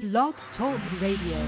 Blog Talk Radio.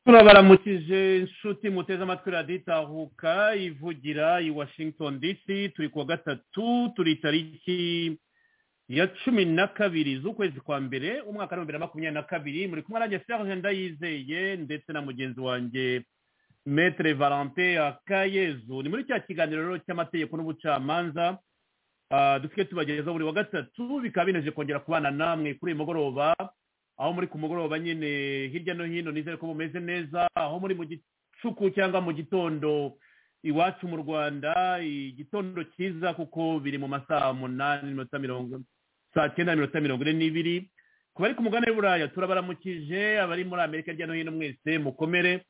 baramukije inshuti muteze amatwi radiyo itahuka ivugira i washington dc turi kuwa gatatu turi tariki ya cumi na kabiri z'ukwezi kwa mbere umwaka w'ibihumbi bibiri na makumyabiri na kabiri muri kumwe nanjye serge ndayizeye ndetse na mugenzi wanjye metere valente akayezu ni muri cya kiganiro cy'amategeko n'ubucamanza dufite tubagezaho buri wa gatatu bikaba bineje kongera kubana namwe kuri uyu mugoroba aho muri ku mugoroba nyine hirya no hino nizere ko bumeze neza aho muri mu gicuku cyangwa mu gitondo iwacu mu rwanda igitondo cyiza kuko biri mu masaha umunani n'iminota mirongo saa cyenda na minota mirongo ine n'ibiri ku bari ku mugani w'uburaya turabaramukije abari muri amerika hirya no hino mwese mukomere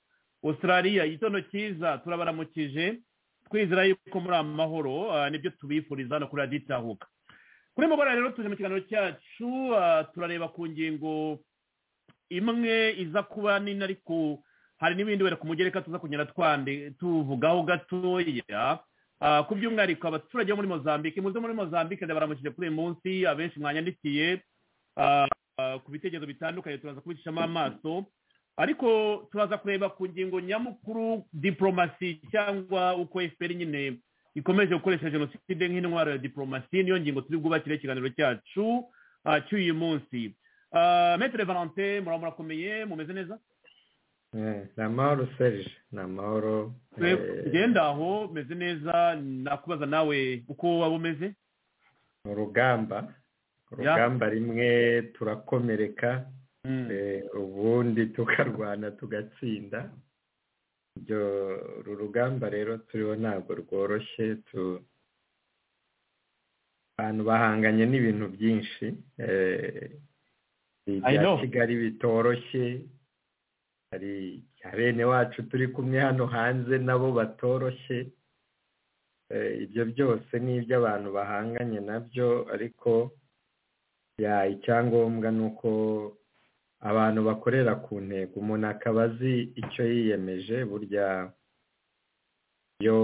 australia igitondo cyiza turabaramukije twizera yuko muri amahoro nibyo tubifuriza no kuri radiyo itahuka kuri mugoroba rero tuje mu kiganiro cyacu turareba ku ngingo imwe iza kuba nini ariko hari n'ibindi wenda ku mugereka tuza kugenda twande tuvugaho gatoya ku by'umwihariko abaturage bo muri mozambique muze muri mozambique baramukije kuri uyu munsi abenshi mwanyandikiye ku bitekerezo bitandukanye turaza kubicishamo amaso ariko turaza kureba ku ngingo nyamukuru diporomasi cyangwa uko efuperi nyine ikomeje gukoresha jenoside nk'intwaro ya diporomasi niyo ngingo turi bwubakire ikiganiro cyacu cy'uyu munsi Ah, maître valentin muraba murakomeye mumeze neza Eh, ni amahoro serije ni amahoro eh, ugenda aho umeze neza nakubaza nawe uko waba umeze ni urugamba urugamba rimwe turakomereka Mm. eh, ubundi tukarwana tugatsinda ibyo uru rugamba rero turiho ntabwo rworoshye tu abantu bahanganye n'ibintu byinshi eh, I ibya know. kigali bitoroshye hari ibya bene wacu turi kumwe hano hanze nabo batoroshye Eh, ibyo byose ni iby'abantu bahanganye nabyo ariko ya icyangombwa ni uko abantu bakorera ku ntego umuntu akaba azi icyo yiyemeje burya iyo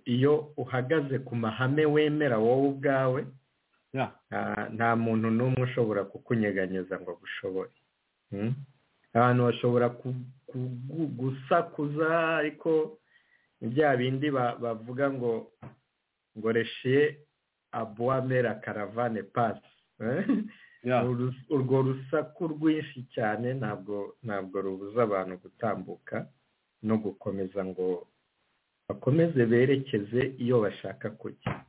iyo uhagaze ku mahame wemera wowe ubwawe Yeah. nta- nta muntu n'umwe ushobora kukunyeganyeza ngo agushoboye Mm? abantu bashobora ku- kugu- gusakuza ariko ni bya bindi ba- bavuga ngo ngo reshiye abuwamera karavane pasi Yeah. Uru- urwo rusaku rwinshi cyane ntabwo ntabwo rubuza abantu gutambuka no gukomeza ngo bakomeze berekeze iyo bashaka kujya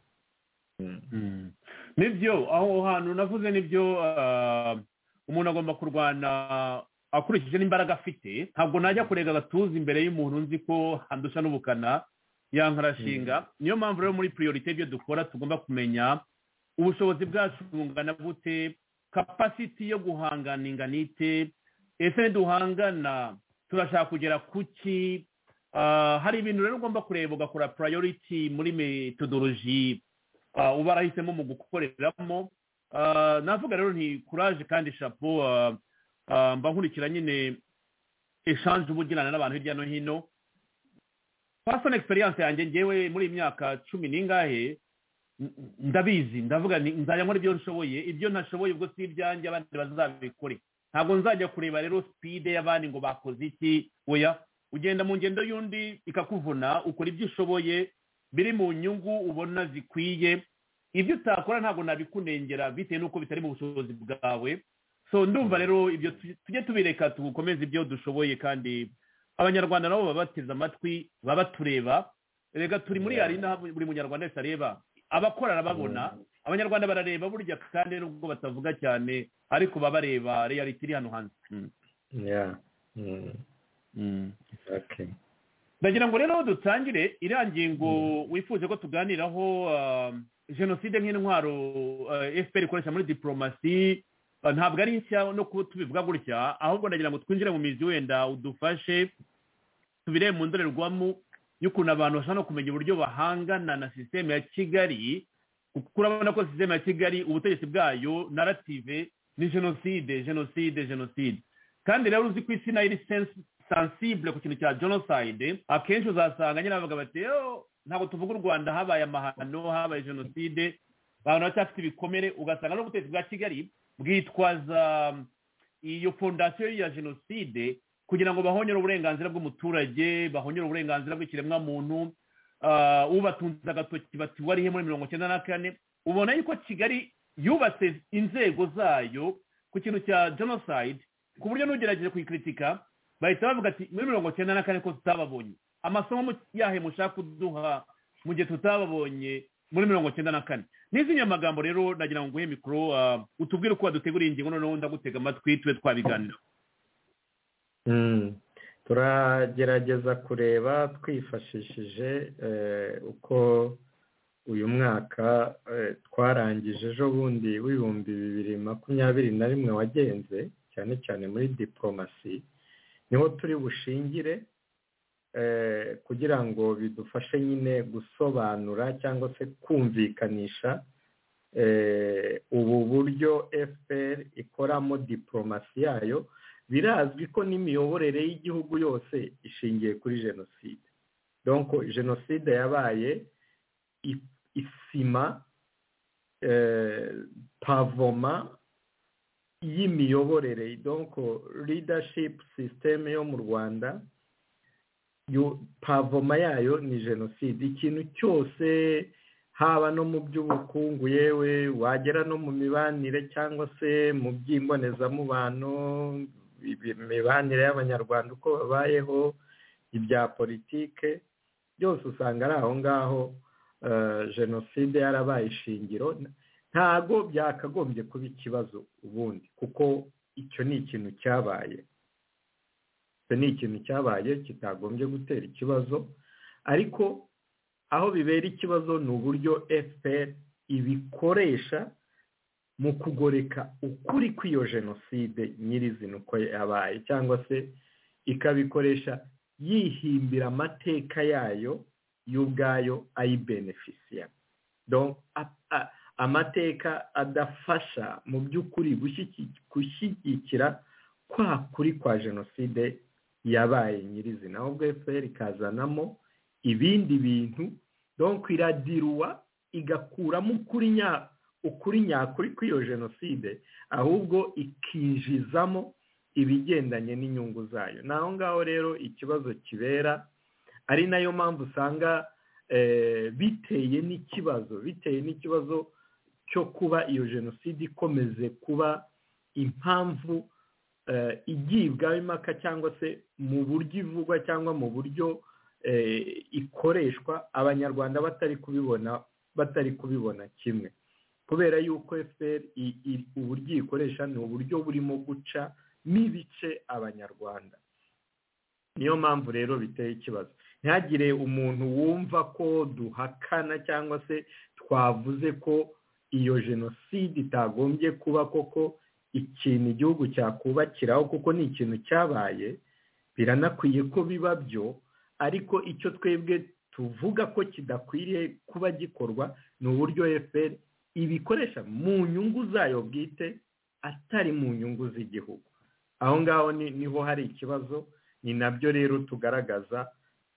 Mm. Mm. nibyo aho hantu navuze nibyo ah, umuntu agomba kurwana akurikije n'imbaraga afite ntabwo najya kurega agatuza imbere y'umuntu nzi ko handusha n'ubukana yankarashinga niyo mpamvu rero muri priorite ibyo dukora tugomba kumenya ubushobozi bwacu bungana bute kapasiti yo guhangana ingana ite ese niduhangana turashaka kugera ku ki Ah, hari ibintu rero ugomba kureba ugakora priority muri metodology Ah, uba warahisemo mu gukoreramo Ah, navuga rero nti kuraje kandi shapo ah, ah, mba nkurikira nyine eshanje uba ugirana n'abantu hirya no hino pasoni egisperiyanse yanjye ngewe muri iyi myaka cumi n'ingahe n- ndabizi ndavuga nti nzajya nkora ibyo nshoboye ibyo ntashoboye ubwo si ibyanjye abandi bazabikore ntabwo nzajya kureba rero sipide y'abandi ngo bakoze iki oya ugenda mu ngendo y'undi ikakuvuna ukora ibyo ushoboye biri mu nyungu ubona zikwiye ibyo utakora ntabwo nabikunengera bitewe n'uko bitari mu bushobozi bwawe so ndumva rero ibyo tu- tujye tubireka tugukomeze ibyo dushoboye kandi abanyarwanda nabo baba bateze amatwi baba tureba rega turi muri Yeah. yarina buri munyarwanda wese areba abakora arababona abanyarwanda barareba burya kandi nubwo batavuga cyane ariko baba bareba reality iri hano hanze Mm. Yeah. Mm. Okay. ndagira ngo rero dutangire iriya ngingo wifuje ko tuganiraho ah, jenoside nk'intwaro ah, fpr ikoresha muri diporomasi ah, ntabwo ari nshya no kuba tubivuga gutya ahubwo ndagira ngo twinjire mu mizi wenda udufashe tubirebe mu ndorerwamo y'ukuntu abantu bashobora no kumenya uburyo bahangana na sisiteme ya kigali kuko urabona ko sisiteme ya kigali ubutegetsi bwayo narative ni jenoside jenoside jenoside kandi rero uzi ko isi nayo iri sensi- sensible ku kintu cya genocide akenshi uzasanga nyine bavuga bati "Yo, ntabwo tuvuga u rwanda habaye amahano habaye jenoside abantu baracyafite ibikomere ugasanga n'ubutegetsi bwa kigali bwitwaza um, iyo fondasiyo ya jenoside kugira ngo bahonyere uburenganzira bw'umuturage bahonyere uburenganzira bw'ikiremwamuntu Ah, ubatunze agatoki bati warihe muri mirongo icyenda na kane ubona yuko kigali yubatse inzego zayo ku kintu cya genocide ku buryo n'ugerageje kuyikritika bahita bavuga ati muri mirongo icyenda na kane ko tutababonye amasomo mu- yahe mushaka kuduha mu gihe tutababonye muri mirongo icyenda na kane n'izindi magambo rero nagira ngo nguhe mikoro ah, utubwire uko waduteguriye ingingo noneho ndagutega amatwi tube twabiganira Mm. turagerageza kureba twifashishije eh, uko uyu mwaka eh, twarangije ejo bundi w'ibihumbi bibiri makumyabiri na rimwe wagenze cyane cyane muri diporomasi niho turi bushingire eh, kugira ngo bidufashe nyine gusobanura cyangwa se kumvikanisha eh, ubu buryo fpr ikoramo diporomasi yayo birazwi ko n'imiyoborere y'igihugu yose ishingiye kuri jenoside donko jenoside yabaye i- isima eh, pavoma y'imiyoborere donko leadership system yo mu rwanda yo pavoma yayo ni jenoside ikintu cyose haba no mu by'ubukungu yewe wagera no mu mibanire cyangwa se mu by'imbonezamubano imibanire y'abanyarwanda uko babayeho ibya politike byose usanga ari aho ngaho jenoside yarabaye ishingiro ntago byakagombye kuba ikibazo ubundi kuko icyo ni ikintu cyabaye icyo ni ikintu cyabaye kitagombye gutera ikibazo ariko aho bibera ikibazo ni uburyo fpr ibikoresha mu kugoreka ukuri kw'iyo jenoside nyirizina uko yabaye cyangwa se ikabikoresha yihimbira amateka yayo y'ubwayo ayibenefisiya amateka adafasha mu by'ukuri gushyigikira kwa kuri kwa jenoside yabaye nyirizina ahubwo fpr ikazanamo ibindi bintu donk iradiruwa igakuramo ukuri nya ukuri nyakuri kw'iyo jenoside ahubwo ikinjizamo ibigendanye n'inyungu zayo ni aho ngaho rero ikibazo kibera ari nayo mpamvu usanga biteye n'ikibazo biteye n'ikibazo cyo kuba iyo jenoside ikomeze kuba impamvu igibwaho impaka cyangwa se mu buryo ivugwa cyangwa mu buryo ikoreshwa abanyarwanda batari kubibona batari kubibona kimwe kubera yuko fpr uburyo ikoresha ni uburyo burimo guca n'ibice abanyarwanda niyo mpamvu rero biteye ikibazo ntihagire umuntu wumva ko duhakana cyangwa se twavuze ko iyo jenoside itagombye kuba koko ikintu igihugu cyakubakiraho kuko ni ikintu cyabaye biranakwiye ko biba byo ariko icyo twebwe tuvuga ko kidakwiriye kuba gikorwa ni uburyo fpr ibikoresha mu nyungu zayo bwite atari mu nyungu z'igihugu aho ngaho niho hari ikibazo ni nabyo rero tugaragaza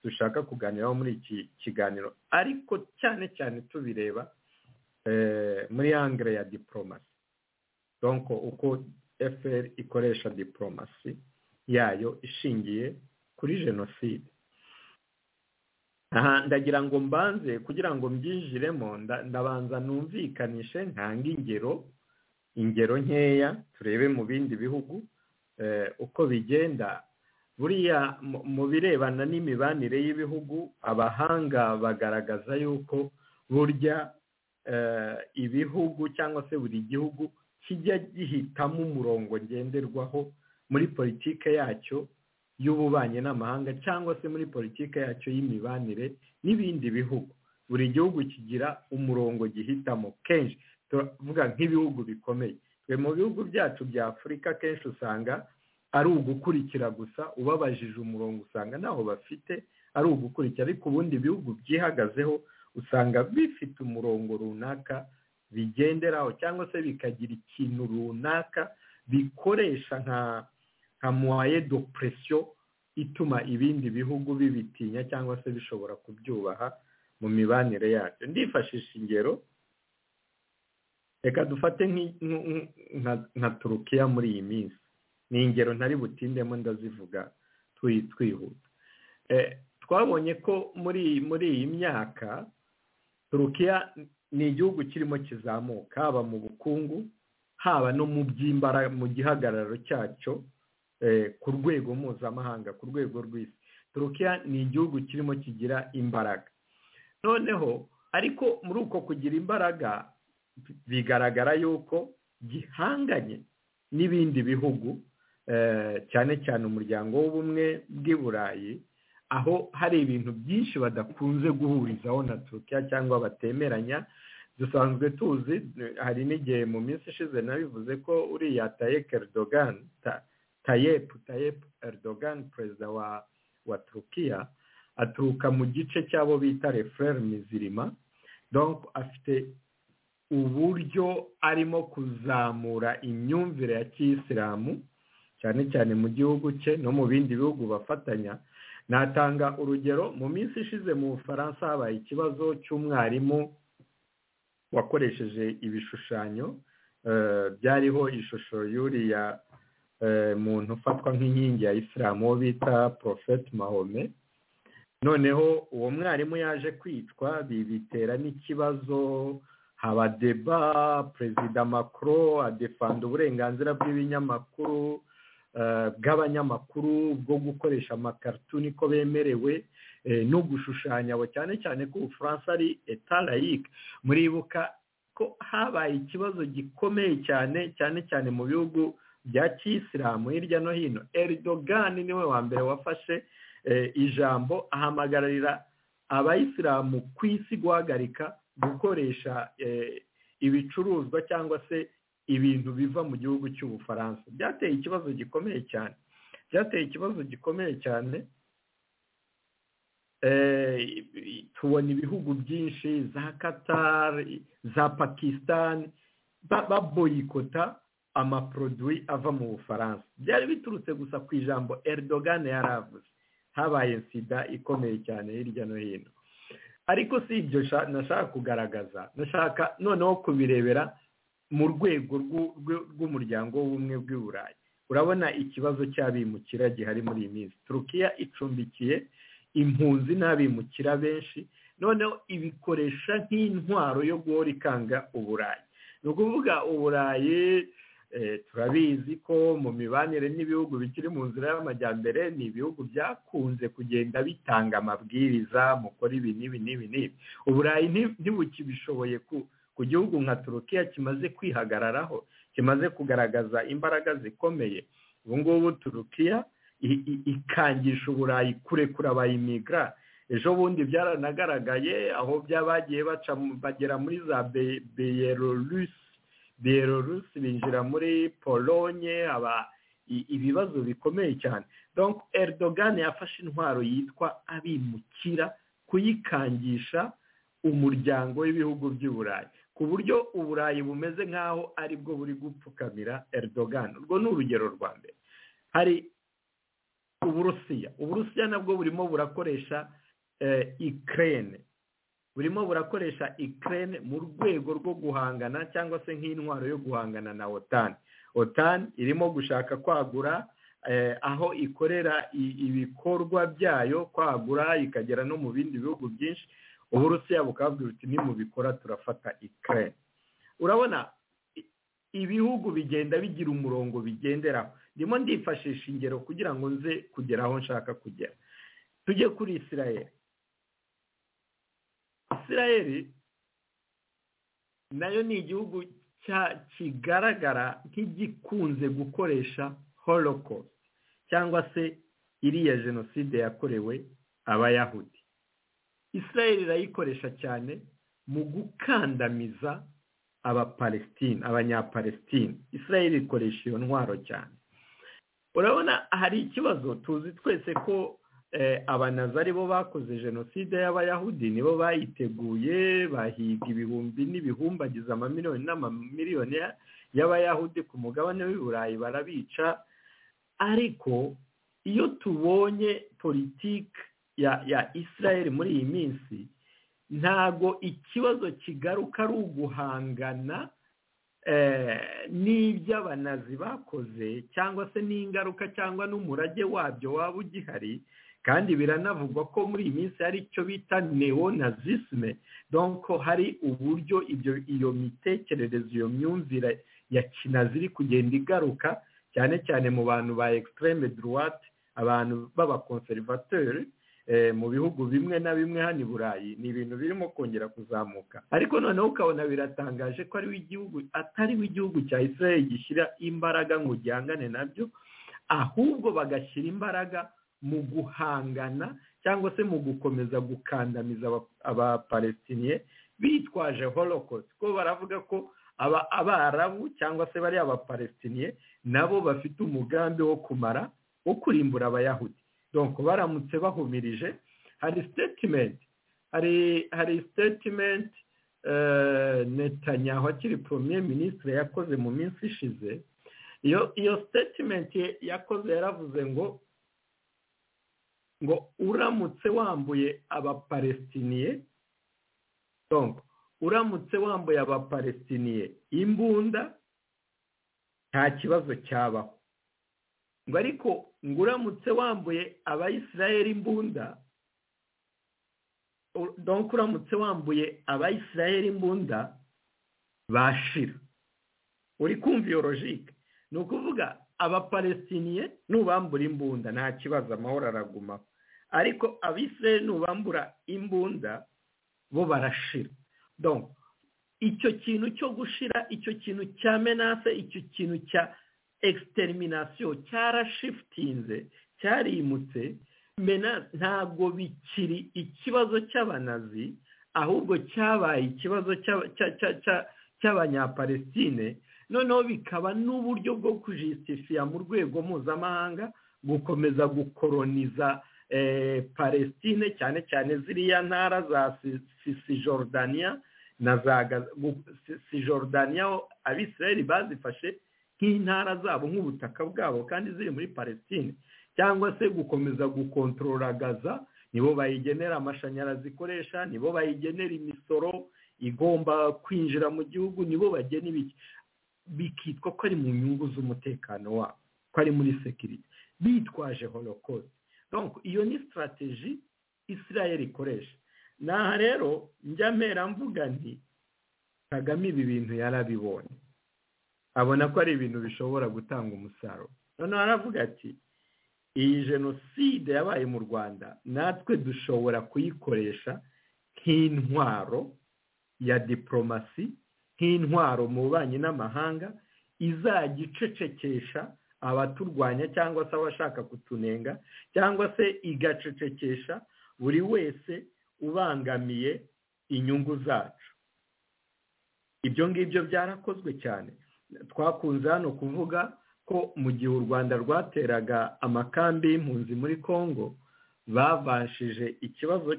dushaka kuganiraho muri iki kiganiro ariko cyane cyane tubireba muri angere ya diporomasi uko fpr ikoresha diporomasi yayo ishingiye kuri jenoside aha ndagira ngo mbanze kugira ngo mbyinjiremo ndabanza numvikanishe ntanga ingero ingero nkeya turebe mu bindi bihugu uko bigenda buriya mu birebana n'imibanire y'ibihugu abahanga bagaragaza yuko burya ibihugu cyangwa se buri gihugu kijya gihitamo umurongo ngenderwaho muri politike yacyo y'ububanyi n'amahanga cyangwa se muri politiki yacyo y'imibanire n'ibindi bihugu buri gihugu kigira umurongo gihitamo kenshi turavuga nk'ibihugu bikomeye twe mu bihugu byacu bya afurika kenshi usanga ari ugukurikira gusa ubabajije umurongo usanga ntaho bafite ari ugukurikira ariko ubundi bihugu byihagazeho usanga bifite umurongo runaka bigenderaho cyangwa se bikagira ikintu runaka bikoresha nka nka muwaye do presiyo ituma ibindi bihugu bibitinya cyangwa se bishobora kubyubaha mu mibanire yabyo ndifashisha ingero reka dufate nka turukiya muri iyi minsi ni ingero ntari butindemo ndazivuga twihuta twabonye ko muri muri iyi myaka turukiya ni igihugu kirimo kizamuka haba mu bukungu haba no mu by'imbaraga mu gihagararo cyacyo ku rwego mpuzamahanga ku rwego rw'isi turukiya ni igihugu kirimo kigira imbaraga noneho ariko muri uko kugira imbaraga bigaragara yuko gihanganye n'ibindi bihugu cyane cyane umuryango w'ubumwe bw'i burayi aho hari ibintu byinshi badakunze guhurizaho na turukiya cyangwa batemeranya dusanzwe tuzi hari n'igihe mu minsi ishize nabivuze ko uriya tayek erdogan Tayyip Tayyip Erdogan perezida wa wa Turukiya aturuka mu gice cy'abo bita refurere mizirima donc afite uburyo arimo kuzamura imyumvire ya kiyisilamu cyane cyane mu gihugu cye no mu bindi bihugu bafatanya natanga urugero mu minsi ishize mu bufaransa habaye ikibazo cy'umwarimu wakoresheje ibishushanyo byariho ishusho y'uriya muntu ufatwa nk'inkingi ya isilamu uwo bita porofeti mahome noneho uwo mwarimu yaje kwicwa bitera n'ikibazo haba deba perezida makuro adefanda uburenganzira bw'ibinyamakuru bw'abanyamakuru bwo gukoresha amakarituni ko bemerewe no gushushanya abo cyane cyane ko ubufaransa ari etarayike muribuka ko habaye ikibazo gikomeye cyane cyane cyane mu bihugu bya kisilamu hirya no hino eridogani niwe wa mbere wafashe ijambo ahamagarira abayisilamu ku isi guhagarika gukoresha ibicuruzwa cyangwa se ibintu biva mu gihugu cy'ubufaransa byateye ikibazo gikomeye cyane byateye ikibazo gikomeye cyane tubona ibihugu byinshi za katari za pakisitani baboyikota amaproduwi ava mu bufaransa byari biturutse gusa ku ijambo eridogane yari avuze habaye sida ikomeye cyane hirya no hino ariko si ibyo nashaka kugaragaza nashaka noneho kubirebera mu rwego rw'umuryango w'ubumwe bw'i burayi urabona ikibazo cy'abimukira gihari muri iyi minsi turukiya icumbikiye impunzi n'abimukira benshi noneho ibikoresha nk'intwaro yo guhora ikanga uburayi ni ukuvuga uburayi turabizi ko mu mibanire n'ibihugu bikiri mu nzira y'amajyambere ni ibihugu byakunze kugenda bitanga amabwiriza mukora ibi n'ibi n'ibi n'ibi uburayi ntibukibishoboye ku ku gihugu nka turukiya kimaze kwihagararaho kimaze kugaragaza imbaraga zikomeye ubu ngubu turukiya ikangisha uburayi kurekura abayimigara ejo bundi byaranagaragaye aho bagiye baca bagera muri za beyerorusi beyerorusi binjira muri polonye haba ibibazo bikomeye cyane donc eridogani yafashe intwaro yitwa abimukira kuyikangisha umuryango w'ibihugu by'i burayi ku buryo uburayi bumeze nk'aho ari bwo buri gupfukamira Erdogan urwo ni urugero rwa mbere hari uburusiya uburusiya nabwo burimo burakoresha ikirere burimo burakoresha ikirere mu rwego rwo guhangana cyangwa se nk'intwaro yo guhangana na otani otani irimo gushaka kwagura aho ikorera ibikorwa byayo kwagura ikagera no mu bindi bihugu byinshi uburusiya bukabwira uti nimubikora turafata ikirere urabona ibihugu bigenda bigira umurongo bigenderaho ndimo ndifashisha ingero kugira ngo nze kugera aho nshaka kugera tujye kuri isirayeli isirayeli nayo ni igihugu kigaragara nk'igikunze gukoresha holocaust cyangwa se iriya jenoside yakorewe abayahudi israel irayikoresha cyane mu gukandamiza abapalestine abanyapalestine israel ikoresha iyo ntwaro cyane urabona hari ikibazo tuzi twese ko abanazi ari bo bakoze jenoside y'abayahudi nibo bayiteguye bahiga ibihumbi n'ibihumbagiza amamiliyoni n'amamiliyoni y'abayahudi ku mugabane w'i burayi barabica ariko iyo tubonye politiki ya israel muri iyi minsi ntago ikibazo kigaruka ari uguhangana n'iby'abanazi bakoze cyangwa se n'ingaruka cyangwa n'umurage wabyo waba ugihari kandi biranavugwa ko muri iyi minsi hari icyo bita neonazisme donko hari uburyo iyo mitekerereze iyo myumvire ya kinazi iri kugenda igaruka cyane cyane mu bantu ba extreme droite abantu b'abakonservateri mu bihugu bimwe na bimwe hano i burayi ni ibintu birimo kongera kuzamuka ariko noneho ukabona biratangaje ko atari we igihugu cya israel gishyira imbaraga ngo gihangane nabyo ahubwo bagashyira imbaraga mu guhangana cyangwa se mu gukomeza gukandamiza abapalestiniye bitwaje holocaust ko baravuga ko abarabu cyangwa se bariya abapalestiniye nabo bafite umugambi wo kumara wo kurimbura abayahudi donko baramutse bahumirije hari sitetimenti hari hari sitetimenti netanyahu akiri poromiye minisitiri yakoze mu minsi ishize iyo iyo sitetimenti yakoze yaravuze ngo ngo uramutse wambuye abapalestiniye donko uramutse wambuye abapalestiniye imbunda nta kibazo cyabaho ngo ariko ngo uramutse wambuye abayisirayeli imbunda donk uramutse wambuye abayisiraheli imbunda bashira uri kumva iyo logike ni ukuvuga abapalestiniye nubambura imbunda nta kibazo amahoro aragumaho ariko abisiraheli nubambura imbunda bo barashira donk icyo kintu cyo gushira icyo kintu cya menase icyo kintu cya ekisiterinasiyo cyarashifitinze cyarimutse ntabwo bikiri ikibazo cy'abanazi ahubwo cyabaye ikibazo cy'abanyapalestine noneho bikaba n'uburyo bwo kujisitifiya mu rwego mpuzamahanga gukomeza gukoroniza palestine cyane cyane ziriya ntara za sisijordaniya na za sijordaniya abisirayeli bazifashe nk'intara zabo nk'ubutaka bwabo kandi ziri muri palestine cyangwa se gukomeza gukontorora gaza nibo bayigenera amashanyarazi ikoresha nibo bayigenera imisoro igomba kwinjira mu gihugu nibo bagena ibiki bikitwa ko ari mu nyungu z'umutekano wabo ko ari muri sekiriti bitwaje holokosite iyo ni sitarateji isirayeli ikoresha aha rero njya mpera mvuga nti kagame ibi bintu yarabibonye abona ko ari ibintu bishobora gutanga umusaruro noneho aravuga ati iyi jenoside yabaye mu rwanda natwe dushobora kuyikoresha nk'intwaro ya diporomasi nk'intwaro mu bubanyi n'amahanga izajya icecekesha abaturwanya cyangwa se abashaka kutunenga cyangwa se igacecekesha buri wese ubangamiye inyungu zacu ibyo ngibyo byarakozwe cyane twakunze hano kuvuga ko mu gihe u rwanda rwateraga amakambi y'impunzi muri congo babashije ikibazo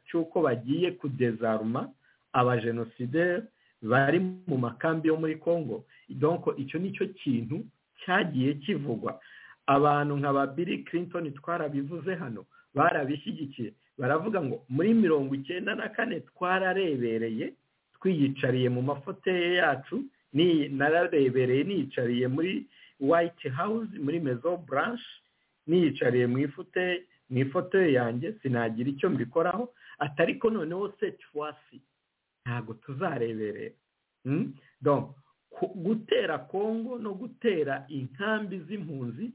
cy'uko bagiye kudezaruma abajenosideri bari mu makambi yo muri congo donko icyo ni cyo kintu cyagiye kivugwa abantu nka ba Bill Clinton twarabivuze hano barabishyigikiye baravuga ngo muri mirongo icyenda na kane twararebereye twiyicariye mu mafoteye yacu nararebereye niyicariye muri White House muri mezo buranshi niyicariye mu ifoteye yanjye sinagira icyo mbikoraho atari ko noneho setuwasi ntabwo tuzareberera gutera kongo no gutera inkambi z'impunzi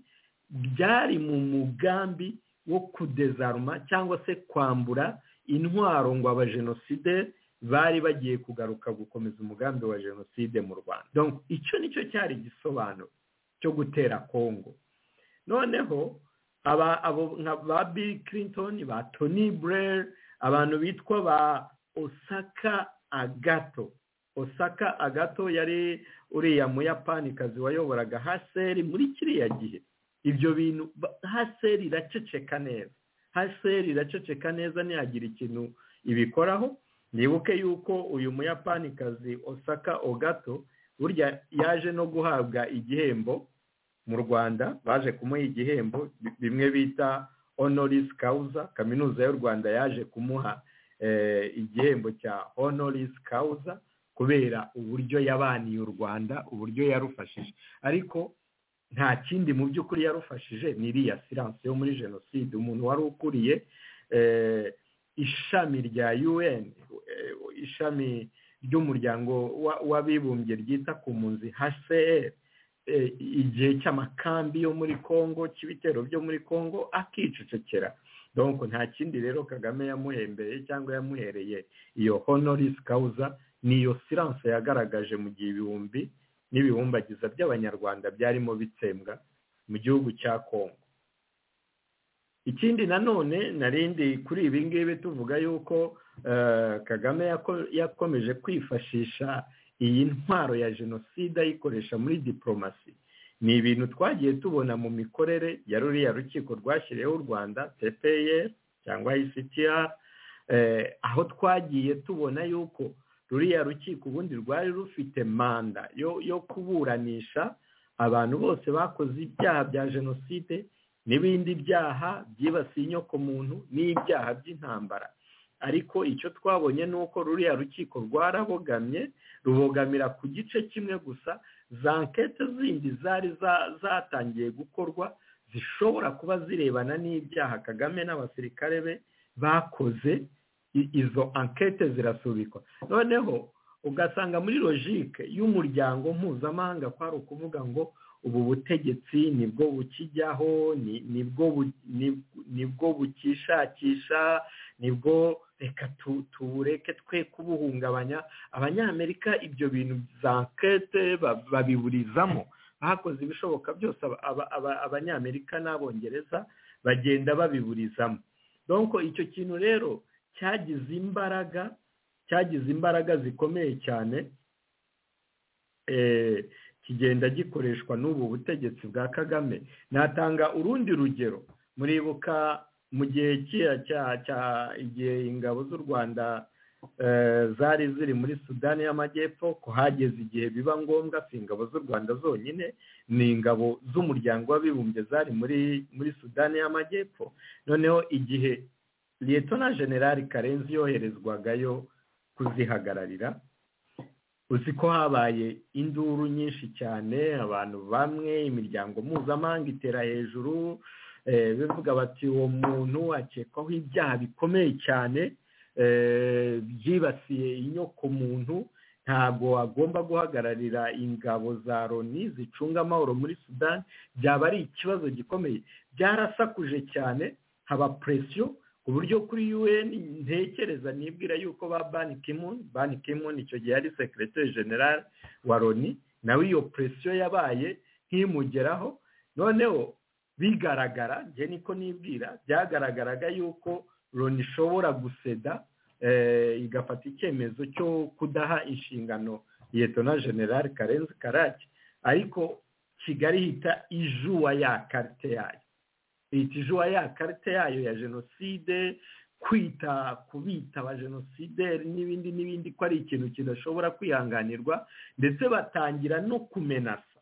byari mu mugambi wo kudezaruma cyangwa se kwambura intwaro ngo abajenoside bari bagiye kugaruka gukomeza umugambi wa jenoside mu rwanda icyo nicyo cyari igisobanuro cyo gutera kongo noneho ba bill clinton ba tony blair abantu bitwa ba osaka agato osaka agato yari uriya muyapanikazi wayoboraga haseri muri kiriya gihe ibyo bintu haseri iraceceka neza haseri iraceceka neza ntiyagira ikintu ibikoraho nibuke yuko uyu muyapanikazi osaka ogato burya yaje no guhabwa igihembo mu rwanda baje kumuha igihembo bimwe bita honoris causa kaminuza y'u rwanda yaje kumuha igihembo cya honoris causa kubera uburyo yabaniye u rwanda uburyo yarufashije ariko nta kindi mu by'ukuri yarufashije ni iriya siranse yo muri jenoside umuntu wari ukuriye ishami rya un ishami ry'umuryango w'abibumbye ryita ku mpunzi hcr igihe cy'amakambi yo muri congo cy'ibitero byo muri congo akicecekera donc nta kindi rero kagame yamuhembeye cyangwa yamuhereye iyo honoris causa ni iyo siranse yagaragaje mu gihe ibihumbi n'ibihumbagiza by'abanyarwanda byarimo bitsembwa mu gihugu cya kongo ikindi nanone narindi kuri ibi ngibi tuvuga yuko kagame yakomeje kwifashisha iyi ntwaro ya jenoside ayikoresha muri diporomasi ni ibintu twagiye tubona mu mikorere ya ruriya rukiko rwashyiriyeho u rwanda tpr cyangwa ictr aho twagiye tubona yuko ruriya rukiko ubundi rwari rufite manda yo kuburanisha abantu bose bakoze ibyaha bya jenoside n'ibindi byaha byibasiye inyokomuntu n'ibyaha by'intambara ariko icyo twabonye ni uko ruriya rukiko rwarabogamye rubogamira ku gice kimwe gusa za nkete zindi zari zatangiye gukorwa zishobora kuba zirebana n'ibyaha kagame n'abasirikare be bakoze I- izo ankete zirasubikwa noneho ugasanga muri logike y'umuryango mpuzamahanga kwari ukuvuga ngo ubu butegetsi nibwo bukijyaho ni- nibwo bu- ni- nibwo bukishakisha nibwo reka tu- tubureke twe kubuhungabanya abanyamerika ibyo bintu za ankete ba- babiburizamo bakoze ibishoboka byose aba- aba- aba- abanyamerika n'abongereza bagenda babiburizamo donko icyo kintu rero cyagize imbaraga cyagize imbaraga zikomeye cyane eh, kigenda gikoreshwa n'ubu butegetsi bwa kagame natanga urundi rugero muribuka mu gihe kera cya cya igihe ingabo z'u rwanda eh, zari ziri muri sudani y'amajyepfo ko hageze igihe biba ngombwa si ingabo z'u rwanda zonyine ni ingabo z'umuryango w'abibumbye zari muri muri sudani y'amajyepfo noneho igihe liyetona generali karenzi yoherezwagayo kuzihagararira uzi ko habaye induru nyinshi cyane abantu bamwe imiryango mpuzamahanga itera hejuru eh, bivuga bati uwo muntu akekwaho ibyaha bikomeye cyane eh, byibasiye inyokomuntu ntabwo agomba guhagararira ingabo za loni zicunga amahoro muri sudani byaba ari ikibazo gikomeye byarasakuje cyane haba presiyo ku buryo kuri un ntekereza nibwira yuko ba bani kimun bani kimun icyo gihe yari sekireteri general wa loni nawe iyo presiyo yabaye nk'imugeraho noneho bigaragara njye niko nibwira byagaragaraga yuko loni ishobora guseda eh, igafata icyemezo cyo kudaha inshingano liyetona general karenzi karake ariko kigali ihita ijuwa ya karite yayo leta ijuwa ya karita yayo ya jenoside kwita kubita abajenosideri n'ibindi n'ibindi ko ari ikintu kidashobora kwihanganirwa ndetse batangira no kumenasa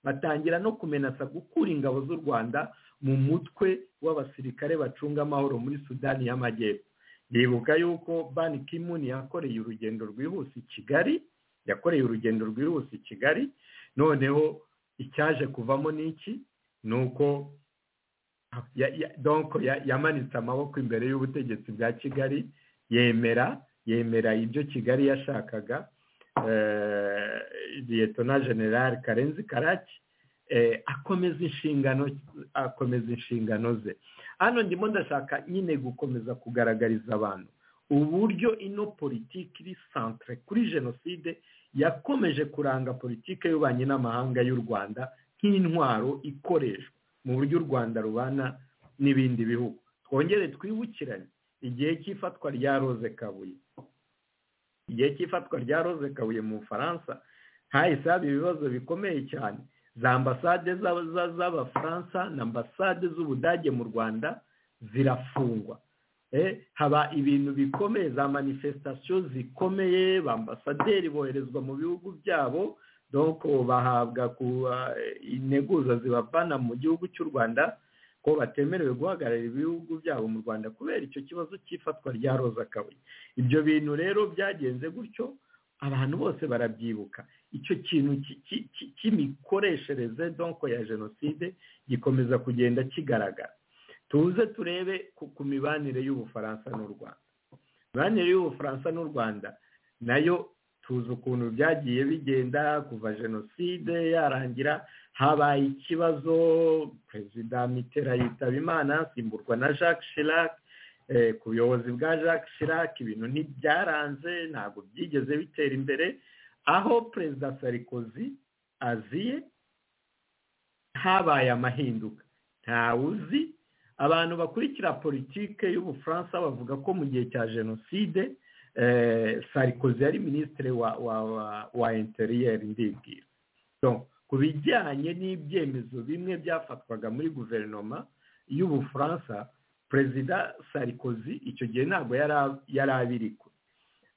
batangira no kumenasa gukura ingabo z'u rwanda mu mutwe w'abasirikare bacunga amahoro muri sudani y'amajyepfo ndibuka yuko bani kimuni yakoreye urugendo rwihuse i kigali yakoreye urugendo rwihuse i kigali noneho icyaje kuvamo ni iki ni uko ya- ya- donc ya- yamanitse amaboko imbere y'ubutegetsi bwa kigali yemera yemera ibyo kigali yashakaga eh, liyetona general karenzi karaki eh, akomeza inshingano akomeza inshingano ze hano ndimo ndashaka nyine gukomeza kugaragariza abantu uburyo ino politiki iri centre kuri jenoside yakomeje kuranga politiki y'ububanyi n'amahanga y'u rwanda nk'intwaro ikoreshwa mu buryo u rwanda rubana n'ibindi bihugu twongere twibukiranye igihe cy'ifatwa rya roze kabuye igihe cy'ifatwa rya roze kabuye mu bufaransa hahise haba ibibazo bikomeye cyane za ambasade z'aba- za- z'abafaransa na ambasade z'ubudage mu rwanda zirafungwa Eh, haba ibintu bikomeye za manifestation zikomeye ba ambasaderi boherezwa mu bihugu byabo donc bahabwa ku integuza zibavana mu gihugu cy'u rwanda ko batemerewe guhagararira ibihugu byabo mu rwanda kubera icyo kibazo cy'ifatwa rya roza kabuye ibyo bintu rero byagenze gutyo abantu bose barabyibuka icyo kintu ki- ki- ki- cy'imikoreshereze donc ya jenoside gikomeza kugenda kigaragara tuze turebe ku- ku mibanire y'ubufaransa n'u rwanda imibanire y'ubufaransa n'u rwanda nayo tuzi ukuntu byagiye bigenda kuva jenoside yarangira habaye ikibazo perezida mitera yitaba imana asimburwa na jacques chirac eh, ku buyobozi bwa jacques chirac ibintu ntibyaranze ntabwo byigeze bitera imbere aho perezida sarikozy aziye habaye amahinduka ntawuzi abantu bakurikira politike y'ubufaransa bavuga ko mu gihe cya jenoside eh, sarikozy yari minisitiri wa wa wa, wa interiyeri ndibwira Donc, ku bijyanye n'ibyemezo bimwe byafatwaga muri guverinoma y'ubufaransa perezida sarikozy icyo gihe ntabwo yari a- yari abirikwe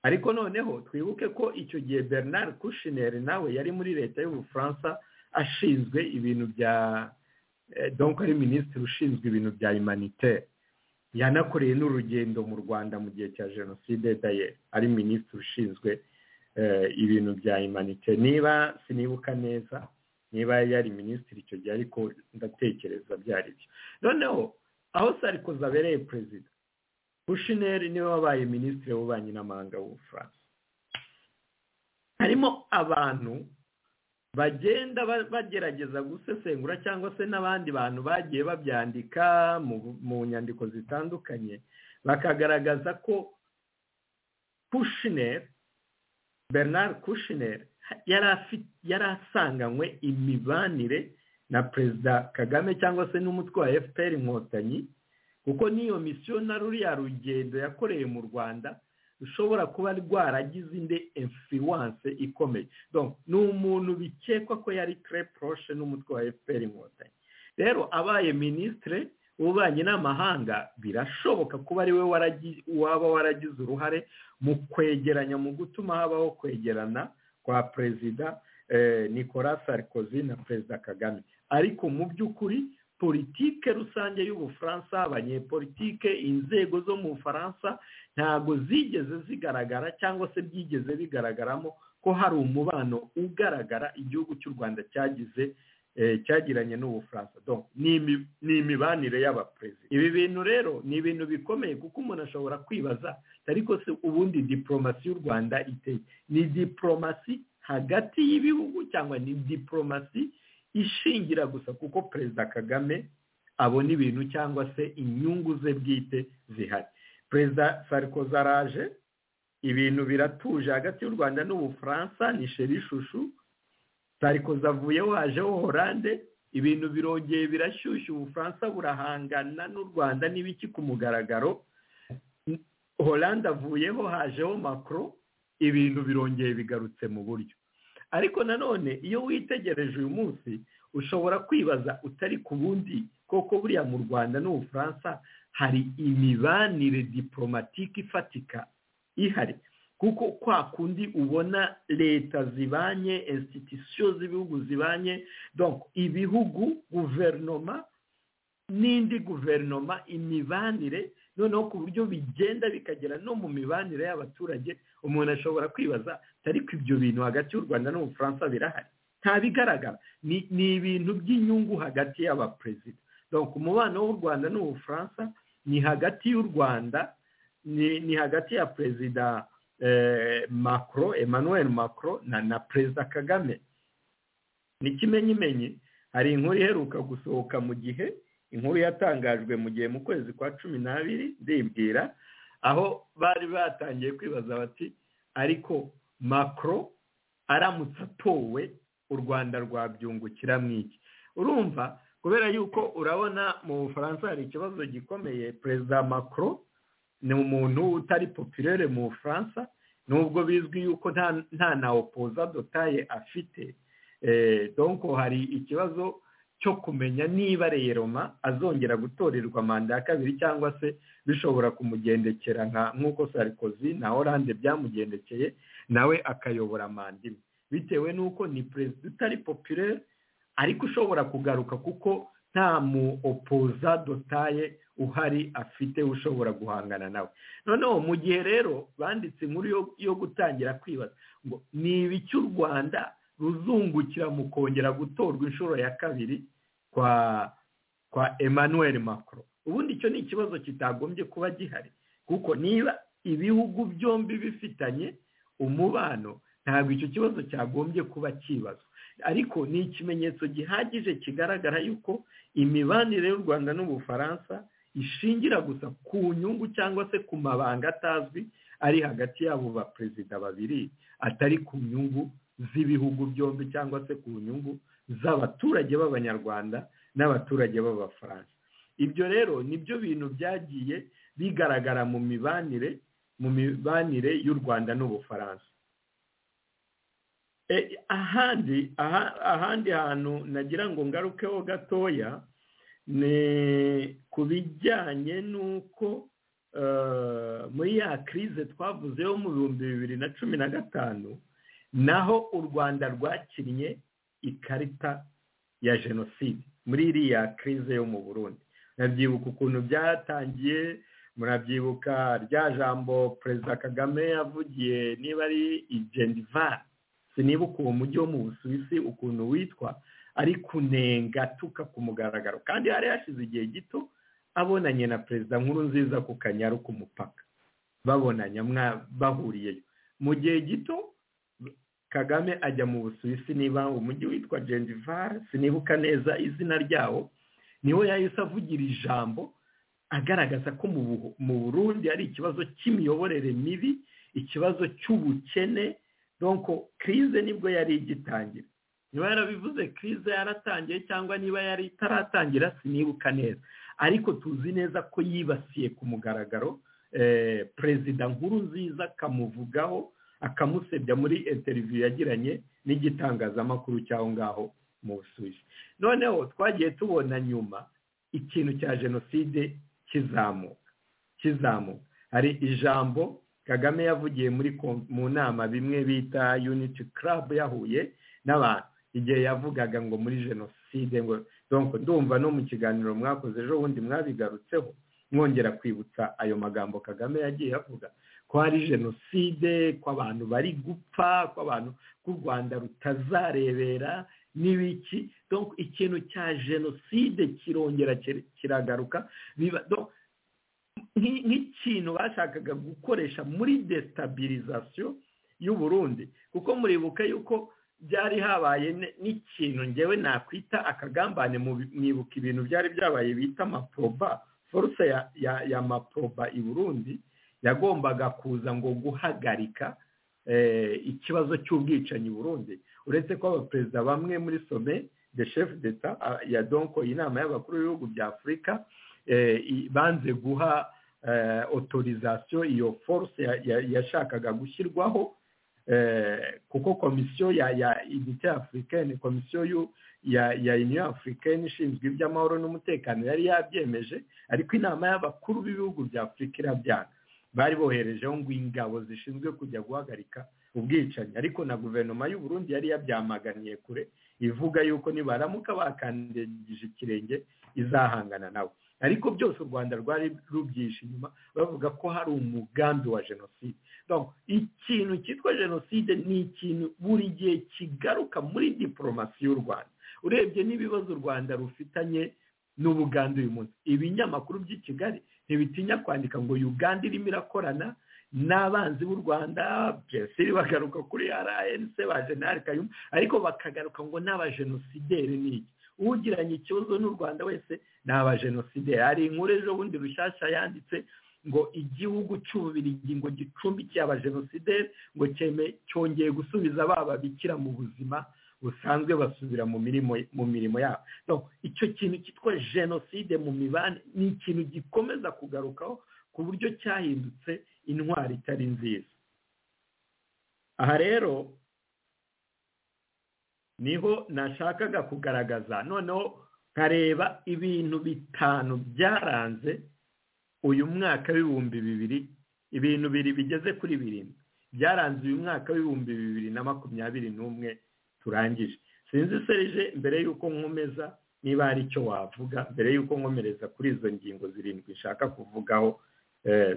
ariko noneho twibuke ko icyo gihe bernard kushner nawe yari muri leta y'ubufaransa ashinzwe ibintu bya eh, donc ari minisitiri ushinzwe ibintu bya humanitaire yanakoreye n'urugendo mu rwanda mu gihe cya jenoside daye ari minisitiri ushinzwe eh, ibintu bya imanite niba sinibuka neza niba yari minisitiri icyo gihe ariko ndatekereza byari byo noneho aho sarikozi abereye perezida bushineri niwe wabaye minisitiri w'ububanyi n'amahanga w'ubufaransa harimo abantu bagenda bagerageza gusesengura cyangwa se n'abandi bantu bagiye babyandika mu nyandiko zitandukanye bakagaragaza ko kushineri bernard kushineri yari asanganywe imibanire na perezida kagame cyangwa se n'umutwe wa fpr inkotanyi kuko n'iyo misiyo na ruriya rugendo yakoreye mu rwanda rushobora kuba rwaragize indi influence ikomeye ni umuntu bikekwa ko yari tre poroshe n'umutwe wa fpr inkotanyi rero abaye minisitire w'ububanyi n'amahanga birashoboka kuba ari we waba waragize uruhare mu kwegeranya mu gutuma habaho kwegerana kwa perezida nicolas sarkozy na perezida kagame ariko mu by'ukuri politike rusange y'ubufaransa abanyepolitike inzego zo mu bufaransa ntabwo zigeze zigaragara cyangwa se byigeze bigaragaramo ko hari umubano ugaragara igihugu cy'u rwanda cyagize cyagiranye n'ubufaransa ni imibanire y'abaperezida ibi bintu rero ni ibintu bikomeye kuko umuntu ashobora kwibaza ariko se ubundi diporomasi y'u rwanda iteye ni diporomasi hagati y'ibihugu cyangwa ni diporomasi ishingira gusa kuko perezida kagame abona ibintu cyangwa se inyungu ze bwite zihari perezida sarikozi araje ibintu biratuje hagati y'u rwanda n'ubufaransa ni sherishushu sarikozi avuyeho hajeho horande ibintu birongeye birashyushya ubufaransa burahangana n'u rwanda n'ibiki ku mugaragaro horande avuyeho hajeho makoro ibintu birongeye bigarutse mu buryo ariko nanone iyo witegereje uyu munsi ushobora kwibaza utari ku bundi koko buriya mu rwanda n'ubufaransa hari imibanire diporomatike ifatika ihari kuko kwa kundi ubona leta zibanye insititisiyo z'ibihugu zibanye donc ibihugu guverinoma n'indi guverinoma imibanire noneho ku buryo bigenda bikagera no mu mibanire y'abaturage umuntu ashobora kwibaza ariko ibyo bintu hagati y'u rwanda n'ubufaransa birahari nta bigaragara ni ibintu by'inyungu hagati y'abaperezida donc umubano w'u rwanda n'ubufaransa ni hagati y'u rwanda ni hagati ya perezida macro emmanuel macro na perezida kagame ni kimenyimenyi hari inkuru iheruka gusohoka mu gihe inkuru yatangajwe mu gihe mu kwezi kwa cumi n'abiri ndibwira aho bari batangiye kwibaza bati ariko makoro aramutse atowe u rwanda rwabyungukira mu iki urumva kubera yuko urabona mu bufaransa hari ikibazo gikomeye perezida makoro ni umuntu utari popirere mu bufaransa nubwo bizwi yuko nta na opoza dotaye afite donko hari ikibazo cyo kumenya niba reyeroma azongera gutorerwa manda ya kabiri cyangwa se bishobora kumugendekera nka nk'uko sarikozi na oranje byamugendekeye nawe akayobora manda imwe bitewe n'uko ni perezida utari popirere ariko ushobora kugaruka kuko nta mu opoza dotaye uhari afite ushobora guhangana nawe noneho mu gihe rero banditse inkuru yo gutangira kwibaza ngo ni ibiki u rwanda ruzungukira mu kongera gutorwa inshuro ya kabiri kwa kwa emmanuel macron ubundi icyo ni ikibazo kitagombye kuba gihari kuko niba ibihugu byombi bifitanye umubano ntabwo icyo kibazo cyagombye kuba kibazwa ariko ni ikimenyetso gihagije kigaragara yuko imibanire y'u rwanda n'ubufaransa ishingira gusa ku nyungu cyangwa se ku mabanga atazwi ari hagati y'abo baperezida babiri atari ku nyungu z'ibihugu byombi cyangwa se ku nyungu z'abaturage b'abanyarwanda n'abaturage b'abafaransa ibyo rero nibyo bintu byagiye bigaragara mu mibanire mu mibanire y'u rwanda n'ubufaransa ahandi ahandi hantu nagira ngo ngarukeho gatoya ni ku bijyanye n'uko muri ya kirize twavuzeho mu bihumbi bibiri na cumi na gatanu naho u rwanda rwakinnye ikarita ya jenoside muri iriya kirize yo mu burundi murabyibuka ukuntu byatangiye murabyibuka rya jambo perezida kagame yavugiye niba ari igendivani sinibuka uwo mujyi wo mu busuwisi ukuntu witwa ari kunenga atuka ku mugaragaro kandi hari hashize igihe gito abonanye na perezida nkuru nziza ku kanyaru ku mupaka babonanya bahuriyeyo mu gihe gito kagame ajya mu busuwisi niba umujyi witwa jendivari sinibuka neza izina ryawo niho yahise avugira ijambo agaragaza ko mu burundi hari ikibazo cy'imiyoborere mibi ikibazo cy'ubukene donko kirize nibwo yari igitangira niba yarabivuze kirize yaratangiye cyangwa niba yari itaratangira sinibuka neza ariko tuzi neza ko yibasiye ku mugaragaro perezida nkuru nziza akamuvugaho akamusebya muri interiviyu yagiranye n'igitangazamakuru cy'aho ngaho mu busuwisi noneho twagiye tubona nyuma ikintu cya jenoside kizamuka kizamuka hari ijambo kagame yavugiye muri mu nama bimwe bita yuniti karabu yahuye n'abantu igihe yavugaga ngo muri jenoside ngo ndumva no mu kiganiro mwakoze ejo bundi mwabigarutseho mwongera kwibutsa ayo magambo kagame yagiye avuga ko hari jenoside ko abantu bari gupfa ko abantu ko u rwanda rutazarebera n'ibiki ikintu cya jenoside kirongera kiragaruka nk'ikintu bashakaga gukoresha muri desitabirizaziyo y'uburundi kuko muribuka yuko byari habaye n'ikintu ngewe nakwita akagambane mwibuka ibintu byari byabaye bita amaproba foruse ya maproba i burundi yagombaga kuza ngo guhagarika ikibazo cy'ubwicanyi burundi uretse ko abaperezida bamwe muri some de chef d'etat ya donko inama y'abakuru b'ibihugu bya afurika banze guha otorizasiyo iyo foruse yashakaga gushyirwaho kuko komisiyo ya unite afurikani komisiyo ya uniyo afurikani ishinzwe iby'amahoro n'umutekano yari yabyemeje ariko inama y'abakuru b'ibihugu bya afurika irabyanga bari boherejeho ngo ingabo zishinzwe kujya guhagarika ubwicanyi ariko na guverinoma y'u Burundi yari yabyamaganiye kure ivuga yuko nibaramuka bakandagije ikirenge izahangana nabo ariko byose u rwanda rwari rubyishe inyuma bavuga ko hari umugambi wa jenoside ikintu cyitwa jenoside ni ikintu buri gihe kigaruka muri diporomasi y'u rwanda urebye n'ibibazo u rwanda rufitanye n'ubuganda uyu munsi ibinyamakuru by'i kigali ntibitinya kwandika ngo uganda irimo irakorana n'abanzi b'u rwanda byasiri bagaruka kuri rnc ba jenali kayumba ariko bakagaruka ngo n'abajenosideri ni iki ugiranye ikibazo n'u rwanda wese ni abajenosideri hari inkuru ejo bundi rushyashya yanditse ngo igihugu cy'ububirigi ngo gicumbikiye abajenosideri ngo cyeme cyongeye gusubiza bababikira mu buzima busanzwe basubira mu mirimo mu mirimo yabo icyo kintu cyitwa jenoside mu mibane ni ikintu gikomeza kugarukaho ku buryo cyahindutse intwari itari nziza aha rero niho nashakaga kugaragaza noneho nkareba ibintu bitanu byaranze uyu mwaka w'ibihumbi bibiri ibintu biri bigeze kuri birindwi byaranze uyu mwaka w'ibihumbi bibiri na makumyabiri n'umwe turangije sinzi serije mbere y'uko nkomeza niba hari icyo wavuga mbere y'uko nkomereza kuri izo ngingo zirindwi nshaka kuvugaho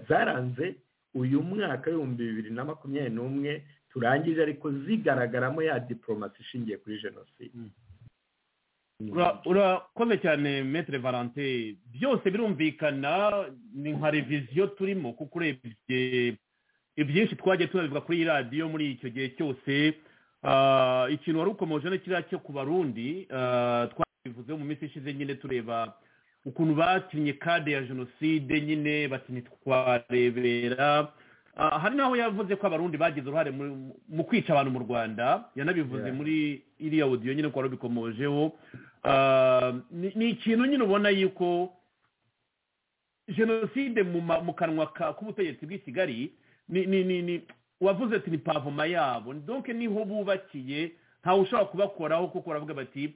zaranze uyu mwaka w'ibihumbi bibiri na makumyabiri n'umwe turangije ariko zigaragaramo ya diporomasi ishingiye kuri jenoside urakoze cyane metere valante byose birumvikana ni nka reviziyo turimo kuko urebye ibyinshi twagiye tunabivuga kuri iyi radiyo muri icyo gihe cyose ikintu wari ukomeje ni kiriya cyo ku barundi twabivuzeho mu minsi ishize nyine tureba ukuntu bakinnye kade ya jenoside nyine bakinnye twarebera hari n'aho yavuze ko abarundi bagize uruhare mu kwica abantu mu rwanda yanabivuze muri iriya odiyo nyine ko wari ubikomojeho ni ikintu nyine ubona yuko jenoside mu kanwa k'ubutegetsi bw'i kigali ni wavuze ati ni pavoma yabo donke niho bubakiye ntawe ushobora kubakoraho kuko baravuga bati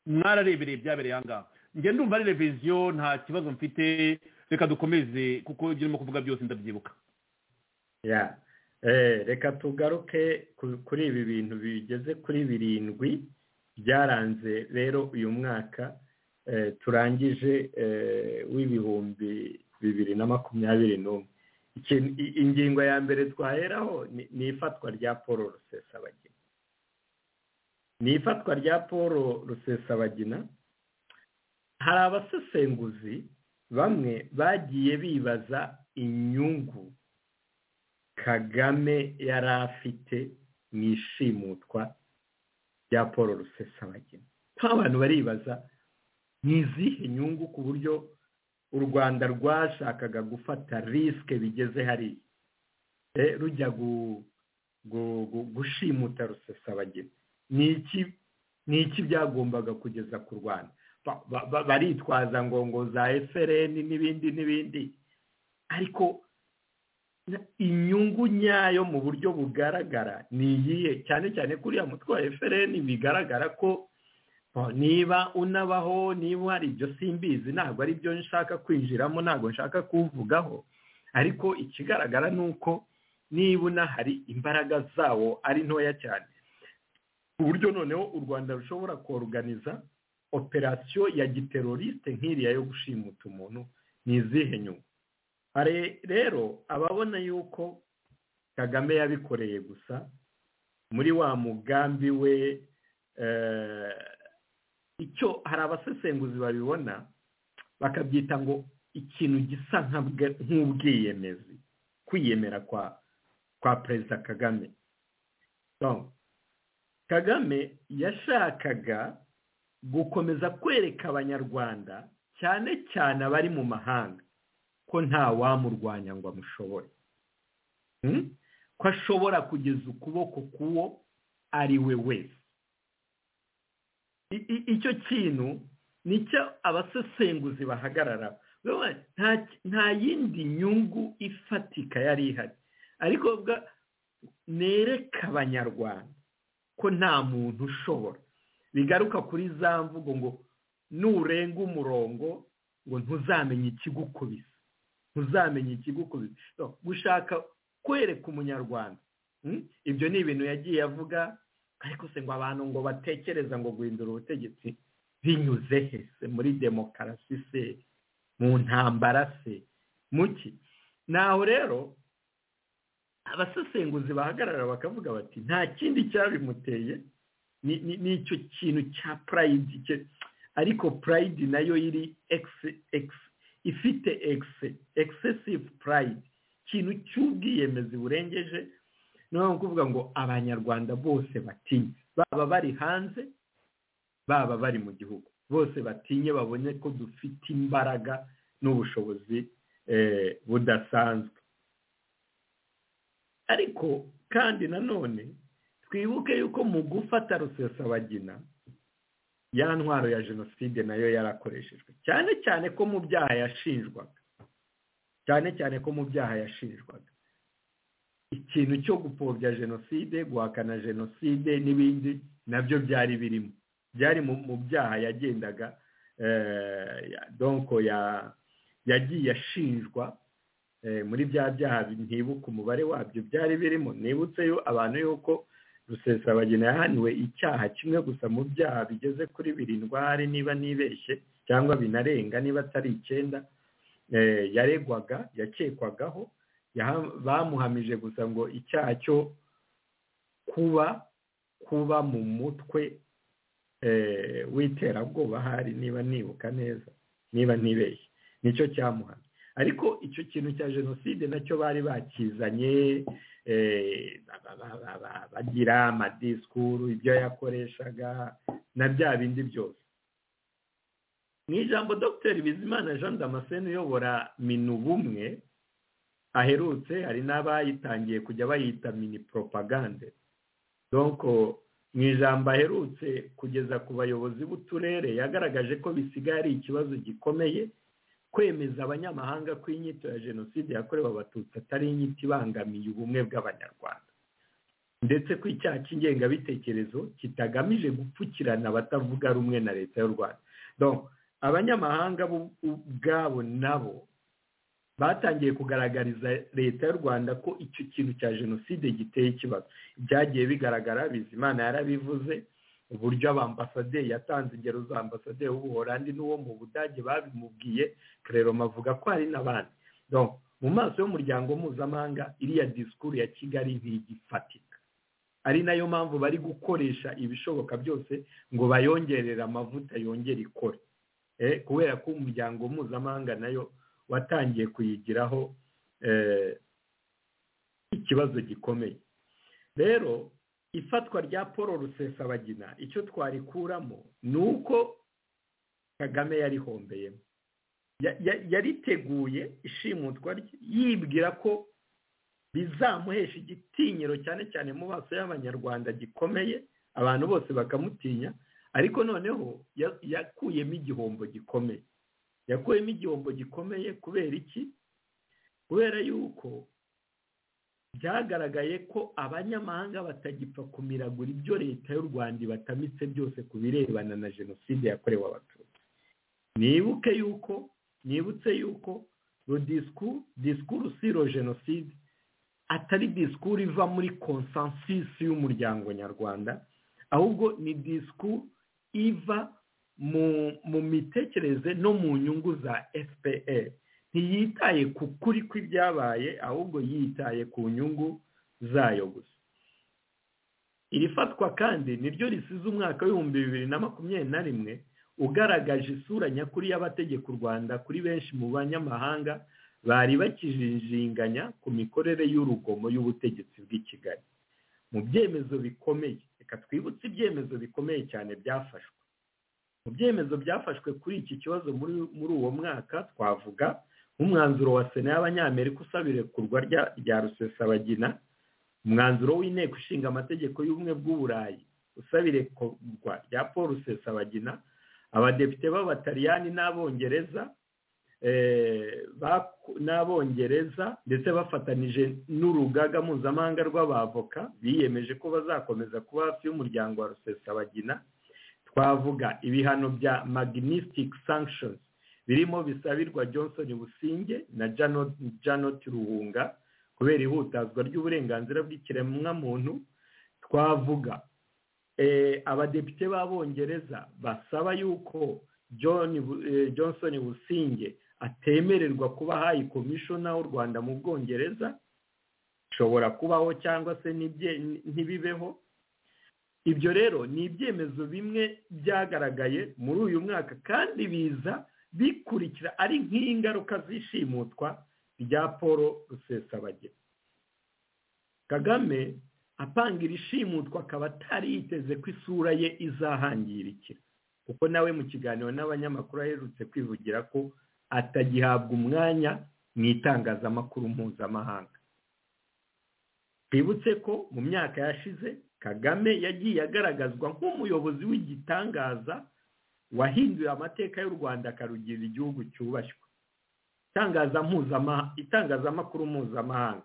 mwararebereye byabereye aha ngaha njye ndumva ari reviziyo nta kibazo mfite reka dukomeze kuko ibyo urimo kuvuga byose ndabyibuka reka tugaruke kuri ibi bintu bigeze kuri birindwi byaranze rero uyu mwaka turangije w'ibihumbi bibiri na makumyabiri n'umwe ingingo ya mbere twaheraho ni ifatwa rya paul rusesabagina ni ifatwa rya paul rusesabagina hari abasesenguzi bamwe bagiye bibaza inyungu kagame yari afite mu ishimutwa rya paul rusesabagina nta bantu baribaza ni izihe nyungu ku buryo u rwanda rwashakaga gufata risike bigeze hariya rujya gushimuta rusesabagina ni iki ni iki byagombaga kugeza ku rwanda baritwaza ngo ngo za FRN n'ibindi n'ibindi ariko inyungu nyayo mu buryo bugaragara ni iyihe cyane cyane kuriya mutwe wa FRN bigaragara ko niba unabaho niba hari ibyo simbizi ntabwo ari byo nshaka kwinjiramo ntabwo nshaka kuwuvugaho ariko ikigaragara ni uko niba unahari imbaraga zawo ari ntoya cyane ku buryo noneho u rwanda rushobora koruganiza operasiyo ya giteroriste nk'iriya yo gushimuta umuntu ni izihe nyungu hari rero ababona yuko kagame yabikoreye gusa muri wa mugambi we icyo hari abasesenguzi babibona bakabyita ngo ikintu gisa nk'ubwiyemezi kwiyemera kwa kwa perezida kagame kagame yashakaga gukomeza kwereka abanyarwanda cyane cyane abari mu mahanga ko nta wamurwanya ngo amushobore ko ashobora kugeza ukuboko k'uwo ari we wese icyo kintu nicyo abasesenguzi bahagarara nta yindi nyungu ifatika yari ihari ariko nereka abanyarwanda ko nta muntu ushobora bigaruka kuri za mvugo ngo nurenga umurongo ngo ntuzamenye ikigukubise ntuzamenye ikigukubise gushaka kwereka umunyarwanda ibyo ni ibintu yagiye avuga ariko se ngo abantu ngo batekereza ngo guhindura ubutegetsi binyuze he se muri demokarasi se mu ntambara se muki naho rero abasesenguzi bahagarara bakavuga bati nta kindi cyabimuteye ni icyo kintu cya purayidi ariko purayidi nayo iri ifite ekisesivu purayidi ikintu cy'ubwiyemezi burengeje ni kuvuga ngo abanyarwanda bose batinye baba bari hanze baba bari mu gihugu bose batinye babone ko dufite imbaraga n'ubushobozi budasanzwe ariko kandi nanone twibuke yuko mu gufata rusesabagina ya ntwaro ya jenoside nayo yarakoreshejwe cyane cyane ko mu byaha yashinjwaga cyane cyane ko mu byaha yashinjwaga ikintu cyo gupfobya jenoside guhakana jenoside n'ibindi nabyo byari birimo byari mu byaha yagendaga donko yagiye ashinjwa muri bya byaha ntibuka umubare wabyo byari birimo nibutseyo abantu yuko rusesabagina yahaniwe icyaha kimwe gusa mu byaha bigeze kuri birindwi hari niba nibeshye cyangwa binarenga niba atari icyenda yaregwaga yakekwagaho bamuhamije gusa ngo icyaha cyo kuba kuba mu mutwe w'iterabwoba hari niba nibuka neza niba ntibeshye nicyo cyamuhamye ariko icyo kintu cya jenoside nacyo bari bakizanye bagira amadisikuru ibyo yakoreshaga na bya bindi byose mu ijambo dogiteri bizimana jean damascene uyobora minu bumwe aherutse hari n'abayitangiye kujya bayita mini poropagande donko mu ijambo aherutse kugeza ku bayobozi b'uturere yagaragaje ko bisigaye ari ikibazo gikomeye kwemeza abanyamahanga ko inyito ya jenoside yakorewe abatutsi atari inyito ibangamiye ubumwe bw'abanyarwanda ndetse ko icyaha cy'ingengabitekerezo kitagamije gupfukirana abatavuga rumwe na leta y'u rwanda abanyamahanga ubwabo nabo batangiye kugaragariza leta y'u rwanda ko icyo kintu cya jenoside giteye ikibazo byagiye bigaragara bizimana yarabivuze uburyo abambasaderi yatanze ingero za ambasaderi w'ubuholandi n'uwo mu budage babimubwiye kereroma avuga ko hari n'abandi mu maso y'umuryango mpuzamahanga iriya disikuru ya kigali ntigifatika ari nayo mpamvu bari gukoresha ibishoboka byose ngo bayongerere amavuta yongere ikore kubera ko umuryango mpuzamahanga nayo watangiye kuyigiraho ikibazo gikomeye rero ifatwa rya paul rusesabagina icyo twarikuramo ni uko kagame yarihombeyemo yariteguye ishimutwa rye yibwira ko bizamuhesha igitinyiro cyane cyane mu maso y'abanyarwanda gikomeye abantu bose bakamutinya ariko noneho yakuyemo igihombo gikomeye yakuyemo igihombo gikomeye kubera iki kubera yuko byagaragaye ko abanyamahanga batagipfa kumiragura ibyo leta y'u rwanda ibatamitse byose ku birebana na jenoside yakorewe abatutsi nibuke yuko nibutse yuko disikuru siro jenoside atari disikuru iva muri konsansisi y'umuryango nyarwanda ahubwo ni disikuru iva mu mitekerereze no mu nyungu za fpr ntiyitaye ku kuri kw'ibyabaye ahubwo yitaye ku nyungu zayo gusa iri fatwa kandi niryo risize umwaka w'ibihumbi bibiri na makumyabiri na rimwe ugaragaje isura nyakuri y'abategeka u rwanda kuri benshi mu banyamahanga bari bakijinjinganya ku mikorere y'urugomo y'ubutegetsi bw'i kigali mu byemezo bikomeye reka twibutse ibyemezo bikomeye cyane byafashwe mu byemezo byafashwe kuri iki kibazo muri uwo mwaka twavuga nk'umwanzuro wa sena y'abanyamerika usaba irekurwa rya rusesabagina umwanzuro w'inteko ishinga amategeko y'ubumwe bw'uburayi usaba irekurwa rya paul rusesabagina abadepite b'abataliyani n'abongereza n'abongereza ndetse bafatanije n'urugaga mpuzamahanga rw'abavoka biyemeje ko bazakomeza kuba hafi y'umuryango wa rusesabagina twavuga ibihano bya magnetic sanctions birimo bisabirwa johnson businge na janet ruhunga kubera ihutazwa ry'uburenganzira bw'ikiremwamuntu twavuga abadepite b'abongereza basaba yuko johnson businge atemererwa kuba hayi komishona w'u rwanda mu bwongereza ishobora kubaho cyangwa se ntibibeho ibyo rero ni ibyemezo bimwe byagaragaye muri uyu mwaka kandi biza bikurikira ari nk'ingaruka zishimutwa rya paul rusesabagina kagame apanga irishimutwa akaba atari yiteze ko isura ye izahangirikira kuko nawe mu kiganiro n'abanyamakuru aherutse kwivugira ko atagihabwa umwanya mu itangazamakuru mpuzamahanga twibutse ko mu myaka yashize kagame yagiye agaragazwa nk'umuyobozi w'igitangaza wahinduye amateka y'u rwanda akarugirira igihugu cyubashywe itangazamakuru mpuzamahanga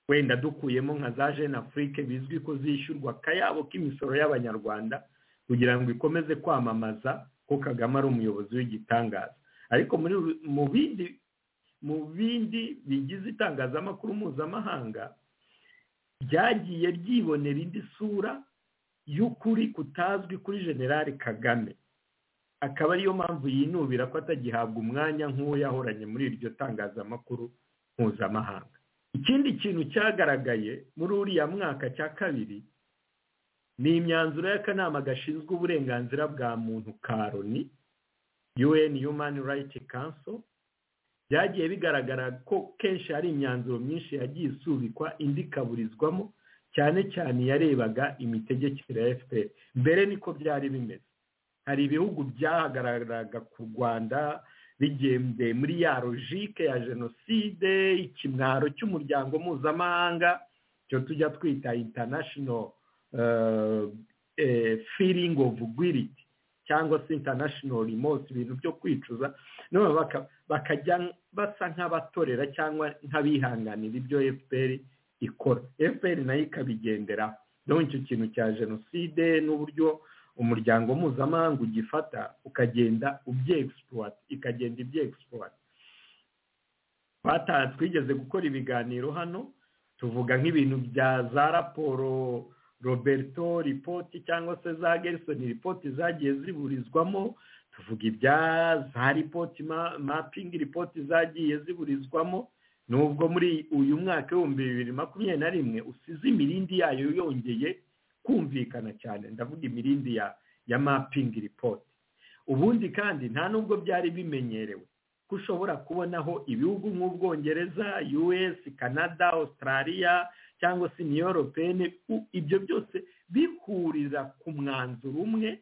wenda dukuyemo nka za jene afurike bizwi ko zishyurwa akayabo k'imisoro y'abanyarwanda kugira ngo ikomeze kwamamaza ko kagame ari umuyobozi w'igitangaza ariko mu bindi bigize itangazamakuru mpuzamahanga ryagiye ryibonera indi sura y'ukuri kutazwi kuri generale kagame akaba ariyo mpamvu yinubira ko atagihabwa umwanya nk'uwo yahoranye muri iryo tangazamakuru mpuzamahanga ikindi kintu cyagaragaye muri uriya mwaka cya kabiri ni imyanzuro y'akanama gashinzwe uburenganzira bwa muntu ka loni un human rights council byagiye bigaragara ko kenshi hari imyanzuro myinshi yagiye isubikwa indi ikaburizwamo cyane cyane yarebaga imitegekere ya fpr mbere niko byari bimeze hari ibihugu byahagararaga ku rwanda bigendeye muri ya logike ya jenoside ikimwaro cy'umuryango mpuzamahanga cyo tujya twita international feeling of guilty cyangwa se international remorse ibintu byo kwicuza none bakajya basa nk'abatorera cyangwa nk'abihanganira ibyo fpr ikora fpr nayo ikabigendera ndabona icyo kintu cya jenoside n'uburyo umuryango mpuzamahanga ugifata ukagenda ubyegisipurata ikagenda ibyegisipurata twataha twigeze gukora ibiganiro hano tuvuga nk'ibintu bya za raporo roberto ripoti cyangwa se za gerson ripoti zagiye ziburizwamo tuvuga ibya za ripoti mapingi ripoti zagiye ziburizwamo nubwo muri uyu mwaka w'ibihumbi bibiri makumyabiri na rimwe usize imirindi yayo yongeye kumvikana cyane ndavuga imirindi ya ya mapingi ripoti ubundi kandi nta nubwo byari bimenyerewe ko ushobora kubonaho ibihugu nk'ubwongereza us canada australia cyangwa se niyoropene ibyo byose bihuriza ku mwanzuro umwe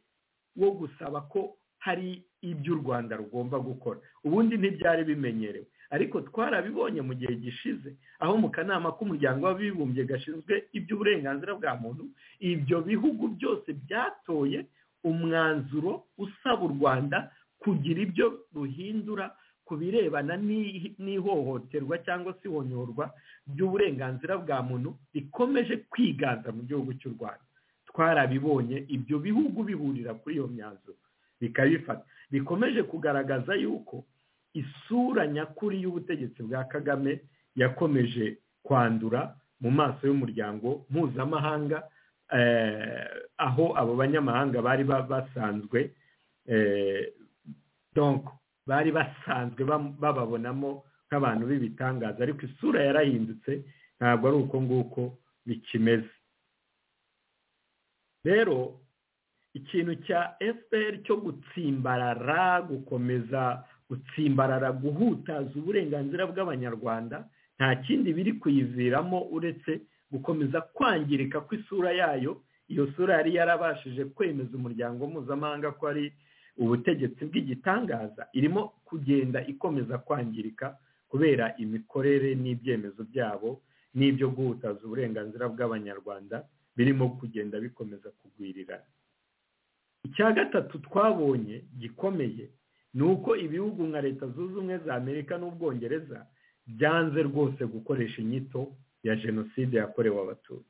wo gusaba ko hari ibyo u rwanda rugomba gukora ubundi ntibyari bimenyerewe ariko twarabibonye mu gihe gishize aho mu kanama k'umuryango w'abibumbye gashinzwe iby'uburenganzira bwa muntu ibyo bihugu byose byatoye umwanzuro usaba u rwanda kugira ibyo ruhindura ku birebana n'ihohoterwa cyangwa se ihonyorwa ry'uburenganzira bwa muntu rikomeje kwiganza mu gihugu cy'u rwanda twarabibonye ibyo bihugu bihurira kuri iyo myanzuro bikabifata bikomeje kugaragaza yuko isura nyakuri y'ubutegetsi bwa kagame yakomeje kwandura mu maso y'umuryango mpuzamahanga aho abo banyamahanga bari basanzwe bari basanzwe bababonamo nk'abantu b'ibitangaza ariko isura yarahindutse ntabwo ari uko nguko bikimeze rero ikintu cya fpr cyo gutsimbarara gukomeza gutsimbarara guhutaza uburenganzira bw'abanyarwanda nta kindi biri kuyiviramo uretse gukomeza kwangirika kw'isura yayo iyo sura yari yarabashije kwemeza umuryango mpuzamahanga ko ari ubutegetsi bw'igitangaza irimo kugenda ikomeza kwangirika kubera imikorere n'ibyemezo byabo n'ibyo guhutaza uburenganzira bw'abanyarwanda birimo kugenda bikomeza kugwirirana icya gatatu twabonye gikomeye ni uko ibihugu nka leta zunze ubumwe za amerika n'ubwongereza byanze rwose gukoresha inyito ya jenoside yakorewe abatutsi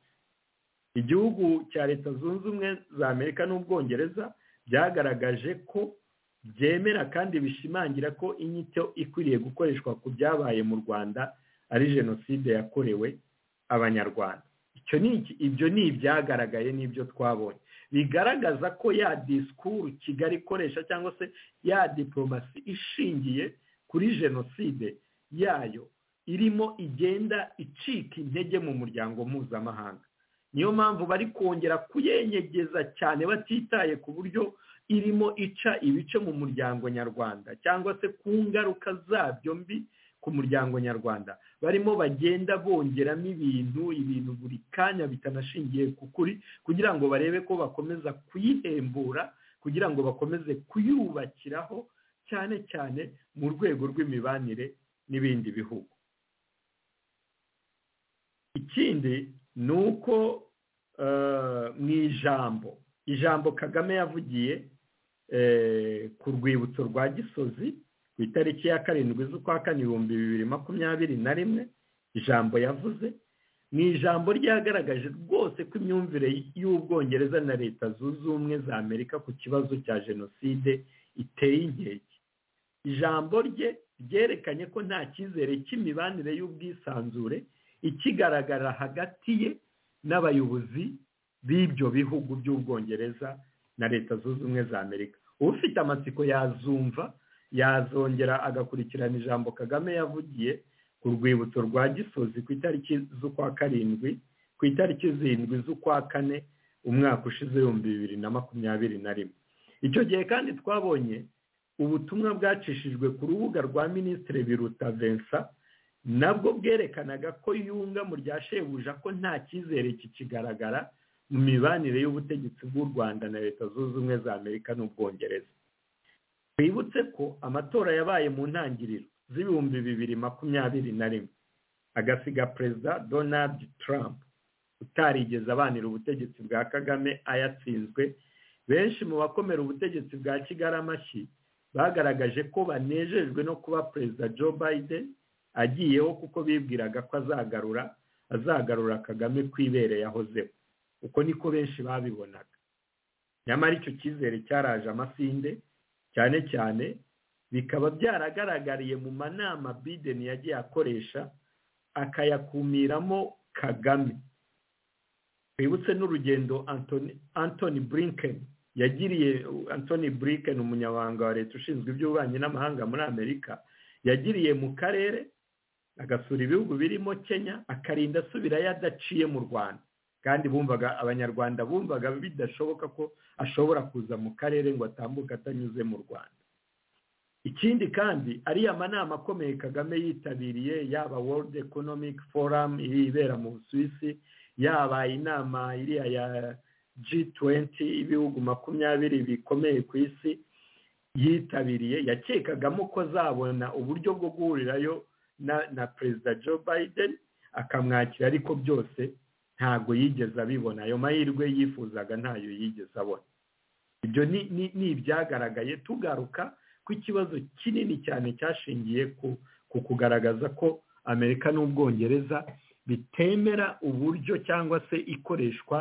igihugu cya leta zunze ubumwe za amerika n'ubwongereza byagaragaje ko byemera kandi bishimangira ko inyito ikwiriye gukoreshwa ku byabaye mu rwanda ari jenoside yakorewe abanyarwanda ibyo ni ibyagaragaye n'ibyo twabonye bigaragaza ko ya disikuru kigali ikoresha cyangwa se ya diporomasi ishingiye kuri jenoside yayo irimo igenda icika intege mu muryango mpuzamahanga niyo mpamvu bari kongera kuyenyegeza cyane batitaye ku buryo irimo ica ibice mu muryango nyarwanda cyangwa se ku ngaruka zabyo mbi ku muryango nyarwanda barimo bagenda bongeramo ibintu ibintu buri kanya bitanashingiye ku kuri kugira ngo barebe ko bakomeza kuyihembura kugira ngo bakomeze kuyubakiraho cyane cyane mu rwego rw'imibanire n'ibindi bihugu ikindi ni uko mu ijambo ijambo kagame yavugiye ku rwibutso rwa gisozi ku itariki ya karindwi z'ukwa kane ibihumbi bibiri makumyabiri na rimwe ijambo yavuze ni ijambo ryagaragaje rwose ko imyumvire y'ubwongereza na leta zunze ubumwe za amerika ku kibazo cya jenoside iteye inkeke ijambo rye ryerekanye ko nta cyizere cy'imibanire y'ubwisanzure ikigaragara hagati ye n'abayobozi b'ibyo bihugu by'ubwongereza na leta zunze ubumwe za amerika ufite amatsiko yazumva yazongera agakurikirana ijambo kagame yavugiye ku rwibutso rwa gisozi ku itariki z'ukwa karindwi ku itariki zirindwi z'ukwa kane umwaka ushize ibihumbi bibiri na makumyabiri na rimwe icyo gihe kandi twabonye ubutumwa bwacishijwe ku rubuga rwa minisitiri biruta vincent nabwo bwerekanaga ko yunga mu rya shebuja ko nta cyizere kikigaragara mu mibanire y'ubutegetsi bw'u rwanda na leta zunze ubumwe za amerika n'ubwongereza twibutse ko amatora yabaye mu ntangiriro z'ibihumbi bibiri makumyabiri na rimwe agasiga perezida donald trump utarigeze abanira ubutegetsi bwa kagame ayatsinzwe benshi mu bakomera ubutegetsi bwa kigali amashyi bagaragaje ko banejejwe no kuba perezida joe biden agiyeho kuko bibwiraga ko azagarura azagarura kagame ku ibere yahozeho uko niko benshi babibonaga nyamara icyo cyizere cyaraje amasinde cyane cyane bikaba byaragaragariye mu manama Biden yagiye akoresha akayakumiramo kagame twibutse n'urugendo antoni Blinken yagiriye antoni Blinken umunyamabanga wa leta ushinzwe iby'ububanyi n'amahanga muri amerika yagiriye mu karere agasura ibihugu birimo kenya akarinda asubirayo adaciye mu rwanda kandi bumvaga abanyarwanda bumvaga bidashoboka ko ashobora kuza mu karere ngo atambuke atanyuze mu rwanda ikindi kandi ariya manama akomeye kagame yitabiriye yaba world economic forum ibera mu busuwisi yaba inama iriya ya G20 ibihugu makumyabiri bikomeye ku isi yitabiriye yakekagamo ko azabona uburyo bwo guhurirayo na na perezida joe biden akamwakira ariko byose ntabwo yigeze abibona ayo mahirwe yifuzaga ntayo yigeze abona ibyo ni ibyagaragaye tugaruka ku ikibazo kinini cyane cyashingiye ku kugaragaza ko amerika n'ubwongereza bitemera uburyo cyangwa se ikoreshwa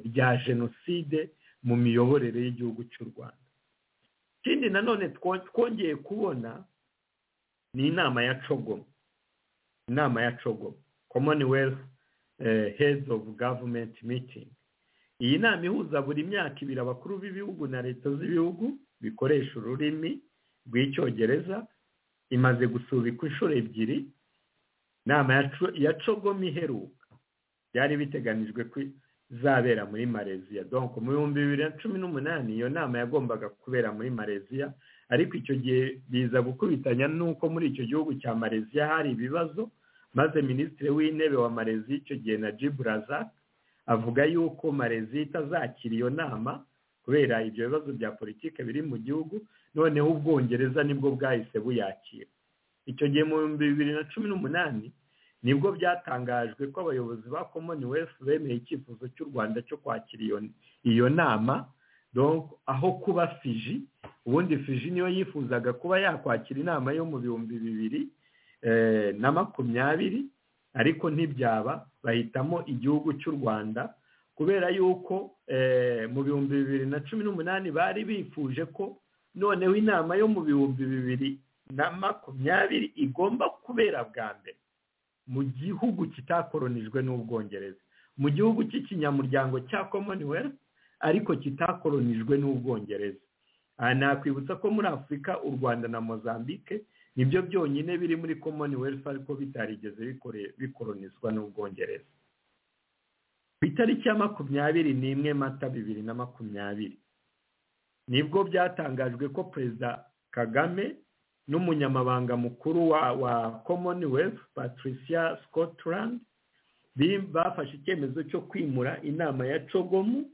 rya jenoside mu miyoborere y'igihugu cy'u rwanda ikindi nanone twongeye kubona ni inama ya cogomo inama ya cogomo commonwealth heads of government meeting iyi nama ihuza buri myaka ibiri abakuru b'ibihugu na leta z'ibihugu bikoresha ururimi rw'icyongereza imaze gusubikwa inshuro ebyiri inama ya cogomo iheruka byari biteganijwe ko izabera muri mareziya donko mu bihumbi bibiri na cumi n'umunani iyo nama yagombaga kubera muri mareziya ariko icyo gihe biza gukubitanya n'uko muri icyo gihugu cya mareziya hari ibibazo maze minisitiri w'intebe wa mareziya icyo gihe na jiburaza avuga yuko mareziya itazakira iyo nama kubera ibyo bibazo bya politiki biri mu gihugu noneho ubwongereza nibwo bwahise buyakira icyo gihe mu bihumbi bibiri na cumi n'umunani nibwo byatangajwe ko abayobozi ba commonwealth bemeye icyifuzo cy'u rwanda cyo kwakira iyo nama aho kuba fiji ubundi fiji niyo yifuzaga kuba yakwakira inama yo mu bihumbi bibiri na makumyabiri ariko ntibyaba bahitamo igihugu cy'u rwanda kubera yuko mu bihumbi bibiri na cumi n'umunani bari bifuje ko noneho inama yo mu bihumbi bibiri na makumyabiri igomba kubera bwa mbere mu gihugu kitakoronijwe n'ubwongereza mu gihugu cy'ikinyamuryango cya commonwealth ariko kitakoronijwe n'ubwongereza aha nakwibutsa ko muri afurika u rwanda na mozambique nibyo byonyine biri muri commonwealth ariko bitarigeze bikoronizwa n'ubwongereza ku itariki ya makumyabiri n'imwe mata bibiri na makumyabiri nibwo byatangajwe ko perezida kagame n'umunyamabanga mukuru wa commonwealth patricia scotland bafashe icyemezo cyo kwimura inama ya cogomu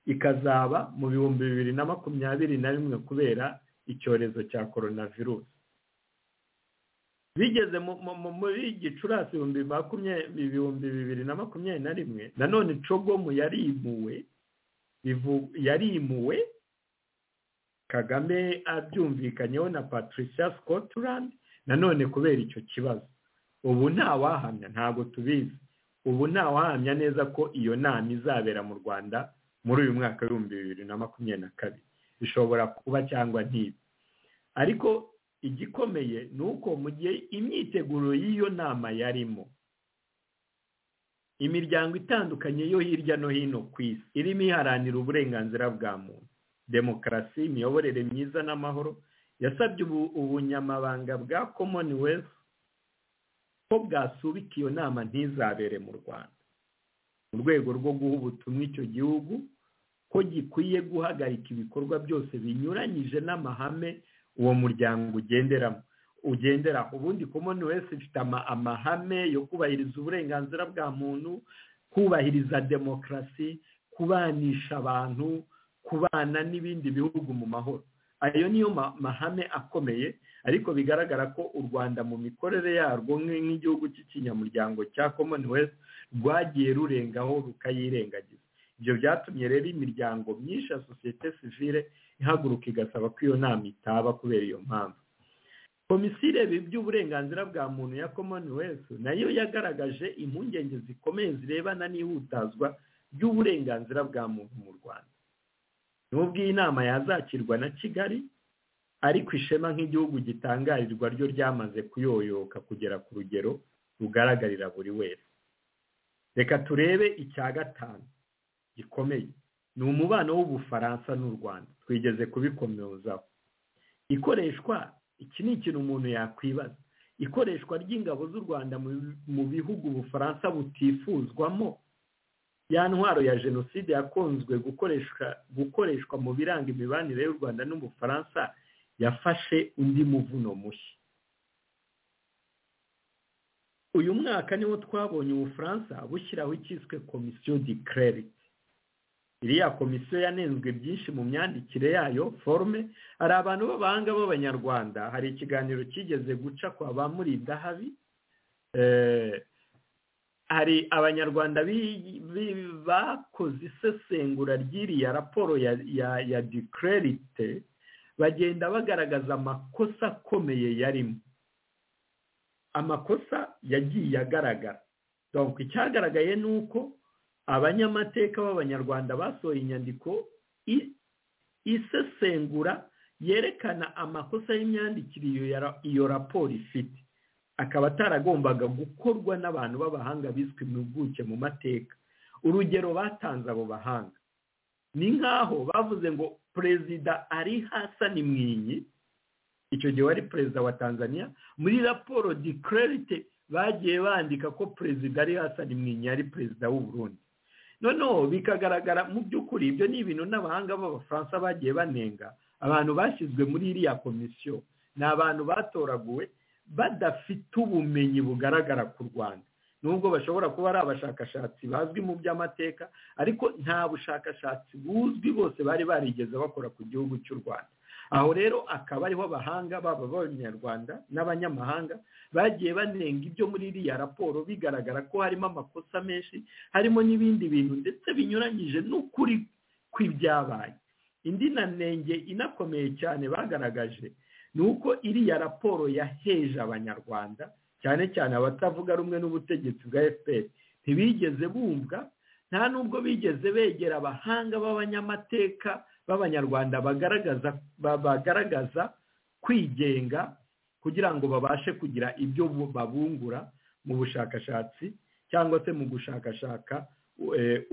ikazaba mu bihumbi bibiri na makumyabiri na rimwe kubera icyorezo cya coronavirus bigeze muri gicurasi ibihumbi bibiri na makumyabiri na rimwe nanone cogomu yarimuwe yarimuwe kagame abyumvikanyeho na patricia scotland nanone kubera icyo kibazo ubu ntawahamya ntabwo tubizi ubu ntawahamya neza ko iyo nama izabera mu rwanda muri uyu mwaka w'ibihumbi bibiri na makumyabiri na kabiri bishobora kuba cyangwa ntibe ariko igikomeye ni uko mu gihe imyiteguro y'iyo nama yarimo imiryango itandukanye yo hirya no hino ku isi irimo iharanira uburenganzira bwa muntu demokarasi imiyoborere myiza n'amahoro yasabye ubunyamabanga bwa commonwealth ko bwasubika iyo nama ntizabere mu rwanda mu rwego rwo guha ubutumwa icyo gihugu ko gikwiye guhagarika ibikorwa byose binyuranyije n'amahame uwo muryango ugenderamo ugenderaho ubundi commonwealth ifite amahame yo kubahiriza uburenganzira bwa muntu kubahiriza demokarasi kubanisha abantu kubana n'ibindi bihugu mu mahoro ayo niyo mahame akomeye ariko bigaragara ko u rwanda mu mikorere yarwo nk'igihugu cy'ikinyamuryango cya commonwealth rwagiye rurengaho rukayirengagiza ibyo byatumye rero imiryango myinshi ya sosiyete sivire ihaguruka igasaba ko iyo nama itaba kubera iyo mpamvu komisiyo ireba iby'uburenganzira bwa muntu ya commonwealth nayo yagaragaje impungenge zikomeye zirebana n'ihutazwa ry'uburenganzira bwa muntu mu rwanda nubwo iyi nama yazakirwa na kigali ariko ishema nk'igihugu gitangarirwa ryo ryamaze kuyoyoka kugera ku rugero rugaragarira buri wese reka turebe icya gatanu gikomeye ni umubano w'ubufaransa n'u rwanda twigeze kubikomezaho ikoreshwa iki ni ikintu umuntu yakwibaza ikoreshwa ry'ingabo z'u rwanda mu bihugu ubufaransa butifuzwamo ya ntwaro ya jenoside yakunzwe gukoreshwa gukoreshwa mu biranga imibanire y'u rwanda n'ubufaransa yafashe undi muvuno mushya uyu mwaka niwo twabonye ubufaransa bushyiraho icyiswe komisiyo dikirerite iriya komisiyo yanenzwe byinshi mu myandikire yayo forume hari abantu b'abahanga b'abanyarwanda hari ikiganiro kigeze guca kwa ba murindahabi hari abanyarwanda bakoze isesengura ry'iriya raporo ya dikirerite bagenda bagaragaza amakosa akomeye yarimo amakosa yagiye agaragara icyagaragaye ni uko abanyamateka b'abanyarwanda basohoye inyandiko isesengura yerekana amakosa y'imyandikire iyo raporo ifite akaba ataragombaga gukorwa n'abantu b'abahanga bizwi mu mpuguke mu mateka urugero batanze abo bahanga ni nk'aho bavuze ngo perezida ari hasani mwinyi icyo gihe wari perezida wa tanzania muri raporo dikirerite bagiye bandika ko perezida ari hasani mwinyi ari perezida w'u Burundi noneho bikagaragara mu by'ukuri ibyo ni ibintu n'abahanga b'abafaransa bagiye banenga abantu bashyizwe muri iriya komisiyo ni abantu batoraguwe badafite ubumenyi bugaragara ku rwanda nubwo bashobora kuba ari abashakashatsi bazwi mu by'amateka ariko nta bushakashatsi buzwi bose bari barigeze bakora ku gihugu cy'u rwanda aho rero akaba ariho abahanga baba abanyarwanda n'abanyamahanga bagiye banenga ibyo muri iriya raporo bigaragara ko harimo amakosa menshi harimo n'ibindi bintu ndetse binyuranyije n'ukuri kw'ibyabaye indi nanenge inakomeye cyane bagaragaje ni uko iriya raporo yaheje abanyarwanda cyane cyane abatavuga rumwe n'ubutegetsi bwa fpr ntibigeze bumva nta n'ubwo bigeze begera abahanga b'abanyamateka b'abanyarwanda bagaragaza bagaragaza kwigenga kugira ngo babashe kugira ibyo babungura mu bushakashatsi cyangwa se mu gushakashaka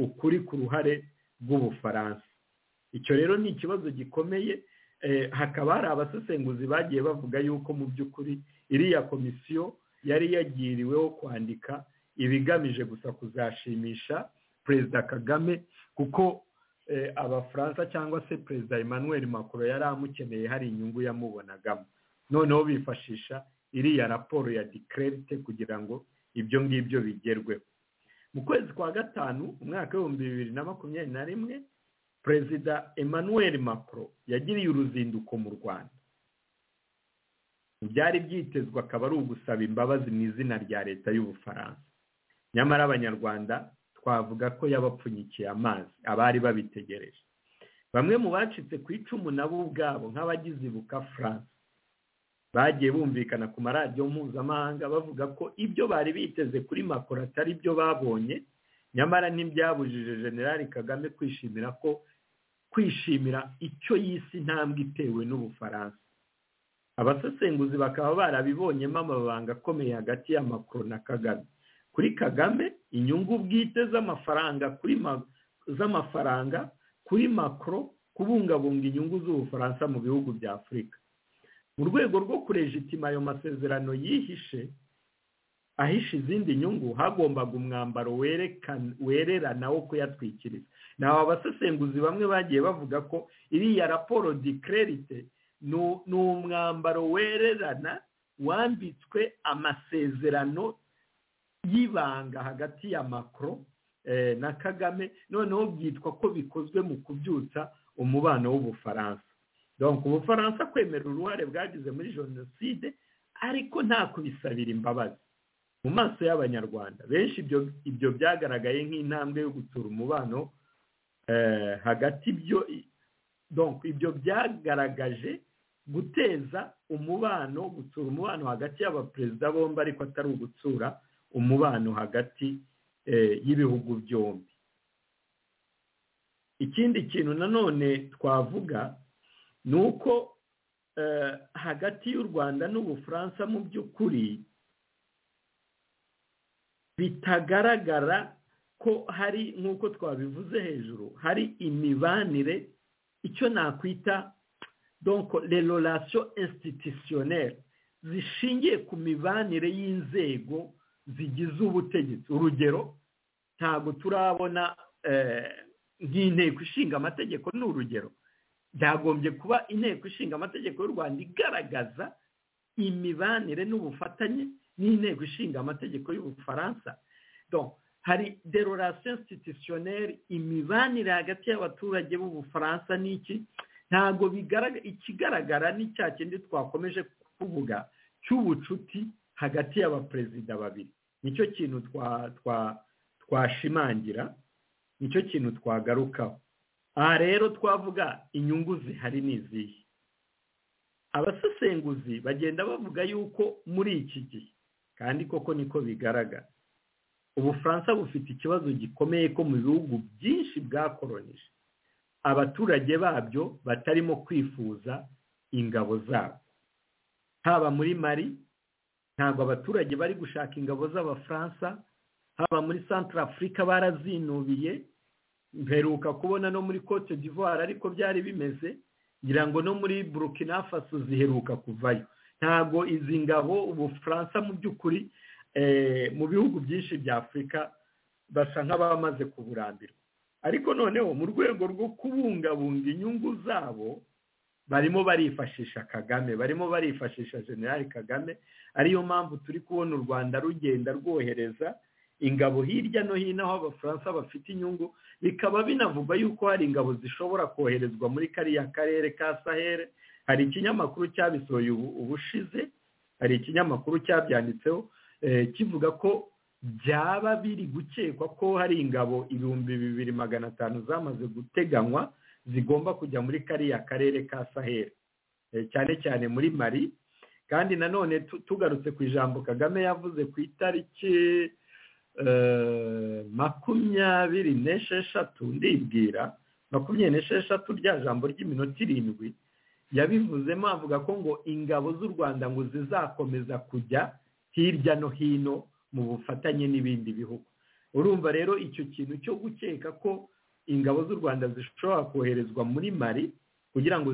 ukuri ku ruhare rw'ubufaransa icyo rero ni ikibazo gikomeye hakaba hari abasesenguzi bagiye bavuga yuko mu by'ukuri iriya komisiyo yari yagiriweho kwandika ibigamije gusa kuzashimisha perezida kagame kuko abafaransa cyangwa se perezida emmanuel macron yari amukeneye hari inyungu yamubonagamo noneho bifashisha iriya raporo ya dikirerite kugira ngo ibyo ngibyo bigerweho mu kwezi kwa gatanu umwaka w'ibihumbi bibiri na makumyabiri na rimwe perezida emmanuel macron yagiriye uruzinduko mu rwanda byari byitezwe akaba ari ugusaba imbabazi mu izina rya leta y'ubufaransa nyamara abanyarwanda twavuga ko yabapfunyikiye amazi abari babitegereje bamwe mu bacitse ku icumu nabo ubwabo nk'abagize ibuka france bagiye bumvikana ku maradiyo mpuzamahanga bavuga ko ibyo bari biteze kuri macron atari byo babonye nyamara ntibyabujije generali kagame kwishimira ko kwishimira icyo y'isi intambwe itewe n'ubufaransa abasesenguzi bakaba barabibonyemo amabanga akomeye hagati ya macron na kagame kuri kagame inyungu bwite z'amafaranga kuri z'amafaranga kuri makro kubungabunga inyungu z'ubufaransa mu bihugu bya afurika mu rwego rwo kurejitima ayo masezerano yihishe ahishe izindi nyungu hagombaga umwambaro wererana wo kuyatwikiriza naho abasesenguzi bamwe bagiye bavuga ko iriya raporo dikirerite ni umwambaro wererana wambitswe amasezerano y'ibanga hagati ya makro na kagame noneho byitwa ko bikozwe mu kubyutsa umubano w'ubufaransa donk ubufaransa kwemera uruhare bwagize muri jenoside ariko nta kubisabira imbabazi mu maso y'abanyarwanda benshi ibyo byagaragaye nk'intambwe yo gutsura umubano hagati donk ibyo byagaragaje guteza umubano gutsura umubano hagati y'abaperezida bombi ariko atari ugutsura umubano hagati y'ibihugu byombi ikindi kintu nanone twavuga ni uko hagati y'u rwanda n'ubufaransa mu by'ukuri bitagaragara ko hari nk'uko twabivuze hejuru hari imibanire icyo nakwita donko relorasiyo institusiyoneri zishingiye ku mibanire y'inzego zigize ubutegetsi urugero ntabwo turabona nk'inteko ishinga amategeko ni urugero byagombye kuba inteko ishinga amategeko y'u rwanda igaragaza imibanire n'ubufatanye n'inteko ishinga amategeko y'ubufaransa hari derorasiyo institutioneri imibanire hagati y'abaturage b'ubufaransa n'iki ntabwo bigaragara ikigaragara ni cya kindi twakomeje kuvuga cy'ubucuti hagati y'abaperezida babiri nicyo kintu twashimangira nicyo kintu twagarukaho aha rero twavuga inyungu zihari ni izihe abasesenguzi bagenda bavuga yuko muri iki gihe kandi koko niko bigaragara ubufaransa bufite ikibazo gikomeye ko mu bihugu byinshi bwakoronije abaturage babyo batarimo kwifuza ingabo zabo haba muri mari ntabwo abaturage bari gushaka ingabo z'abafaransa haba muri santara afurika barazinubiye mperuka kubona no muri cote d'ivoire ariko byari bimeze ngira ngo no muri burukina faso ziheruka kuvayo ntabwo izi ngabo ubufaransa mu by'ukuri mu bihugu byinshi bya afurika basa nk'abamaze kuburambirwa ariko noneho mu rwego rwo kubungabunga inyungu zabo barimo barifashisha kagame barimo barifashisha generali kagame ariyo mpamvu turi kubona u rwanda rugenda rwohereza ingabo hirya no hino aho abafaransa bafite inyungu bikaba binavugwa yuko hari ingabo zishobora koherezwa muri kariya karere ka sahere hari ikinyamakuru cyabisohoye ubushize hari ikinyamakuru cyabyanditseho kivuga ko byaba biri gukekwa ko hari ingabo ibihumbi bibiri magana atanu zamaze guteganywa zigomba kujya muri kariya karere ka sahere cyane cyane muri mari kandi nanone tugarutse ku ijambo kagame yavuze ku itariki makumyabiri n'esheshatu ndibwira makumyabiri n'esheshatu rya jambo ry'iminota irindwi yabivuzemo avuga ko ngo ingabo z'u rwanda ngo zizakomeza kujya hirya no hino mu bufatanye n'ibindi bihugu urumva rero icyo kintu cyo gukeka ko ingabo z'u rwanda zishobora koherezwa muri mari kugira ngo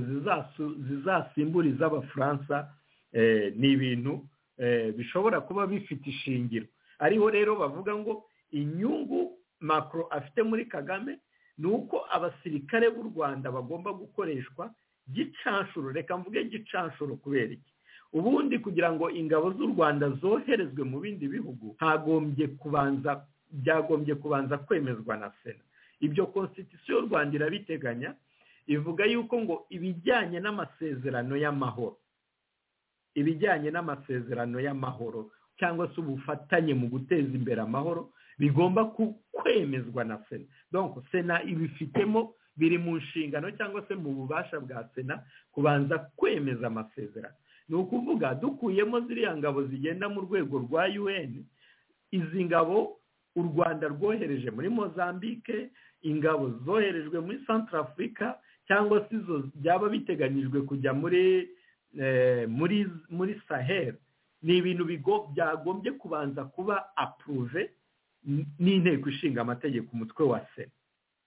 zizasimbure iz'abafaransa ni ibintu bishobora kuba bifite ishingiro ariho rero bavuga ngo inyungu makoro afite muri kagame ni uko abasirikare b'u rwanda bagomba gukoreshwa gicanshuro reka mvuge gicanshuro kubera iki ubundi kugira ngo ingabo z'u rwanda zoherezwe mu bindi bihugu hagombye kubanza byagombye kubanza kwemezwa na sena ibyo konsitisiyo y'u rwanda irabiteganya ivuga yuko ngo ibijyanye n'amasezerano y'amahoro ibijyanye n'amasezerano y'amahoro cyangwa se ubufatanye mu guteza imbere amahoro bigomba kwemezwa na sena donc sena ibifitemo biri mu nshingano cyangwa se mu bubasha bwa sena kubanza kwemeza amasezerano ni ukuvuga dukuyemo ziriya ngabo zigenda mu rwego rwa un izi ngabo u rwanda rwohereje muri mozambique ingabo zoherejwe muri central africa cyangwa se izo byaba biteganyijwe kujya muri muri muri sahel ni ibintu byagombye kubanza kuba apuruve n'inteko ishinga amategeko umutwe wa sena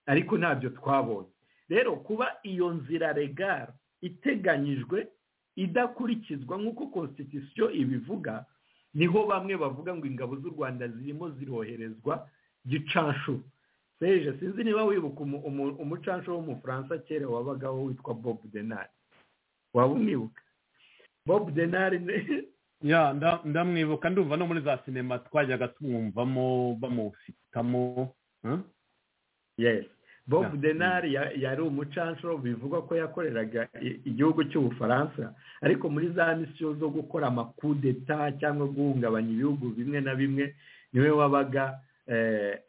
ariko ntabyo twabonye rero kuba iyo nzira regara iteganyijwe idakurikizwa nk'uko konsitisiyo ibivuga niho bamwe bavuga ngo ingabo z'u rwanda zirimo ziroherezwa gicanshuro seje sinzi niba wibuka umucanshuro w'umufaransa kera wabagaho witwa bob denari waba umwibuka bob denari ya ndamwibuka ndumva no muri za sinema twajyaga tumwumvamo bamufitamo bob denari yari umucanshuro bivugwa ko yakoreraga igihugu cy'ubufaransa ariko muri za misiyo zo gukora amakudeta cyangwa guhungabanya ibihugu bimwe na bimwe niwe wabaga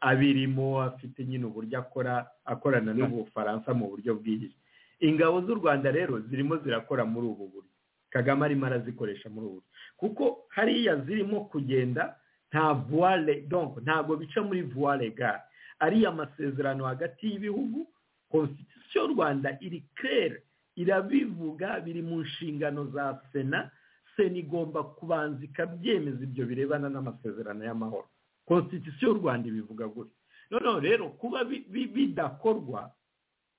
abirimo afite nyine uburyo akora akorana n'ubufaransa mu buryo bwihise ingabo z'u rwanda rero zirimo zirakora muri ubu buryo kagame arimo arazikoresha muri ubu kuko hariya zirimo kugenda nta vuware donko ntabwo bica muri vuware gare ariya amasezerano hagati y'ibihugu konsitisiyo y'u rwanda iri kere irabivuga biri mu nshingano za sena sena igomba kubanza ikabyemeza ibyo birebana n'amasezerano y'amahoro konsitisiyo y'u rwanda ibivuga gutyo noneho rero kuba bidakorwa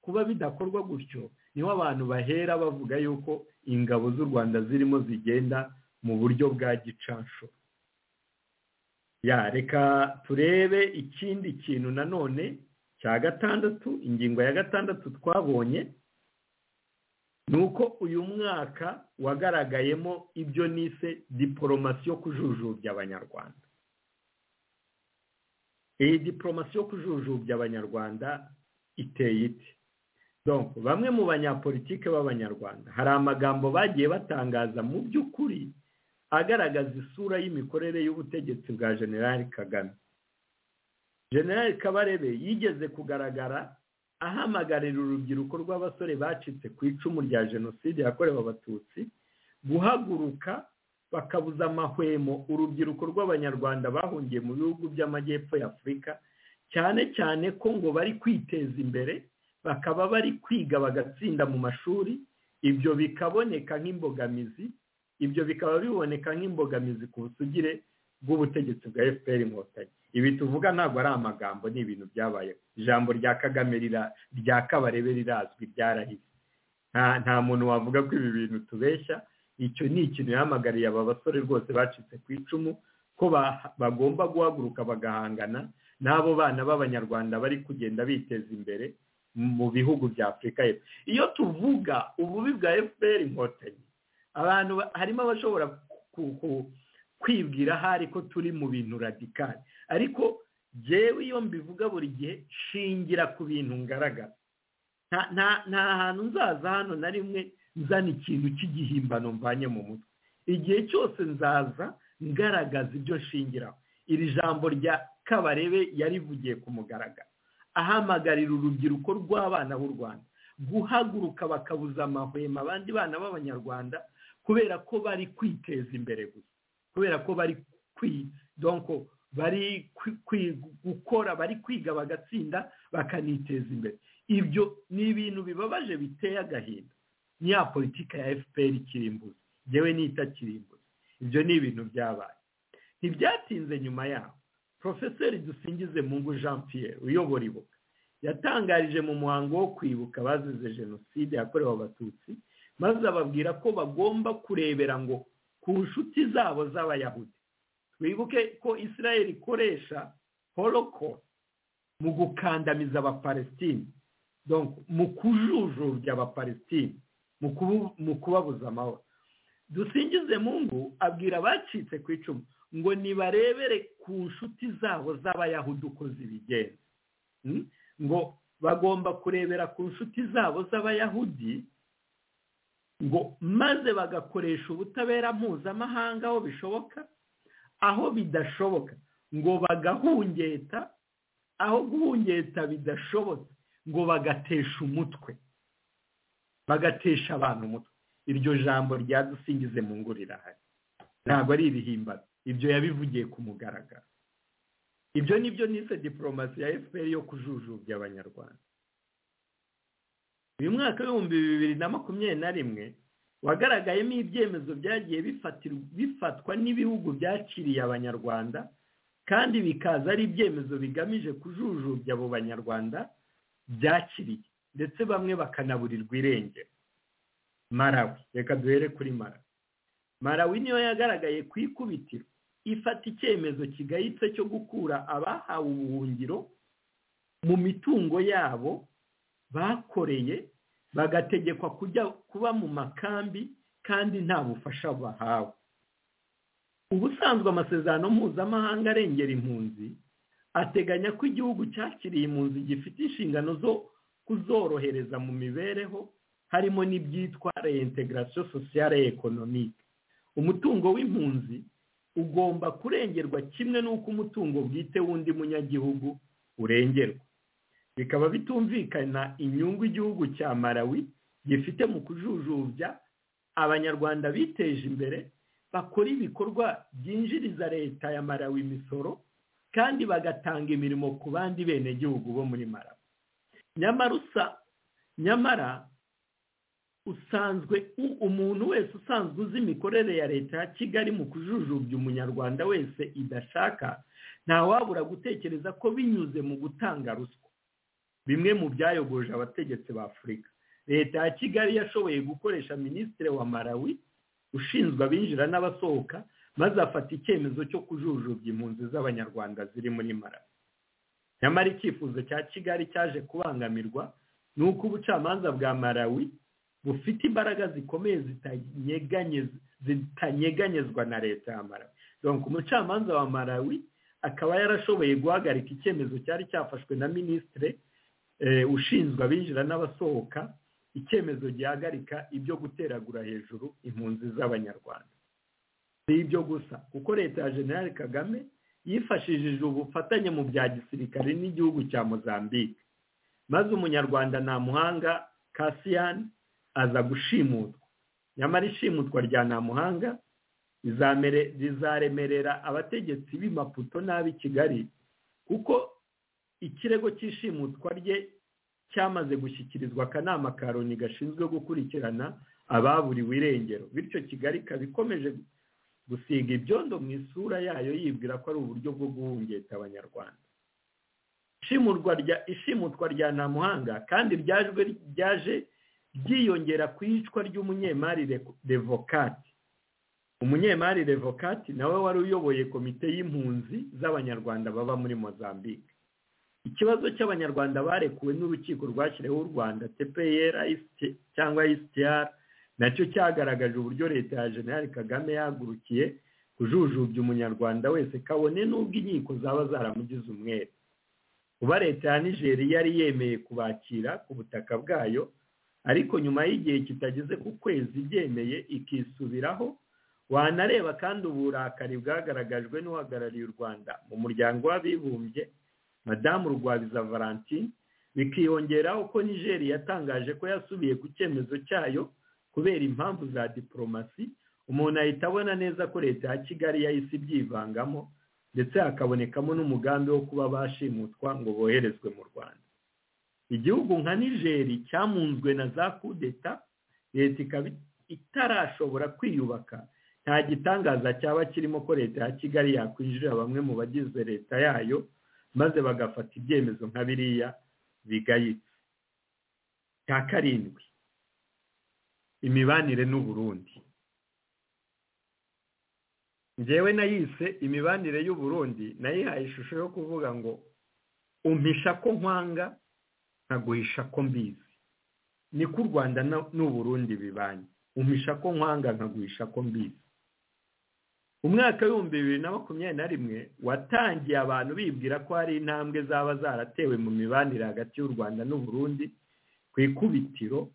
kuba bidakorwa gutyo niho abantu bahera bavuga yuko ingabo z'u rwanda zirimo zigenda mu buryo bwa gicanshuro ya reka turebe ikindi kintu nanone cya gatandatu ingingo ya gatandatu twabonye ni uko uyu mwaka wagaragayemo ibyo nise diporomasi yo kujujubya abanyarwanda iyi diporomasi yo kujujubya abanyarwanda iteye ite donc bamwe mu banyapolitike b'abanyarwanda hari amagambo bagiye batangaza mu by'ukuri agaragaza isura y'imikorere y'ubutegetsi bwa generali kagame generali kabarebe yigeze kugaragara ahamagarira urubyiruko rw'abasore bacitse ku icumu rya jenoside yakorewe abatutsi guhaguruka bakabuza amahwemo urubyiruko rw'abanyarwanda bahungiye mu bihugu by'amajyepfo y'afurika cyane cyane ko ngo bari kwiteza imbere bakaba bari kwiga bagatsinda mu mashuri ibyo bikaboneka nk'imbogamizi ibyo bikaba biboneka nk'imbogamizi ku busugire bw'ubutegetsi bwa fpr inkotanyi ibi tuvuga ntabwo ari amagambo ni ibintu byabaye ijambo rya kagame rya kabarebe rirazwi ryarahise nta muntu wavuga ko ibi bintu tubeshya icyo ni ikintu yahamagariye aba basore rwose bacitse ku icumu ko bagomba guhaguruka bagahangana n'abo bana b'abanyarwanda bari kugenda biteza imbere mu bihugu bya afurika y'epfo iyo tuvuga ububi bwa fpr inkotanyi abantu harimo abashobora kwibwira ahari ko turi mu bintu radikari ariko yewe iyo mbivuga buri gihe shingira ku bintu ngaragara nta hantu nzaza hano na rimwe nzana ikintu cy'igihimbano mvanye mu mutwe igihe cyose nzaza ngaragaza ibyo nshingiraho iri jambo rya kabarebe yarivugiye ku mugaragaro ahamagarira urubyiruko rw'abana b'u rwanda guhaguruka bakabuza amahwema abandi bana b'abanyarwanda kubera ko bari kwiteza imbere gusa kubera ko bari bari gukora bari kwiga bagatsinda bakaniteza imbere ibyo ni ibintu bibabaje biteye agahinda ni ya politika ya fpr ikirimbuzi yewe n'itakirimbuzi ibyo ni ibintu byabaye ntibyatinze nyuma yaho porofeseri dusingize mungu jean pierre uyobora ibuka yatangarije mu muhango wo kwibuka abazize jenoside yakorewe abatutsi maze ababwira ko bagomba kurebera ngo ku nshuti zabo z'abayahudi wibuke ko israel ikoresha horoko mu gukandamiza abapalestine mu kujujubya abapalestine mu kubabuza amahoro dusingize mungu abwira abacitse ku icumu ngo nibarebere ku nshuti zabo z'abayahudi uko zibigenza ngo bagomba kurebera ku nshuti zabo z'abayahudi ngo maze bagakoresha ubutabera mpuzamahanga aho bishoboka aho bidashoboka ngo bagahungeta aho guhungeta bidashobotse ngo bagatesha umutwe bagatesha abantu umutwe iryo jambo ryadusingize mu ngo rirahari ntabwo ari ibihimbano ibyo yabivugiye ku mugaragaro ibyo ni byo nise diporomasi ya fpr yo kujujubya abanyarwanda uyu mwaka w'ibihumbi bibiri na makumyabiri na rimwe wagaragayemo ibyemezo byagiye bifatwa n'ibihugu byakiriye abanyarwanda kandi bikaza ari ibyemezo bigamije kujujubya abo banyarwanda byakiriye ndetse bamwe bakanaburirwa irengero marawi reka duhere kuri marawi marawi niyo yagaragaye ku ikubitiro ifata icyemezo kigayitse cyo gukura abahawe ubuhungiro mu mitungo yabo bakoreye bagategekwa kujya kuba mu makambi kandi nta bufasha bahawe ubusanzwe amasezerano mpuzamahanga arengera impunzi ateganya ko igihugu cyakiriye impunzi gifite inshingano zo kuzorohereza mu mibereho harimo n'ibyitwa reintegration sociale economique umutungo w'impunzi ugomba kurengerwa kimwe n'uko umutungo bwite w'undi munyagihugu urengerwa bikaba bitumvikana inyungu igihugu cya marawi gifite mu kujujubya abanyarwanda biteje imbere bakora ibikorwa byinjiriza leta ya marawi imisoro kandi bagatanga imirimo ku bandi benegihugu bo muri marawi nyamara usanzwe umuntu wese usanzwe uzi imikorere ya leta ya kigali mu kujujubya umunyarwanda wese idashaka ntawabura gutekereza ko binyuze mu gutanga ruswa bimwe mu byayogoje abategetsi ba afurika leta ya kigali yashoboye gukoresha minisitiri wa marawi ushinzwe abinjira n'abasohoka maze afata icyemezo cyo kujujubya impunzi z'abanyarwanda ziri muri marawi nyamara icyifuzo cya kigali cyaje kubangamirwa ni uko ubucamanza bwa marawi bufite imbaraga zikomeye zitanyeganyezwa na leta ya marawi ku umucamanza wa marawi akaba yarashoboye guhagarika icyemezo cyari cyafashwe na minisitire ushinzwe abinjira n'abasohoka icyemezo gihagarika ibyo guteragura hejuru impunzi z'abanyarwanda si ibyo gusa kuko leta ya generale kagame yifashishije ubufatanye mu bya gisirikare n'igihugu cya mozambique maze umunyarwanda nta muhanga kasiyani aza gushimutwa nyamara ishimutwa rya nta muhanga rizaremerera abategetsi b'imaputo n'ab'i kigali kuko ikirego cy'ishimutwa rye cyamaze gushyikirizwa akanama ka loni gashinzwe gukurikirana ababuriwe irengero bityo kigali ikaba ikomeje gusiga ibyondo mu isura yayo yibwira ko ari uburyo bwo guhungeta abanyarwanda ishimutwa rya ntamuhanga kandi ryaje ryiyongera ku iyicwa ry'umunyemari revokati umunyemari revokati nawe wari uyoboye komite y'impunzi z'abanyarwanda baba muri mozambique ikibazo cy'abanyarwanda barekuwe n'urukiko rwashyiriweho u rwanda tpr cyangwa isitiyara nacyo cyagaragaje uburyo leta ya generale kagame yahagurukiye kujujubya umunyarwanda wese kabone n'ubwo inkiko zaba zaramugize umwere kuba leta ya nigeri yari yemeye kubakira ku butaka bwayo ariko nyuma y'igihe kitageze ku kwezi ibyemeye ikisubiraho wanareba kandi uburakari bwagaragajwe n'uhagarariye u rwanda mu muryango w'abibumbye madamu rwabiza valentine bikiyongeraho ko nigeri yatangaje ko yasubiye ku cyemezo cyayo kubera impamvu za diporomasi umuntu ahita abona neza ko leta ya kigali yahise ibyivangamo ndetse hakabonekamo n'umugambi wo kuba bashimutwa ngo boherezwe mu rwanda igihugu nka nigeri cyamunzwe na za kudeta leta ikaba itarashobora kwiyubaka nta gitangaza cyaba kirimo ko leta ya kigali yakwinjirira bamwe mu bagize leta yayo maze bagafata ibyemezo nka biriya bigayitse cya karindwi imibanire n'uburundi ngewe nayise imibanire y'uburundi nayihaye ishusho yo kuvuga ngo umpisha ko nkwanga nkaguhisha ko mbizi niko u rwanda n'uburundi bibanye umpisha ko nkwanga nkaguhisha ko mbizi umwaka w'ibihumbi bibiri na makumyabiri na rimwe watangiye abantu bibwira ko hari intambwe zaba zaratewe mu mibanire hagati y'u rwanda n'uburundi ku ikubitiro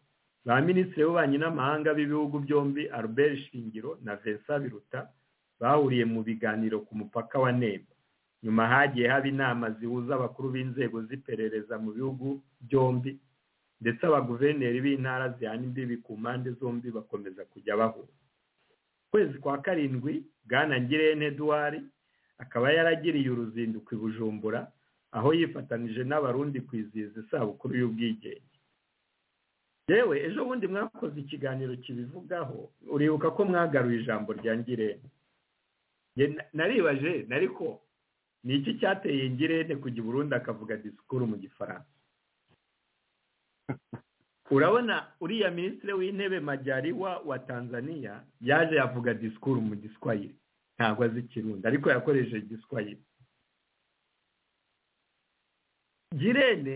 ba minisitiri w'ububanyi n'amahanga b'ibihugu byombi albert shingiro na vincent biruta bahuriye mu biganiro ku mupaka wa nemba nyuma hagiye haba inama zihuza abakuru b'inzego z'iperereza mu bihugu byombi ndetse abaguverineri b'intara zihana imbibi ku mpande zombi bakomeza kujya bahura kwezi kwa karindwi bwana ngirente eduard akaba yaragiriye uruzinduko i bujumbura aho yifatanije n'abarundi kwizihiza isabukuru y'ubwigenge yewe ejo bundi mwakoze ikiganiro kibivugaho uribuka ko mwagaruye ijambo rya ngirente naribaje nariko ni iki cyateye ngirente kujya i burundi akavuga disikuru mu gifaransa urabona uriya minisitiri w'intebe majyariwa wa tanzania yaje yavuga disikuru mu giswayire ntabwo azi ikirundi ariko yakoresheje igiswayire girene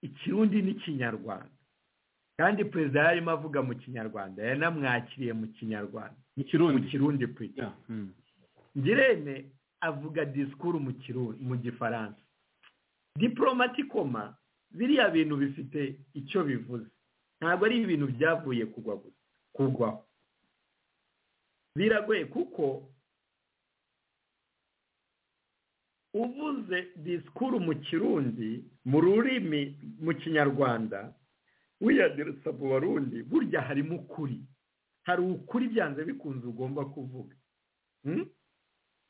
ikirundi n'ikinyarwanda kandi perezida yarimo avuga mu kinyarwanda yanamwakiriye mu kinyarwanda mu kirundi pwita girene avuga disikuru mu kirundi mu gifaransa diporomatikoma biriya bintu bifite icyo bivuze ntabwo ari ibintu byavuye kugwa gusa kugwaho biragoye kuko uvuze disikuru mu kirundi mu rurimi mu kinyarwanda wiyaduritse mu barundi burya harimo ukuri hari ukuri byanze bikunze ugomba kuvuga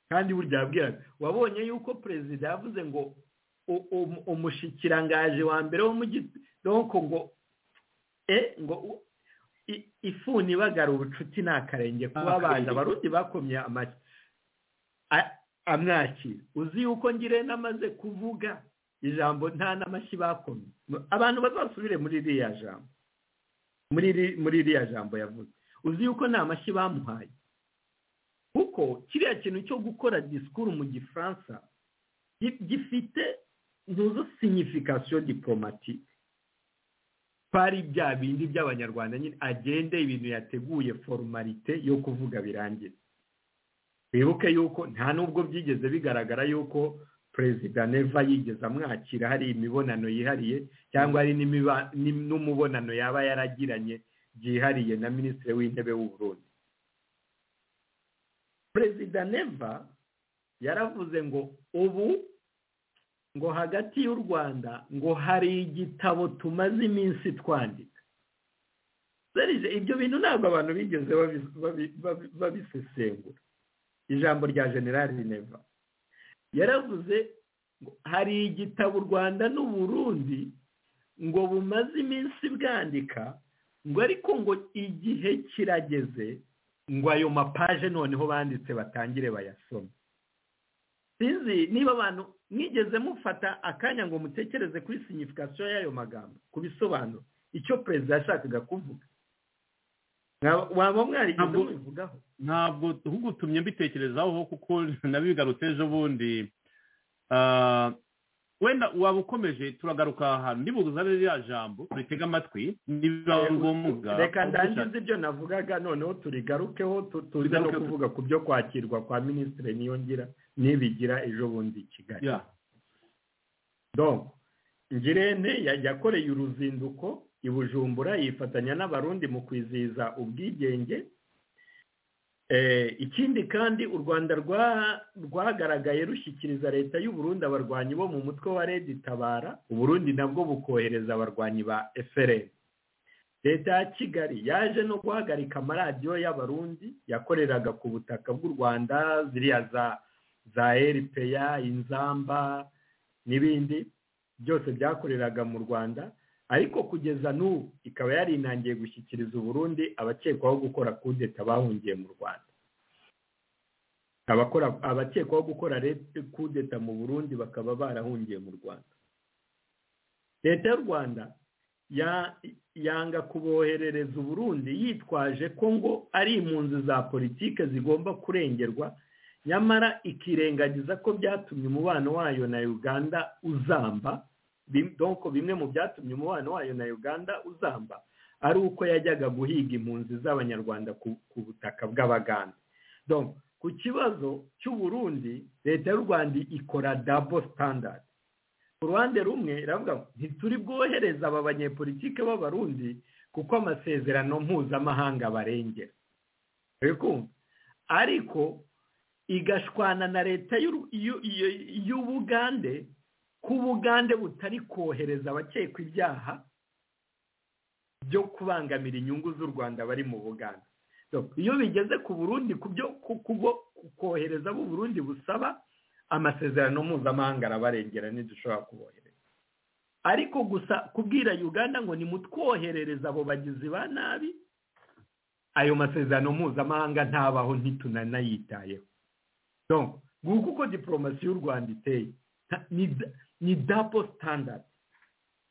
kandi burya yabwiraga wabonye yuko perezida yavuze ngo umushikirangaje wa mbere wo mu gitondo ngo e ngo ifuni ibagara ubucuti ni akarenge kuba abana abarundi bakomye amwakira uzi yuko ngire n'amaze kuvuga ijambo nta n'amashyi bakomye abantu bazasubire muri iriya jambo muri iriya jambo yavuze uzi yuko nta mashyi bamuhaye kuko ko kiriya kintu cyo gukora disikuru mu gifaransa gifite ntuzo sinyifikasiyo diporomatike twari bya bindi by'abanyarwanda nyine agende ibintu yateguye forumarite yo kuvuga birangira wibuke yuko nta nubwo byigeze bigaragara yuko perezida neva yigeze amwakira hari imibonano yihariye cyangwa hari n'umubonano yaba yaragiranye byihariye na minisitiri w'intebe w'uburundi perezida neva yaravuze ngo ubu ngo hagati y'u rwanda ngo hari igitabo tumaze iminsi twandika ibyo bintu ntabwo abantu bigeze babisesengura ijambo rya generali neva yaravuze ngo hari igitabo u rwanda n'uburundi ngo bumaze iminsi bwandika ngo ariko ngo igihe kirageze ngo ayo mapaje noneho banditse batangire bayasome sinzi niba abantu mwigeze mufata akanya ngo mutekereze kuri sinyifikasiyo y'ayo magambo ku bisobanuro icyo perezida yashakaga kuvuga waba mwarigeze mubivugaho ntabwo ugutumye mbitekerezaho kuko nabigarutse ejo bundi wenda waba ukomeje turagaruka ahantu nibuzane ririya jambo turitega amatwi niba ari ngombwa reka ndangize ibyo navugaga noneho turigarukeho tuze no kuvuga ku byo kwakirwa kwa minisitiri niyongira nibigira ejo bundi i kigali donko ngirente yakoreye uruzinduko i bujumbura yifatanya n'abarundi mu kwizihiza ubwigenge ikindi kandi u rwanda rwagaragaye rushyikiriza leta y'uburundi abarwanyi bo mu mutwe wa redi tabara uburundi nabwo bukohereza abarwanyi ba FRN leta ya kigali yaje no guhagarika amaradiyo y'abarundi yakoreraga ku butaka bw'u rwanda ziriya za eripeya inzamba n'ibindi byose byakoreraga mu rwanda ariko kugeza n'ubu ikaba yarinangiye gushyikiriza uburundi abakekwaho gukora kudeta bahungiye mu rwanda abakekwaho gukora kudeta mu burundi bakaba barahungiye mu rwanda leta y'u rwanda yanga kuboherereza uburundi yitwaje ko ngo ari impunzi za politike zigomba kurengerwa nyamara ikirengagiza ko byatumye umubano wayo na uganda uzamba donko bimwe mu byatumye umubano wayo na uganda uzamba ari uko yajyaga guhiga impunzi z'abanyarwanda ku butaka bw'abaganda donko ku kibazo cy'uburundi leta y'u rwanda ikora dabo sitandadi ku ruhande rumwe iravuga ngo ntituri bwohereza aba banyepolitike b'abarundi kuko amasezerano mpuzamahanga barengera ariko igashwana na leta y'ubugande ko ubugande butari kohereza abakekwa ibyaha byo kubangamira inyungu z'u rwanda bari mu buganda iyo bigeze ku burundi ku byo kohereza abo burundi busaba amasezerano mpuzamahanga arabarengera ntidushobora kubohereza ariko gusa kubwira uganda ngo nimutwoherereze abo bagizi ba nabi ayo masezerano mpuzamahanga ntabaho ntitunanayitayeho nguko uko diporomasi y'u rwanda iteye ni dapo sitandadi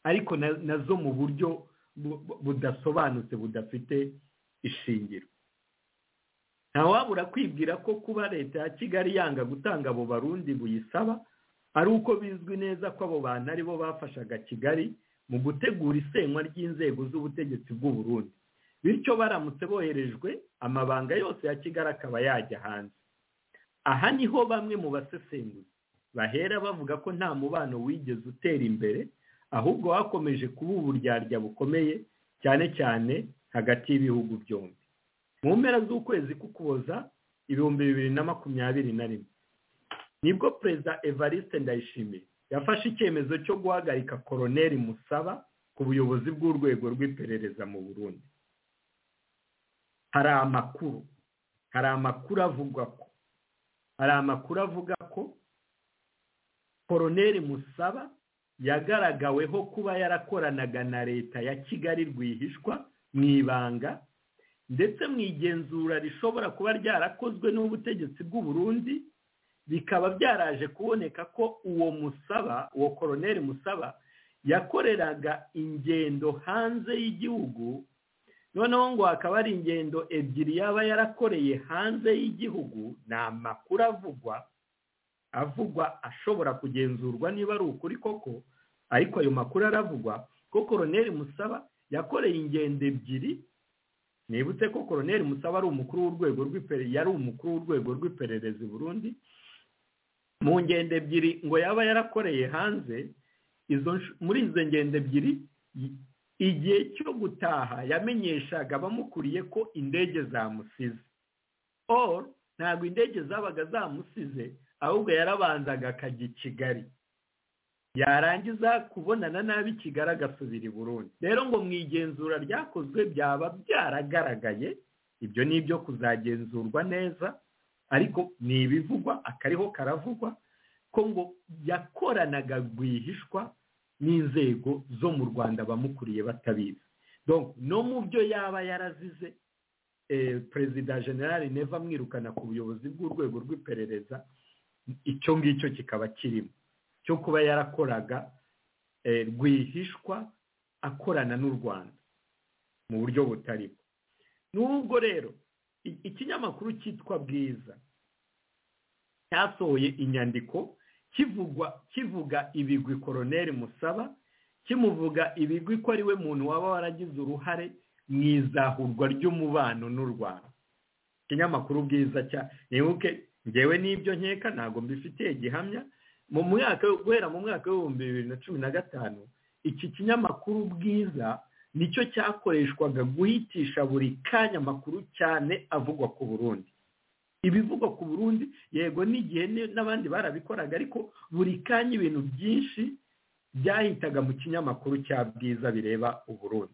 ariko nazo mu buryo budasobanutse budafite ishingiro ntawabura kwibwira ko kuba leta ya kigali yanga gutanga abo barundi buyisaba ari uko bizwi neza ko abo bantu ari bo bafashaga kigali mu gutegura isenywa ry'inzego z'ubutegetsi bw'uburundi bityo baramutse boherejwe amabanga yose ya kigali akaba yajya hanze aha niho bamwe mu basesenguzi bahera bavuga ko nta mubano wigeze utera imbere ahubwo hakomeje kuba uburyarya bukomeye cyane cyane hagati y'ibihugu byombi mu mpera z'ukwezi k'ukuboza ibihumbi bibiri na makumyabiri na rimwe nibwo perezida evariste ndayishimiye yafashe icyemezo cyo guhagarika koroneri musaba ku buyobozi bw'urwego rw'iperereza mu burundi hari amakuru hari amakuru avuga ko hari amakuru avuga ko koroneri musaba yagaragaweho kuba yarakoranaga na leta ya kigali rwihishwa mu ibanga ndetse mu igenzura rishobora kuba ryarakozwe n'ubutegetsi bw'uburundi bikaba byaraje kuboneka ko uwo musaba uwo koroneri musaba yakoreraga ingendo hanze y'igihugu noneho ngo hakaba hari ingendo ebyiri yaba yarakoreye hanze y'igihugu ni amakuru avugwa avugwa ashobora kugenzurwa niba ari ukuri koko ariko ayo makuru aravugwa ko koroneri musaba yakoreye ingendo ebyiri nibutse ko koroneri musaba ari umukuru w'urwego rw'ipererezi yari umukuru w'urwego rw'ipererezi burundi mu ngendo ebyiri ngo yaba yarakoreye hanze muri izo ngendo ebyiri igihe cyo gutaha yamenyeshaga abamukuriye ko indege zamusize or ntabwo indege zabaga zamusize ahubwo yarabanzaga akajya i kigali yarangiza kubonana nabi kigali agasubira i burundi rero ngo mu igenzura ryakozwe byaba byaragaragaye ibyo ni ibyo kuzagenzurwa neza ariko ni ibivugwa akariho karavugwa ko ngo yakoranaga rwihishwa n'inzego zo mu rwanda bamukuriye batabizi no mu byo yaba yarazize perezida generale neva amwirukana ku buyobozi bw'urwego rw'iperereza icyo ngicyo kikaba kirimo cyo kuba yarakoraga rwihishwa akorana n'u rwanda mu buryo butarimo n'ubwo rero ikinyamakuru cyitwa bwiza cyasohoye inyandiko kivuga ibigwi koroneri musaba kimuvuga ibigwi ko ariwe muntu waba waragize uruhare mu izahurwa ry'umubano n'u rwanda ikinyamakuru bwiza cya nibuke ngewe n'ibyo nkeka ntabwo mbifitiye gihamya mu mwaka guhera mu mwaka w'ibihumbi bibiri na cumi na gatanu iki kinyamakuru bwiza nicyo cyakoreshwaga guhitisha buri kanya amakuru cyane avugwa ku burundi ibivugwa ku burundi yego n'igihe n'abandi barabikoraga ariko buri kanya ibintu byinshi byahitaga mu kinyamakuru cya bwiza bireba uburundi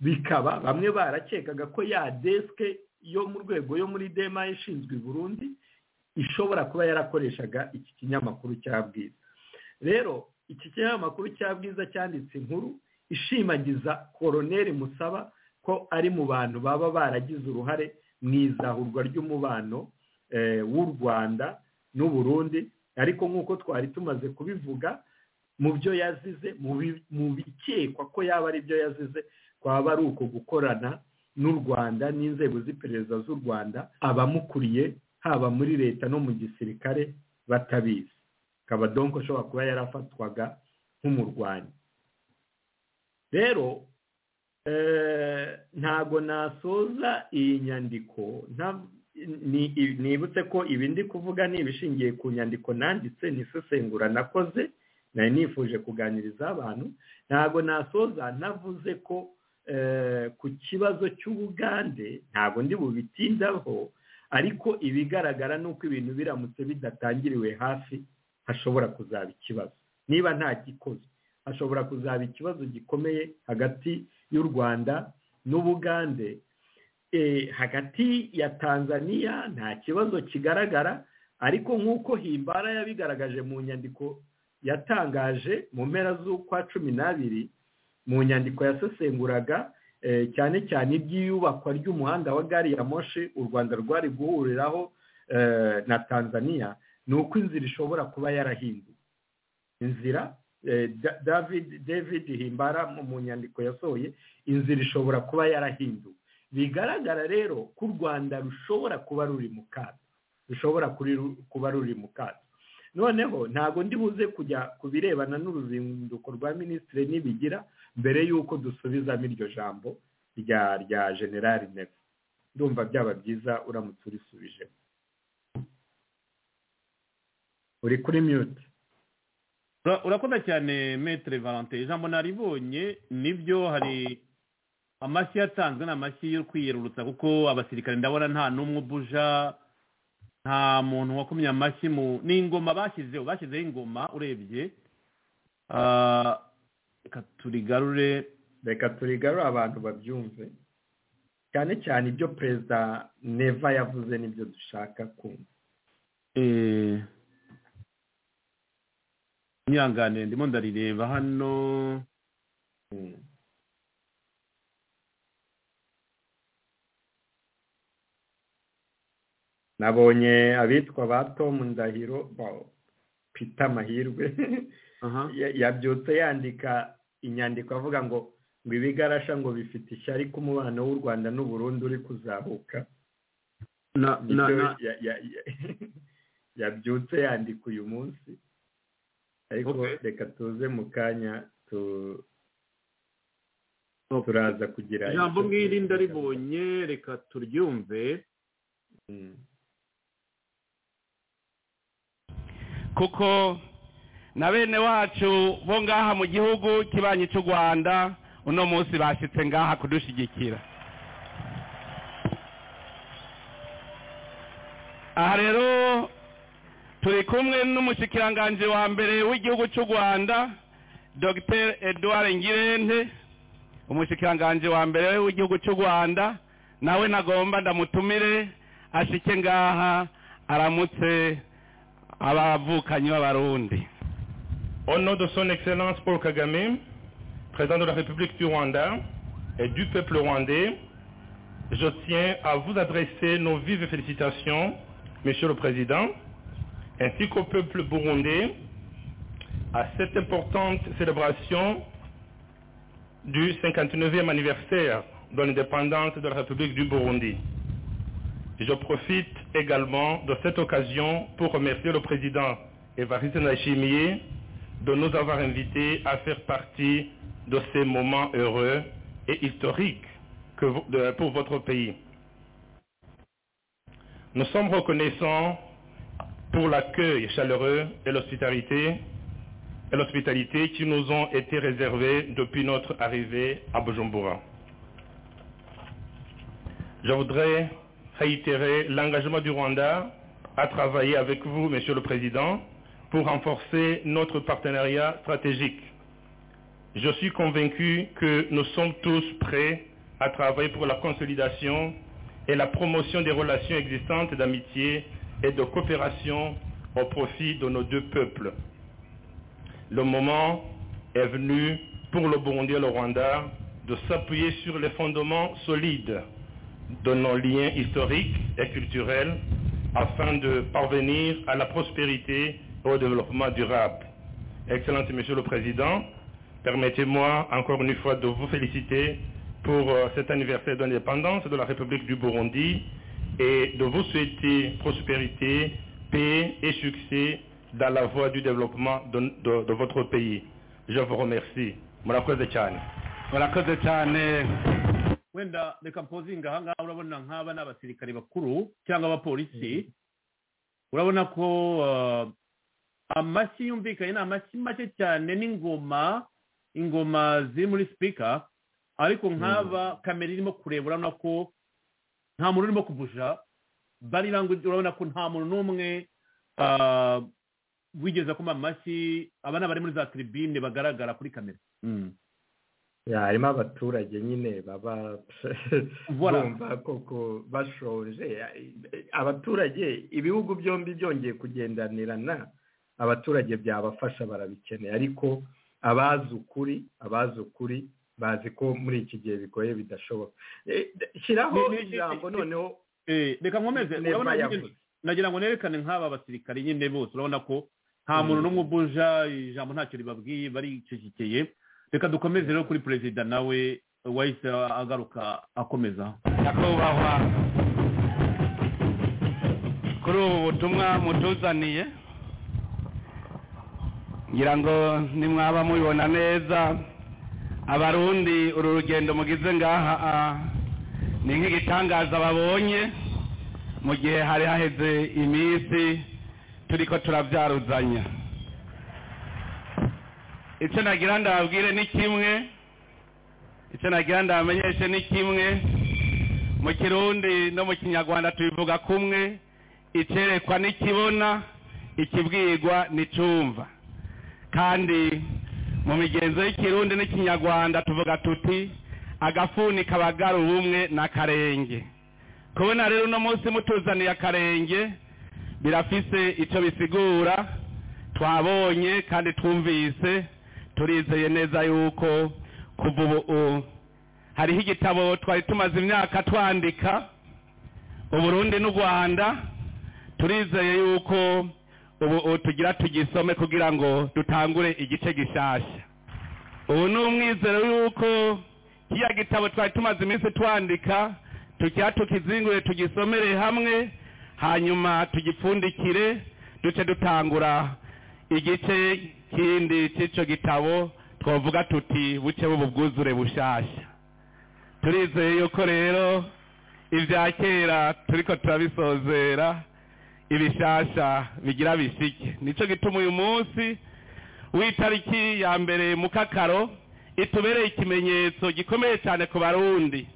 bikaba bamwe barakekaga ko ya desike yo mu rwego yo muri dema ishinzwe i burundi ishobora kuba yarakoreshaga iki kinyamakuru cya bwiza rero iki kinyamakuru cya bwiza cyanditse inkuru ishimagiza koroneri musaba ko ari mu bantu baba baragize uruhare mu izahurwa ry'umubano w'u rwanda n'uburundi ariko nk'uko twari tumaze kubivuga mu byo yazize mu bikekwa ko yaba ari byo yazize kwaba ari uko gukorana n'u rwanda n'inzego z'iperereza z'u rwanda abamukuriye haba muri leta no mu gisirikare batabizi akaba donko ashobora kuba yarafatwaga nk'umurwanyi rero ntago nasoza iyi nyandiko nibutse ko ibi ndi kuvuga ni ibishingiye ku nyandiko nanditse n'isesengura nakoze nari nifuje kuganiriza abantu ntago nasoza navuze ko ku kibazo cy'ubugande ntago ndi bubitindaho ariko ibigaragara ni uko ibintu biramutse bidatangiriwe hafi hashobora kuzaba ikibazo niba nta gikozwe hashobora kuzaba ikibazo gikomeye hagati y'u rwanda n'ubugande hagati ya tanzania nta kibazo kigaragara ariko nk'uko himbara yabigaragaje mu nyandiko yatangaje mu mpera z'ukwa cumi n'abiri mu nyandiko yasesenguraga cyane cyane iby'iyubakwa ry'umuhanda wa gari ya moshi u rwanda rwari guhuriraho na tanzania ni uko inzira ishobora kuba yarahinduwe inzira david david himbara mu nyandiko yasohoye inzira ishobora kuba yarahinduwe bigaragara rero ko u rwanda rushobora kuba ruri mu kato rushobora kuba ruri mu kato noneho ntabwo ndi buze kujya ku birebana n'uruzinduko rwa minisitiri nibigira mbere y'uko dusubizamo iryo jambo rya rya generali nefu ndumva byaba byiza uramutse urisubijemo uri kuri miyuti urakoze cyane metere valante ijambo naribonye nibyo hari amashyi yatanzwe ni amashyi yo kwiyerurutsa kuko abasirikare ndabona nta n'umwe ubuja nta muntu wakumye amashyi mu ni ingoma bashyizeho bashyizeho ingoma urebye reka turigarure reka turigarure abantu babyumve cyane cyane ibyo perezida neva yavuze nibyo dushaka kumva nyangane ndimo ndarireba hano nabonye abitwa ba tomu ndahiro pita mahirwe yabyutse yandika inyandiko avuga ngo ngo ibigarasha ngo bifite ishyari ko umubano w'u rwanda n'uburundi uri kuzahuka na na Ibyo na ya- ya- ya- yabyutse yandika uyu munsi ariko Okay. reka tuze mu kanya tu- okay. turaza kugira ijambo icyo ngiri tuvuga. ndaribonye reka turyumve Mm. kuko na bene wacu bo ngaha mu gihugu kibanyi cy'u rwanda uno munsi bashyitse ngaha kudushigikira aha rero turi kumwe n'umushikiranganji wa mbere w'igihugu cy'u rwanda dr edouard ngirente umushikiranganji wa mbere w'igihugu cy'u rwanda nawe nagomba ndamutumire ashike ngaha aramutse abavukanyi b'abarundi Au nom de son Excellence Paul Kagame, président de la République du Rwanda et du peuple rwandais, je tiens à vous adresser nos vives félicitations, Monsieur le Président, ainsi qu'au peuple burundais, à cette importante célébration du 59e anniversaire de l'indépendance de la République du Burundi. Je profite également de cette occasion pour remercier le président Evariste Nachimie de nous avoir invités à faire partie de ces moments heureux et historiques que vo- de- pour votre pays. Nous sommes reconnaissants pour l'accueil chaleureux et l'hospitalité et l'hospitalité qui nous ont été réservés depuis notre arrivée à Bujumbura. Je voudrais réitérer l'engagement du Rwanda à travailler avec vous, Monsieur le Président, pour renforcer notre partenariat stratégique. Je suis convaincu que nous sommes tous prêts à travailler pour la consolidation et la promotion des relations existantes d'amitié et de coopération au profit de nos deux peuples. Le moment est venu pour le Burundi et le Rwanda de s'appuyer sur les fondements solides de nos liens historiques et culturels afin de parvenir à la prospérité et au développement durable. Excellence Monsieur le Président, permettez-moi encore une fois de vous féliciter pour euh, cet anniversaire d'indépendance de la République du Burundi et de vous souhaiter prospérité, paix et succès dans la voie du développement de, de- de votre pays. Je vous remercie. Murakoze cyane. murakoze cyane wenda reka mpozinga aha ngaha urabona nk'aba ni abasirikare bakuru cyangwa abapolisi urabona ko uh, amashyi yumvikanye ni amashyi make cyane n'ingoma ingoma ziri muri sipika ariko nk'aba kamera irimo kureba urabona ko nta muntu urimo kubuja bari language urabona ko nta muntu n'umwe uh, wigeze akoma amashyi aba ni abari muri za tribune bagaragara kuri kamera Mm. Ya, harimo abaturage nyine baba Voilà. bumva koko bashonje abaturage ibihugu byombi byongeye kugendanirana abaturage byabafasha barabikeneye ariko abazi ukuri abazi ukuri bazi ko muri iki gihe bigoye bidashoboka Eh, d- shyiraho Ni- ni- ni- ijambo ni- noneho Eh, reka nkomeze Neva urabona nyine yavuze. nagira ngo nerekane nk'aba basirikare nyine bose urabona ko nta muntu n'umwe ubuja ijambo ntacyo ribabwiye baricecekeye reka dukomeze rero kuri perezida nawe wahise agaruka akomeza nyakubahwa kuri ubu butumwa mutuzaniye ngira ngo nimwaba mubibona neza abarundi uru rugendo mugize ngaha ah, ni nk'igitangaza babonye mu gihe hari haheze iminsi turiko turabyaruzanya icyo nagira ndababwire ni kimwe icyo nagira ndabamenyeshe ni kimwe mu kirundi no mu kinyarwanda tubivuga kumwe icyerekwa n'ikibona ikibwirwa n'icumva kandi mu migenzo y'ikirundi n'ikinyarwanda tuvuga tuti agafuni kabagara ubumwe n'akarenge kubona rero uno munsi mutuzaniye akarenge birafise icyo bisigura twabonye kandi twumvise turizeye neza yuko kuva ubu hariho igitabo twari tumaze imyaka twandika uburundi n'u rwanda turizeye yuko ubu ubu tugira tugisome kugira ngo dutangure igice gishasha ubu ni umwizero yuko kiriya gitabo twari tumaze iminsi twandika tukira tukizingure tugisomere hamwe hanyuma tugipfundikire duce dutangura igice kindi cy'icyo gitabo twavuga tuti buce bubu bwuzure bushyashya turizeye yuko rero ibya kera turiko turabisozera ibishasha bigira bishike nicyo gituma uyu munsi w'itariki ya mbere mu kakaro itubereye ikimenyetso gikomeye cyane ku barundi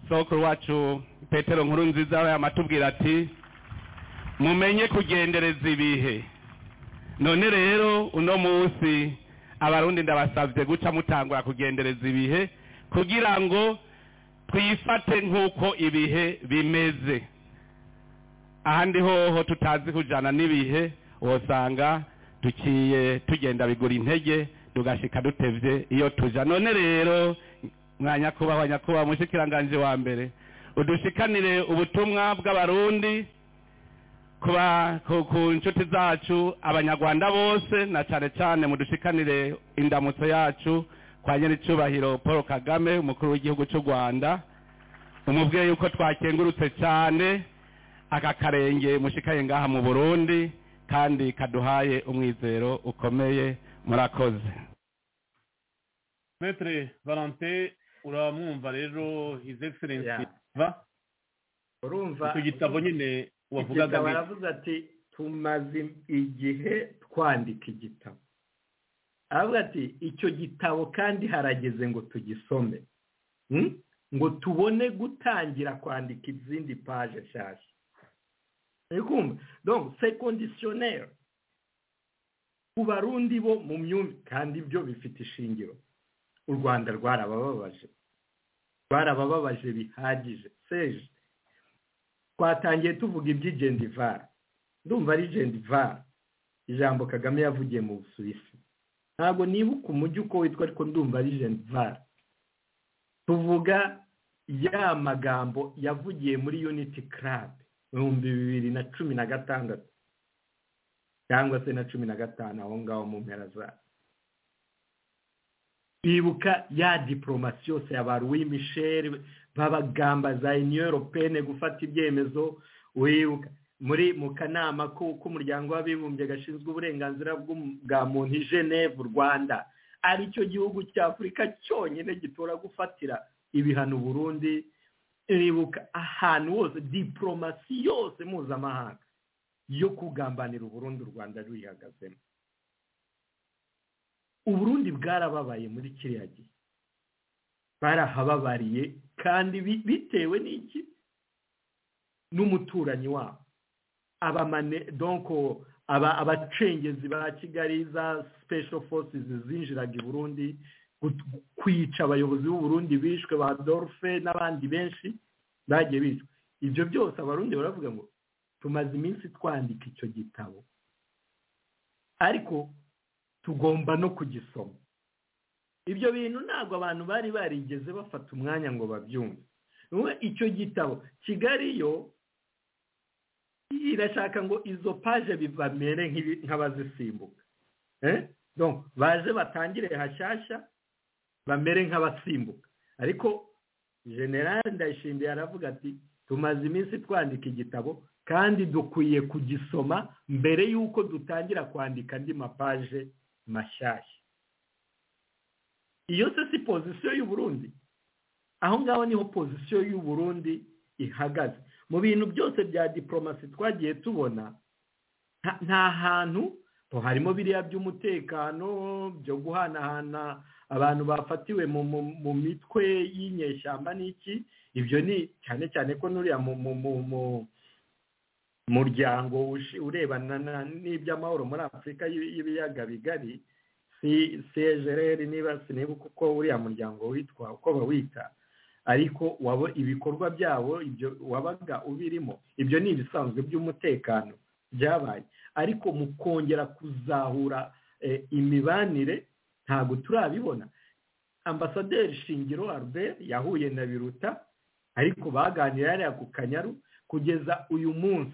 soko wacu petero nkuru nziza yamatubwira ati mumenye kugendereza ibihe none rero uno munsi abarundi ndabasabye guca mutangura kugendereza ibihe kugira ngo twifate nk'uko ibihe bimeze ahandi hoho tutazi kujyana n'ibihe wasanga duciye tugenda bigura intege tugashyika dutebye iyo tujya none rero mwa nyakubahwa nyakubahwa mushikiranganje wa mbere udushikanire ubutumwa bw'abarundi ku nshuti zacu abanyarwanda bose na cyane cyane mudushikanire indamutso yacu kwa nyir'icyubahiro paul kagame umukuru w'igihugu cy'u rwanda umubwiye yuko twakengurutse cyane aka karenge mushikaye ngaha mu burundi kandi kaduhaye umwizero ukomeye murakoze metere valante uramwumva rero his excellence va urumva icyo gitabo nyine wavugaga igitabo aravuze ati tumaze igihe twandika igitabo aravuga ati icyo gitabo kandi harageze ngo tugisome ngo tubone gutangira kwandika izindi paje nshyashya uri kumva donc c'est conditionnel ku barundi bo mu myumvire kandi ibyo bifite ishingiro u rwanda rwarabababaje rwarabababaje bihagije seje twatangiye tuvuga iby'igendivara ndumva ari gendivara ijambo kagame yavugiye mu busuwisi ntabwo nibuka umujyi uko witwa ariko ndumva ari gendivara tuvuga ya magambo yavugiye muri uniti karabe ibihumbi bibiri na cumi na gatandatu cyangwa se na cumi na gatanu aho ngaho mu mpera za bibuka ya diporomasi yose ya ba louis michel babagamba za union europene gufata ibyemezo wibuka muri mu kanama k'umuryango w'abibumbye gashinzwe uburenganzira bwa muntu i geneve rwanda aricyo gihugu cya afurika cyonyine gitora gufatira ibihano burundi ribuka ahantu hose diporomasi yose mpuzamahanga yo kugambanira uburundi u rwanda ruyihagazemo uburundi bwarababaye muri kiriya gihe barahababariye kandi bitewe n'iki n'umuturanyi wabo abamane donko abacengezi ba kigali za special forces zinjiraga i burundi kwica abayobozi b'uburundi bishwe ba dorfe n'abandi benshi bagiye bishwe ibyo byose abarundi baravuga ngo tumaze iminsi twandika icyo gitabo ariko tugomba no kugisoma ibyo bintu ntabwo abantu bari barigeze bafata umwanya ngo babyumve icyo gitabo kigali yo irashaka ngo izo paje bibamere nk'abazisimbuka baje batangire hashyashya bamere nk'abasimbuka ariko generale ndayishimiye aravuga ati tumaze iminsi twandika igitabo kandi dukwiye kugisoma mbere y'uko dutangira kwandika andi mapaje mashyashya iyo se si pozisiyo y'uburundi aho ngaho niho pozisiyo y'uburundi ihagaze mu bintu byose bya diporomasi twagiye tubona nta hantu harimo biriya by'umutekano byo guhanahana abantu bafatiwe mu mitwe y'inyeshyamba n'iki ibyo ni cyane cyane ko n'uriya mu muryango urebana n'iby'amahoro muri afurika y'ibiyaga bigari cgrr niba sinibuka uko uriya muryango witwa uko bawita ariko waba ibikorwa byabo ibyo wabaga ubirimo ibyo ni ibisanzwe by'umutekano byabaye ariko mu kongera kuzahura imibanire ntabwo turabibona ambasaderi shingiro albert yahuye na biruta ariko baganira hariya ku kanyaru kugeza uyu munsi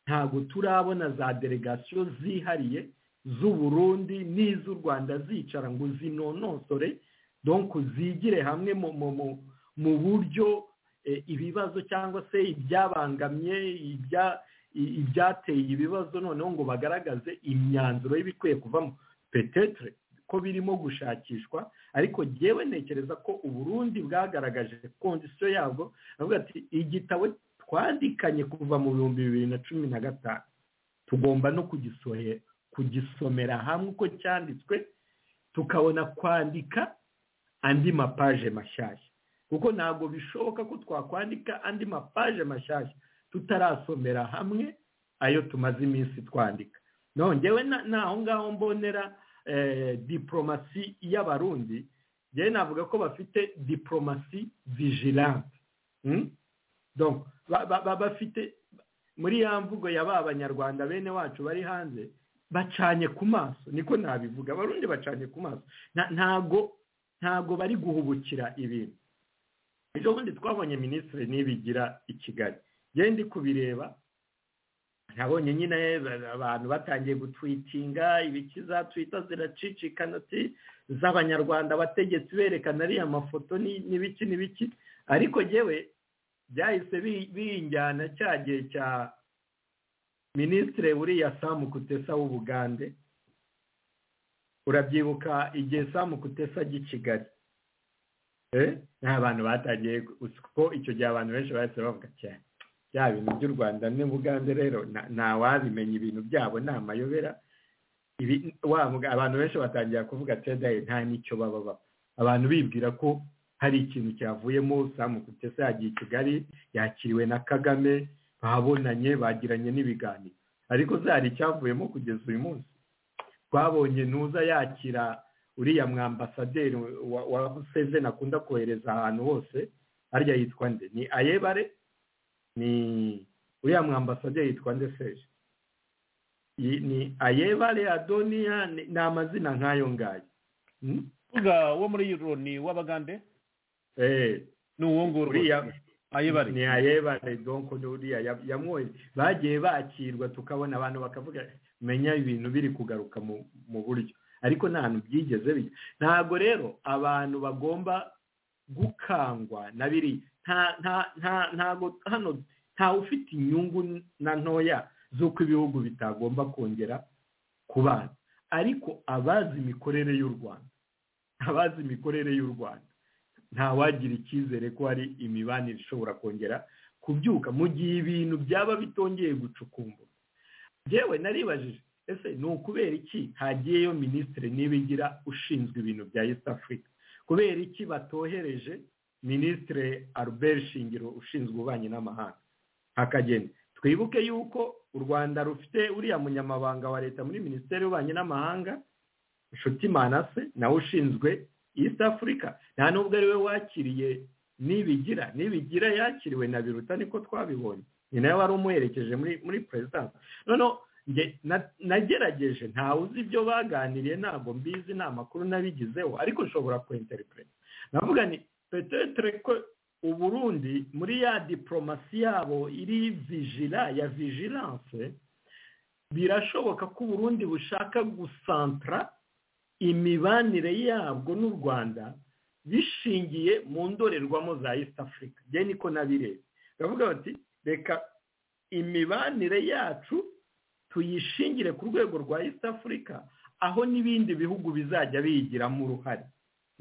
ntabwo turabona za delegasiyo zihariye z'uburundi n'iz'u rwanda zicara ngo zinonosore donc zigire hamwe mu- mu- mu- mu buryo eh, ibibazo cyangwa se ibyabangamye ibya- i- ibyateye ibibazo noneho ngo bagaragaze imyanzuro y'ibikwiye kuvamo petetere ko birimo gushakishwa ariko yewe ntekereza ko uburundi bwagaragaje kondisiyo yabwo bavuga ati igitabo twandikanye kuva mu bihumbi bibiri na cumi na gatanu tugomba no kugisohe- kugisomera hamwe uko cyanditswe tukabona kwandika andi mapaje mashyashya kuko ntabwo bishoboka ko twakwandika andi mapaje mashyashya tutarasomera hamwe ayo tumaze iminsi twandika nongewe n'aho ngaho mbonera eh, diporomasi y'abarundi njyewe navuga ko bafite diporomasi vigilante Mm? Donc, ba- ba- ba- bafite muri ya mvugo ya ba banyarwanda bene wacu bari hanze bacanye ku maso niko nabivuga abarundi bacanye ku maso Na- ntago ntago bari guhubukira ibintu ejo bundi twabonye minisitiri nibigira i kigali njyewe ndi kubireba nabonye nyine ba- abantu batangiye gutwitinga ibikiza twita ziracicikana ati z'abanyarwanda abategetsi berekana ariya mafoto ni- n'ibiki n'ibiki ariko njyewe byahise bi- binjyana cya gihe cya minisitiri buriya samu kutesa w'ubugande urabyibuka igihe samu kutesa ajya i kigali Eh, n'abantu batangiye ko icyo gihe abantu benshi bahise bavuga cyane bya bintu by'u rwanda n'ubugande rero nta- ntawabimenya ibintu byabo ni amayobera Ibi- wa muga- abantu benshi batangira kuvuga ati "Dawe, nta n'icyo baba baba abantu bibwira ko hari ikintu cyavuyemo samu kutesa yagiye i kigali yakiriwe na kagame babonanye bagiranye n'ibiganiro ariko zari icyavuyemo kugeza uyu munsi twabonye ntuza yakira uriya mwambasaderi wa wa museveni akunda kohereza ahantu hose harya yitwa nde ni ayebare ni uriya mwambasaderi yitwa nde seje Yi- ni ayebare adoniya ni ni amazina nk'ayo ngayo Mm? uvuga wo muri loni w'abagande Eh, ni uwo nguwo uriya rwose ayebare ni ayebare donko ni uriya ya- yamwoye bagiye bakirwa tukabona abantu bakavuga menya ibintu biri kugaruka mu mu buryo ariko nta hantu byigeze bijya ntabwo rero abantu bagomba gukangwa na biriya nta nta nta ntabwo hano ntawe ufite inyungu na ntoya z'uko ibihugu bitagomba kongera kubana ariko abazi imikorere y'u rwanda abazi imikorere y'u rwanda ntawagira icyizere ko hari imibanire ishobora kongera kubyuka mu gihe ibintu byaba bitongeye gucukumbura yewe naribajije ese ni ukubera iki hagiyeyo minisitiri nibigira ushinzwe ibintu bya east africa kubera iki batohereje minisitiri albert shingiro ushinzwe ububanyi n'amahanga hakagenda twibuke yuko u rwanda rufite uriya munyamabanga wa leta muri minisiteri y'ububanyi n'amahanga nshuti manase nawe ushinzwe east africa nta nubwo ari we wakiriye nibigira nibigira yakiriwe na biruta niko twabibonye ni nawe wari umuherekeje muri muri perezidansi noneho nge na- nagerageje ntawe uzi ibyo baganiriye ntabwo mbizi nta makuru nabigizeho ariko nshobora kwinteripureta navuga ni petetere ko uburundi muri ya diporomasi yabo iri vijira ya vijiranse birashoboka ko uburundi bushaka gusantra imibanire yabwo n'u rwanda bishingiye mu ndorerwamo za east africa njye niko nabireba baravuga bati reka imibanire yacu tuyishingire ku rwego rwa east africa aho n'ibindi bihugu bizajya biyigiramo uruhare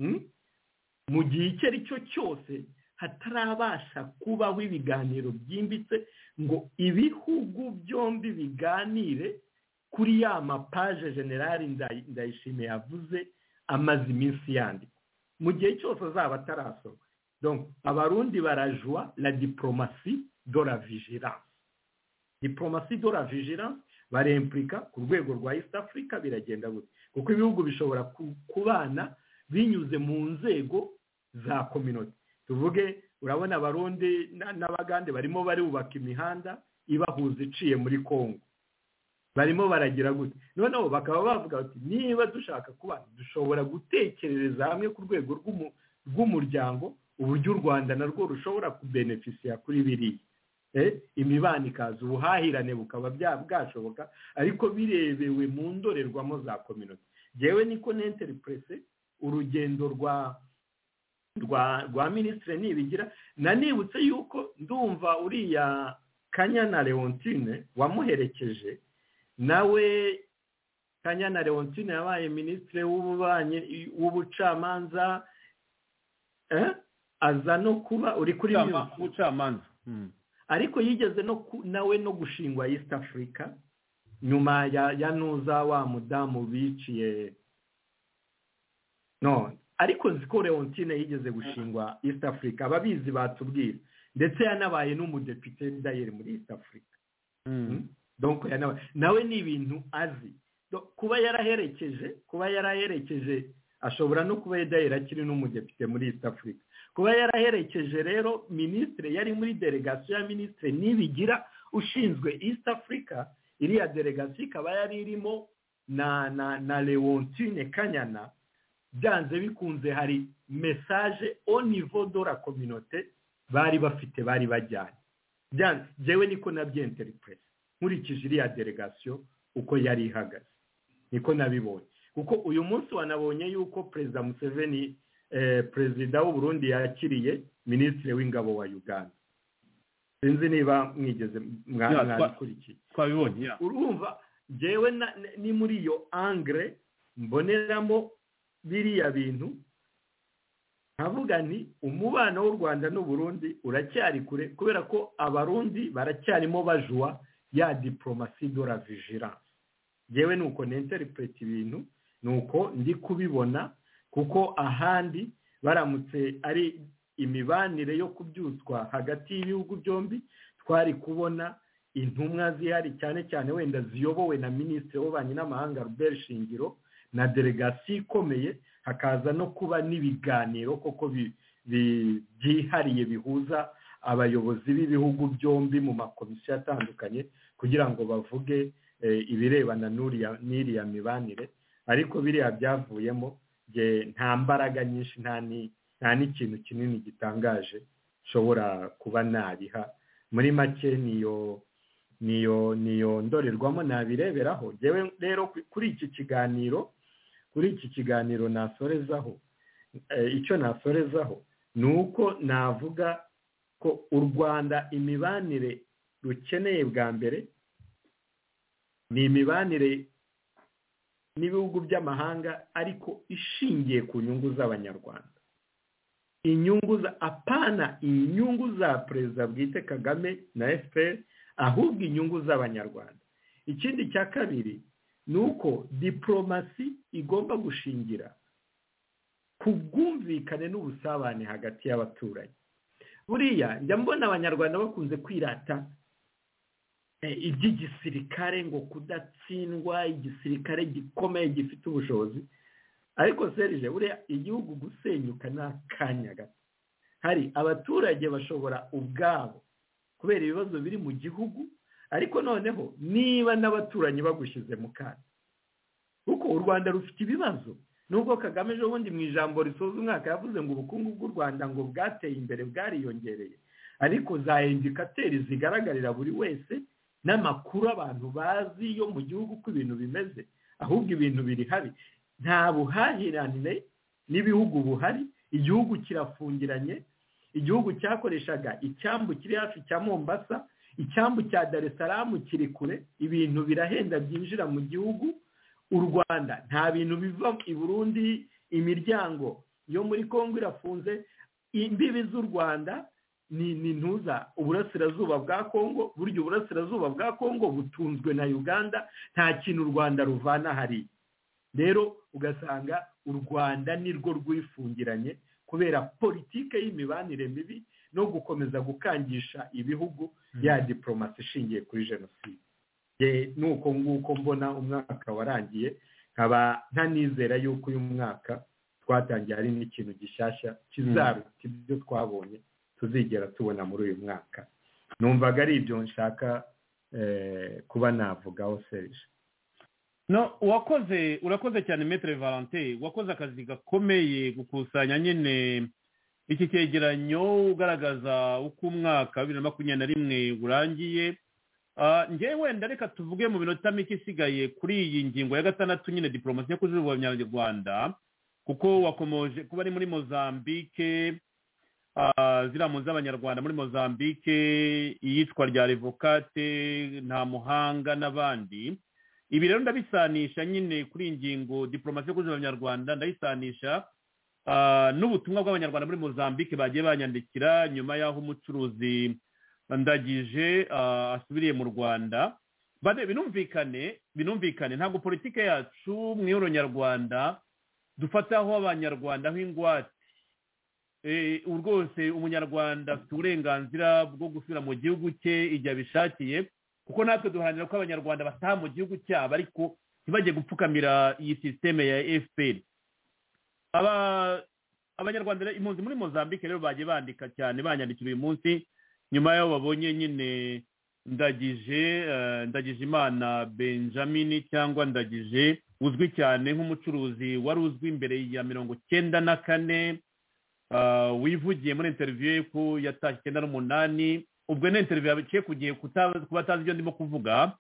Mm? mu gihe icyo ari cyo cyose hatarabasha kubaho ibiganiro byimbitse ngo ibihugu byombi biganire kuri ya mapaje generali Ndayi- ndayishimiye yavuze amaze iminsi yandika mu gihe cyose azaba atarasoma donc abarundi barajwa la diplomasi do la vigilance diplomasi do la vigilance baremplika ku rwego rwa east africa biragenda gutya kuko ibihugu bishobora ku- kubana binyuze mu nzego za community tuvuge urabona abarundi na- n'abagande barimo barubaka imihanda ibahuza iciye muri congo barimo baragira gutya noneho bakaba bavuga bati niba dushaka kubana dushobora gutekerereza hamwe ku rwego rw'umu- rw'umuryango uburyo u rwanda narwo rushobora kubenefisiya kuri biriya Eh, imibano ikaza ubuhahirane bukaba bya- bwashoboka ariko birebewe mu ndorerwamo za community jewe niko nenteripurese urugendo rwa rwa rwa minisitiri nibigira nanibutse yuko ndumva uriya kanyana leontine wamuherekeje nawe kanyana leontine yabaye minisitiri w'ububanyi w'ubucamanza eh? aza no kuba uri kuri Ubucama- ubucamanza Mm. ariko yigeze no ku- nawe no gushingwa east africa nyuma ya ya nuza wa mudamu biciye no ariko nzi ko leontine yigeze gushingwa east africa ababizi batubwira ndetse yanabaye n'umudepite dayeri muri east africa Mm. donc yanabaye nawe ni ibintu azi Do- kuba yaraherekeje kuba yaraherekeje ashobora no kuba dayeri akiri n'umudepite muri east africa kuba yaraherekeje rero minisitire yari muri delegasiyo ya minisitire nibigira ushinzwe east africa iriya delegasiyo ikaba yari irimo na na na leontine kanyana byanze bikunze hari mesaje au niveau de la communauté bari bafite bari bajyanye Byanze- njyewe niko nabyenteripurese nkurikije iriya delegasiyo uko yari ihagaze niko nabibonye kuko uyu munsi wanabonye yuko perezida museveni eh, perezida w'u Burundi yakiriye minisitiri w'ingabo wa uganda sinzi niba mwigeze mwa- Ya, twa- mwabikurikiye twabibonye ya. urumva njyewe na- ni muri iyo angre mboneramo biriya bintu nkavuga nti umubano w'u rwanda n'uburundi uracyari kure kubera ko abarundi baracyarimo bajwa ya diporomasi do la vigilance njyewe ni uko nenteripureta ibintu ni uko ndi kubibona kuko ahandi baramutse ari imibanire yo kubyutswa hagati y'ibihugu byombi twari kubona intumwa zihari cyane cyane wenda ziyobowe na minisitiri w'ububanyi n'amahanga Robert Shingiro na delegasiyo ikomeye hakaza no kuba n'ibiganiro koko bi- bi- byihariye bihuza abayobozi b'ibihugu byombi mu makomisiyo atandukanye kugira ngo bavuge eh, ibirebana n'uriya- n'iriya mibanire ariko biriya byavuyemo nge nta mbaraga nyinshi nta ni- nta n'ikintu kinini gitangaje nshobora kuba nabiha muri make niyo niyo niyo ndorerwamo nabireberaho Njyewe rero ku- kuri iki kiganiro kuri iki kiganiro nasorezaho eh, icyo nasorezaho ni uko navuga ko u rwanda imibanire rukeneye bwa mbere ni imibanire n'ibihugu by'amahanga ariko ishingiye ku nyungu z'abanyarwanda inyungu za apana inyungu za perezida bwite kagame na fpr ahubwo inyungu z'abanyarwanda ikindi cya kabiri ni uko diporomasi igomba gushingira ku bwumvikane n'ubusabane hagati y'abaturage buriya njya mbona abanyarwanda bakunze kwirata eh, iby'igisirikare ngo kudatsindwa igisirikare gikomeye gifite ubushobozi ariko serije buriya igihugu gusenyuka ni akanya gato hari abaturage bashobora ubwabo kubera ibibazo biri mu gihugu ariko noneho niba n'abaturanyi bagushyize mu kaga kuko u rwanda rufite ibibazo nubwo kagame ejobundi mu ijambo risoza umwaka yavuze ngo ubukungu bw'u rwanda ngo bwateye imbere bwariyongereye ariko za indikateri zigaragarira buri wese n'amakuru abantu bazi yo mu gihugu uko ibintu bimeze ahubwo ibintu biri habi nta buhahirane n'ibihugu buhari igihugu kirafungiranye igihugu cyakoreshaga icyambu kiri hafi cya mombasa icyambu cya dar es salaam kiri kure ibintu birahenda byinjira mu gihugu u rwanda nta bintu biva i burundi imiryango yo muri congo irafunze imbibi z'u rwanda ni ni ntuza uburasirazuba bwa congo burya uburasirazuba bwa congo butunzwe na uganda nta kintu u rwanda ruvana hariya rero ugasanga u rwanda nirwo rwifungiranye kubera politike y'imibanire mibi no gukomeza gukangisha ibihugu ya diporomasi ishingiye kuri jenoside Ye- nuko nguko mbona umwaka warangiye nkaba ntanizera yuko uyu mwaka twatangiye hari n'ikintu gishyashya kizaruta ibyo twabonye tuzigera tubona muri uyu mwaka numvaga ari ibyo nshaka eh, kuba navugaho serije no wakoze urakoze cyane metere valante wakoze akazi gakomeye gukusanya nyine iki cyegeranyo ugaragaza uko umwaka wa bibiri na makumyabiri na rimwe urangiye Ah, njyewe wenda reka tuvuge mu minota mike isigaye kuri iyi ngingo ya gatandatu nyine diporomasi yo kujujuba abanyarwanda kuko wakomoje kuba ari muri mozambique ah, ziriya mpunzi z'abanyarwanda muri mozambique iyicwa rya revokate nta muhanga n'abandi ibi rero ndabisanisha nyine kuri iyi ngingo diporomasi yo kuzuza abanyarwanda ndayisanisha ah, n'ubutumwa bw'abanyarwanda muri mozambique bagiye banyandikira nyuma y'aho umucuruzi ndagije ah, asubiriye mu rwanda bade binumvikane binumvikane ntabwo politike yacu mu ihuriro nyarwanda dufataho abanyarwanda nk'ingwate Eh, ubu rwose umunyarwanda afite uburenganzira bwo gusubira mu gihugu cye igihe abishakiye kuko natwe duharanira ko abanyarwanda bataha mu gihugu cyabo ariko ntibajye gupfukamira iyi sisiteme ya fpr Aba- abanyarwanda rero- impunzi muri mozambique rero bagiye bandika cyane banyandikira uyu munsi nyuma y'aho babonye nyine ndagije eh, ndagije imana benjamin cyangwa ndagije uzwi cyane nk'umucuruzi wari uzwi imbere ya mirongo cyenda na kane ah, wivugiye muri interviyu ye ko yatashye icyenda n'umunani ubwo ni interviyu yaciye ku gihe kuta- kuba atazi ibyo ndimo kuvuga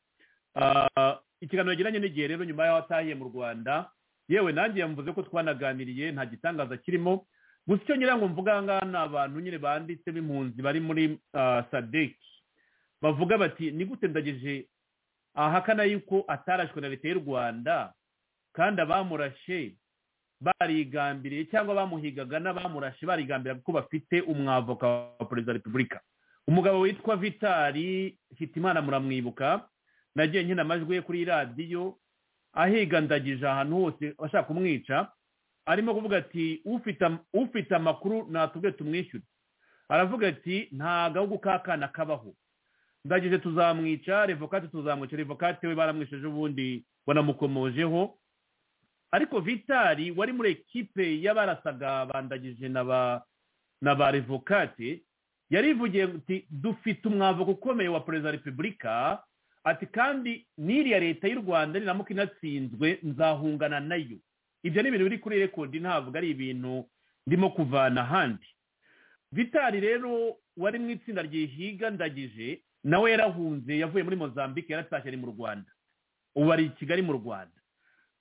Ah, ikiganiro yagiranye n'igihe rero nyuma y'aho atahiye mu rwanda yewe nanjye yamuvuze ko twanaganiriye nta gitangaza kirimo gusa icyo ngira ngo mvuga aha ngaha ni abantu nyine banditse b'impunzi bari muri ah, sadeki bavuga bati ni gute ndagije ahakana yuko atarashwe na leta y'u rwanda kandi abamurashe barigambiriye cyangwa bamuhigaga n'abamurashe barigambira ko bafite umwavoka wa perezida wa repubulika umugabo witwa vitali hitimana muramwibuka nagiye nkina amajwi ye kuri radiyo ahiga ndagije ahantu hose ashaka kumwica arimo kuvuga ati "Ufite am- ufite amakuru natubwe tumwishyure aravuga ati nta gahugu k'akana kabaho ndagije tuzamwica revokate tuzamwica revokate we baramwisheje ubundi banamukomojeho ariko vitali wari muri ekipe y'abarasaga bandagije na ba na ba revokate yarivugiye ati dufite umwavuko ukomeye wa perezida wa repubulika ati kandi n'iriya leta y'u rwanda niramuka inatsinzwe nzahungana nayo ibyo ni ibintu biri kuri rekodi ntabwo ari ibintu ndimo kuvana ahandi vitali rero wari mu itsinda ryihiga ndagije nawe yarahunze yavuye muri mozambique yaratashye ari mu rwanda ubu ari i kigali mu rwanda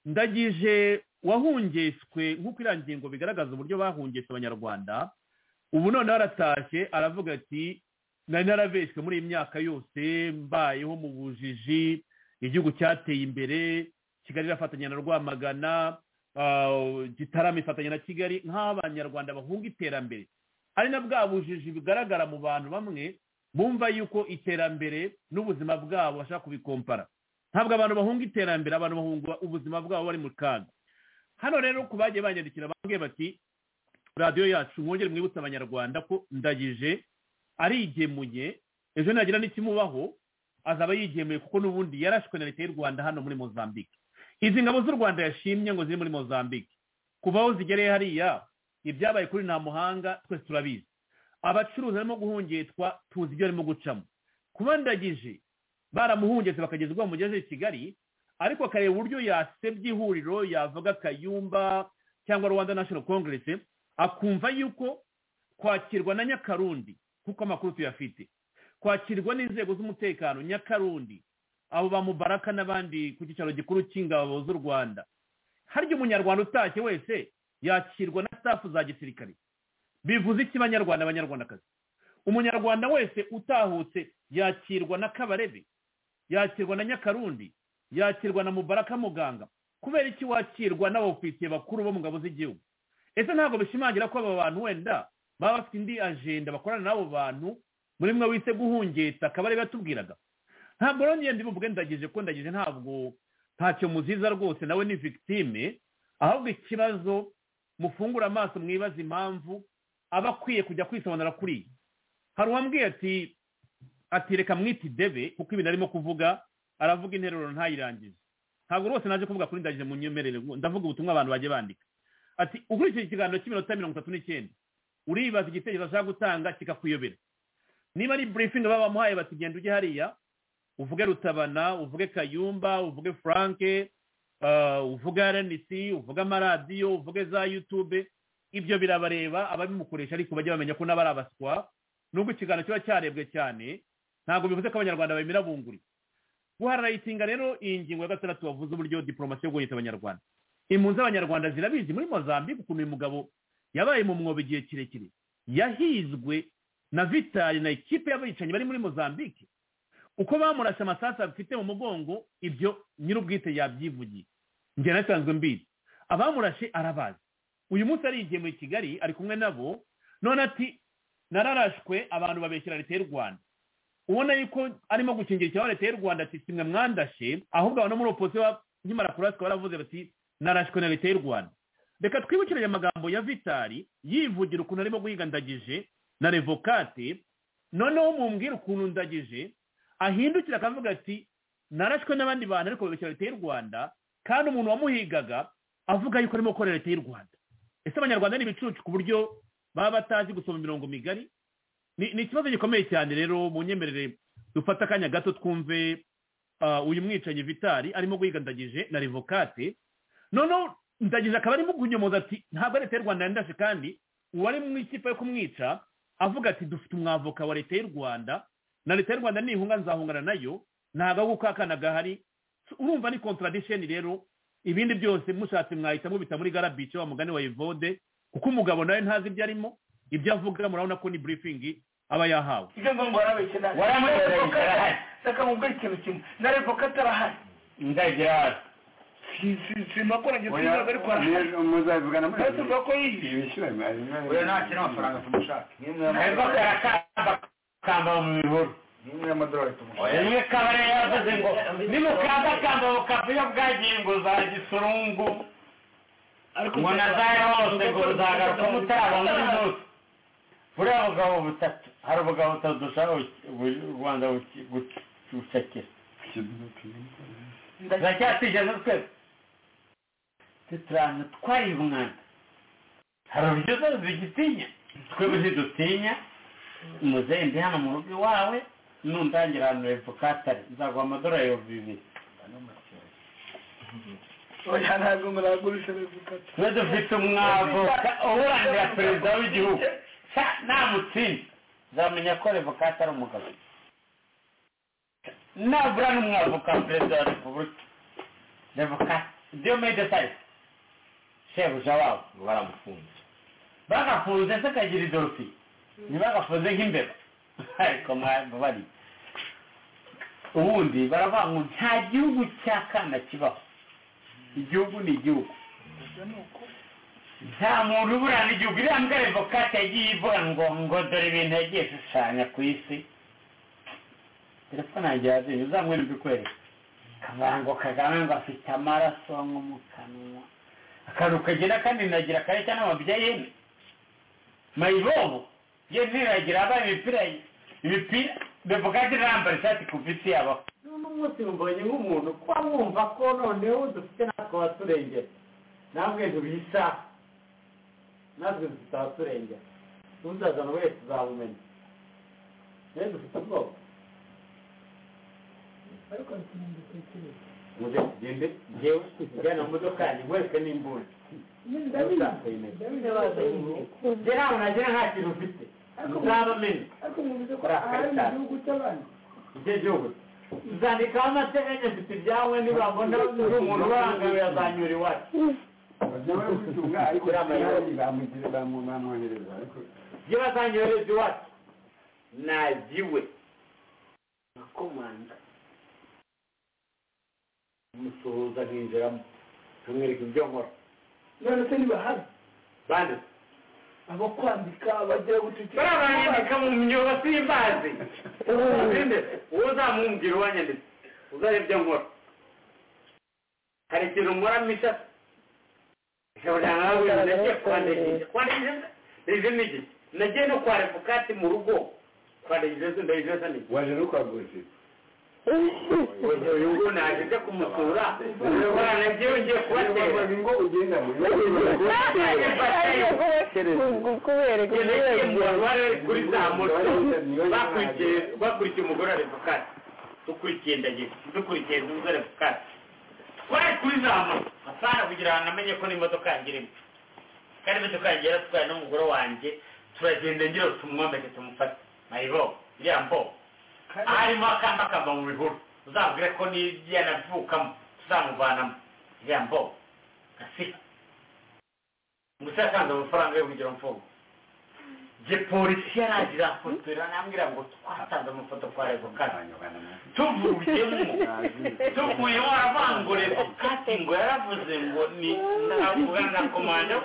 ndagije wahungeswe nk'uko iriya ngingo bigaragaza uburyo bahungetse abanyarwanda ubu noneho aratashye aravuga ati nari narabeshywe muri iyi myaka yose mbayeho mu bujiji igihugu cyateye imbere kigali irafatanya na rwamagana ah, gitarama ifatanya na kigali nk'abanyarwanda bahunga iterambere ari na bwa bujiji bugaragara mu bantu bamwe bumva yuko iterambere n'ubuzima bwabo bashaka kubikompara ntabwo abantu bahunga iterambere abantu bahunga ubuzima bwabo bari mu kaga hano rero ku bagiye banyandikira bambwiye bati radiyo yacu mwongere mwibutse abanyarwanda ko ndagije arigemuye ejo nagira n'ikimubaho azaba yigemuye kuko n'ubundi yarashwe na leta y'u rwanda hano muri mozambique izi ngabo z'u rwanda yashimye ngo ziri muri mozambique kuva aho zigereye hariya ibyabaye kuri nta muhanga twese turabizi abacuruzi barimo guhungetwa tuzi ibyo barimo gucamo kuba ndagije baramuhungetse bakageza ubwo bamugeze i kigali ariko akareba uburyo yasebye ihuriro yavuga kayumba cyangwa rwanda national congress akumva yuko kwakirwa na nyakarundi kuko amakuru tuyafite kwakirwa n'inzego z'umutekano nyakarundi abo bamubaraka n'abandi ku cyicaro gikuru cy'ingabo z'u rwanda harya umunyarwanda utashye wese yakirwa na staff za gisirikare bivuze iki banyarwanda abanyarwandakazi umunyarwanda wese utahutse yakirwa na kabarebe yakirwa na nyakarundi yakirwa na mubaraka muganga kubera iki wakirwa n'abofisiye bakuru bo mu ngabo z'igihugu ese ntabwo bishimangira ko aba bantu wenda baba bafite indi ajenda bakorana n'abo bantu muri mwe wise guhungetsa kabarebe yatubwiraga ntabwo rero ngende muvuge ndagije ko ndagije ntabwo ntacyo muziza rwose nawe ni victime ahubwo ikibazo mufungura amaso mwibaza impamvu aba akwiye kujya kwisobanura kuri iyi hari uwambwiye ati ati reka mwiti debe kuko ibintu arimo kuvuga aravuga interuro ntayirangize ntabwo rwose naje kuvuga kuri ndagije mu nyemerere ndavuga ubutumwa abantu bajya bandika ati ukurikije ikiganiro cy'iminota mirongo itatu n'icyenda uribaza igitekerezo ashaka gutanga kikakuyobera niba ari burifingi baba bamuhaye bati genda ujye hariya uvuge rutabana uvuge kayumba uvuge franke ah, uvuge rnc uvuge amaradiyo uvuge za yutube ibyo birabareba ababimukoresha ariko bajya bamenya ko n'abari abaswa nubwo ikiganiro kiba cyarebwe cyane ntabwo bivuze ko abanyarwanda babimira bunguri guhararayitsinga rero iyi ngingo ya gatandatu wavuze uburyo diporomasi yo guhita abanyarwanda impunzi z'abanyarwanda zirabizi muri mozambique ukuntu uyu mugabo yabaye mu mwobo igihe kirekire yahizwe na vitali na ikipe y'abicanyi bari muri mozambique uko bamurase amasasu afite mu mugongo ibyo nyir'ubwite yabyivugiye njye nasanzwe mbizi abamurashe arabazi uyu munsi arigiye muri kigali ari kumwe nabo none ati nararashwe abantu babeshyira leta y'u rwanda ubona yuko arimo gukingira icyaha leta y'u rwanda ati simwe mwandashe ahubwo abantu muri opozisiyo nkimara kuraswa baravuze bati narashwe na leta y'u rwanda reka twibukire aya magambo ya vitali yivugira ukuntu arimo guhiga ndagije na revokate noneho mumbwira ukuntu ndagije ahindukira akavuga ati narashwe n'abandi bantu ariko babeshyira leta y'u rwanda kandi umuntu wamuhigaga avuga yuko arimo gukora leta y'u rwanda ese abanyarwanda ni ibicucu ku buryo baba batazi gusoma imirongo migari ni ikibazo gikomeye cyane rero mu nyemerere dufata akanya gato twumve uyu mwicanyi vitali arimo guhigandagije na revokate noneho ndagije akaba arimo kunyomoza ati ntabwo leta y'u rwanda yandashe kandi uwari mu ikipe yo kumwica avuga ati dufite umwavoka wa leta y'u rwanda na leta y'u rwanda nihunga nzahungana nayo ntabwo aho gukakana gahari urumva ni contradiction rero ibindi byose mushatse mwahita mubita muri garabice wa mugani wa evode kuko umugabo nawe ntazi ibyo arimo ibyo avuga murabona ko ni briefing aba yahawe ibyo ngo warabeshye warahari reka mubwire ikintu kimwe na revoka atarahari ndagira hasi simakoranye sinzaga ariko arahari muzabivugana muri tuvuga ko yiyi ibishyura oya ntacyo n'amafaranga tumushaka ariko karakamba kamba mu bihuru nimwe amadorari tumushaka rimwe kabare yavuze ngo nimukambakamba bukavuyo bwagiye ngo za gisurungu ngo nazaye hose ngo ruzagaruka mutarabona uyu munsi buriya bugabo butatu hari ubugabo butatu dushaka u rwanda gucakira turacyatije n'utwese tuturana twari umwanda hari uburyo zose zigitinya twebwe zidutinya muzehe ndi hano mu rugo iwawe nundangira ahantu hepfo katari nzaguha amadorari ibihumbi bibiri oya ntabwo muragurisha revoka twe dufite umwavoka uburanira perezida w'igihugu namutsinda uzamenya ko revoka atari umugabo nabura n'umwavoka perezida wa repubulika revoka diomede sayisi shebuja wabo ngo baramufunze bagafunze se kagira idorofiye ntibagafunze nk'imbeba ariko mwabari ubundi baravuga ngo nta gihugu cya kana kibaho igihugu ni igihugu nta muntu uburana igihugu iriya mbwa revokate yagiye ivuga ngo ngo dore ibintu yagiye ishushanya ku isi telefone yanjye yazinye uzamwere ibikwereka akavuga ngo kagame ngo afite amaraso nko mu kanwa akantu kagira kandi nagira kareshya n'amabya yene mayibobo ye ntiragira abaye imipira ye imipira revokate irambara ishati ku bisi yabaho n'uno munsi mbonye nk'umuntu kuba mwumva ko noneho dufite natwe waturengera namwe ntubisa natwe tutaturengera n'uzazana wese uzabumenya rero dufite ubwoba ariko muze tugende ngewe tujyana mu modoka yanjye wese ni imbunda njye ntabwo nagira nta kintu ufite uzabamenya urakarita icyo gihugu uzandikaho amateka nyafite ibyawe nibabona uri umuntu urangamiye azanyura iwacu ibyo bazanyohereza iwacu nagiwe nakomanga musuhuza nkinjiramo nkamwereka ibyo nkora none se ntibahari bane abo kwandika bagira guceceka barabanyandika mu myuga simbazi uzinde uwo uzamumbwira uwanyanditse uzareba ibyo nkora hari ikintu nkoramo ishati nagiye kwandikisha kwandikisha izina iki nagiye no kwa revokati mu rugo kwandikisha izina ndayijesa ni waje no kwagurishije uyu nguyu naje nje kumusura urabona nabyo ngiye kubatera ngo ugenda muri kuri za moto bakurikiye umugore wa repubulika dukurikiye ndagira dukurikiye umugore wa repubulika twari kuri za moto asanga kugira ngo namenye ko n'imodoka yanjye irimo kandi imodoka yanjye yaratwaye n'umugore wanjye turagenda ngira tumwomeke tumufate mayibo iriya mbobo harimo akamba kava mu bihuru uzabwire ko n'ibyana byukamo tuzamuvanamo iriya mbobo afite gusa yatanze amafaranga yo kugira mfungo je polisi yaragira afotora nambwira ngo twatanze amafoto kwa revokati tuvuyemo tuvuyemo aravanga revokati ngo yaravuze ngo ni navuga na komanda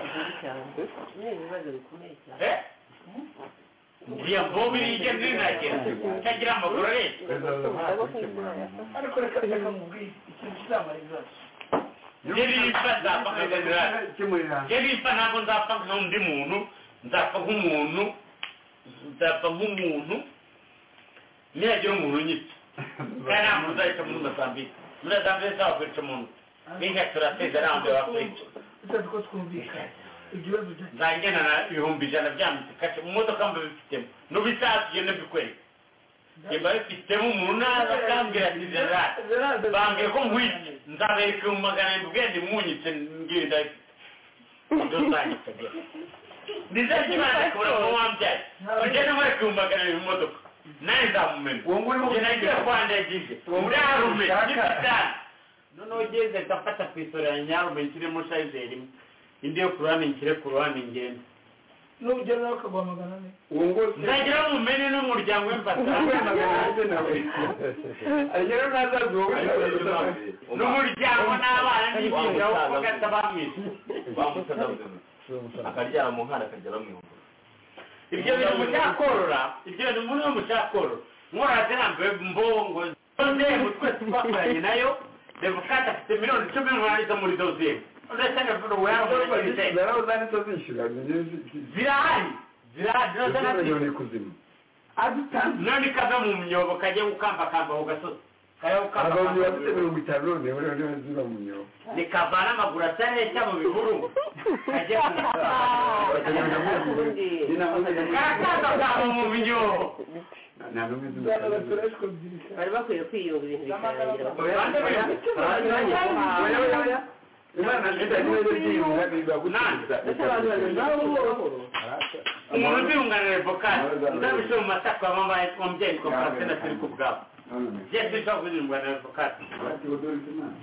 Eh? ngiye mbobi ije ntinagira ntagira amaguru areshya ariko reka reka mubwire ikintu kizamara ibibazo nyir'imfa nzapfa nkagazirara nyir'imfa ntabwo nzapfa nk'undi muntu nzapfa nk'umuntu nzapfa nk'umuntu nihagira umuntu unyipfa kandi nta muntu uzayica muri mozambique muri mozambique zaba kwica umuntu n'inka turateza ntabwo bakwica utazi ko twumvikana ibyo bibazo bya- nzagenda na ibihumbi ijana byanditse kashe mu modoka mba bifitemo n'ubisatsi ugenda bikwereka niba bifitemo umuntu naza akambwira ati gerard Gerard, bambwiye ko nkwitse nzabereka mu magana arindwi ubwenge mpunyitse mbwira ndahita nduzanyitse ndizajya imana kubura ko wambyaye ugenda nkwereka ibihumbi magana arindwi mu modoka nawe nzamumena uwo nguri wo njye nagira kwandagije ndarume n'ipitani noneho ugeze ndafata ku isoro ya nyarume nshyiremo shayizeri imwe indi yo ku ruhande nshyire ku ruhande ngenda nugera nawe ukaguhamagara ne uwo nguri nzagira umumene n'umuryango we mbasanga nawe nawe agera ntazazi wowe n'umuryango n'abana n'ibyinjira wo kugata bamwishe akaryara mu nkana akajya bamwihura ibyo bintu mucyakorora ibyo bintu muri mucyakorora mwora zirambiwe mbongo ndembo twese twakoranye nayo devokati afite miliyoni icumi n'umunani muri doziye urasanga vuba wera narawe uzanditse uzishyura zirahari zirahari zirahari miliyoni kuzima none kava mu myobo kajya gukambakamba ku gasozi kajya abavuzi bafite gukambakamba mirongo itanu none buriya niba ziba mu myobo nikavana amaguru atareshya mu bihuru kajya bakagenda muri mu myobo karakaza kava mu myobo nta n'umwe uzi bwana umusanzu. batora kubyirisha bari bakwiye kwiyunga ibintu bikarangira Oya, oya, oya, oya, oya, oya, oya. Imana nziza niwe yiyunga bibagukiza nabo buhoro umuntu uziyunganira evokati nzabishe mu matako yamamaye ko mubyeyi ko francina turi ku bwabo byese bishobora kuziyunganira evokati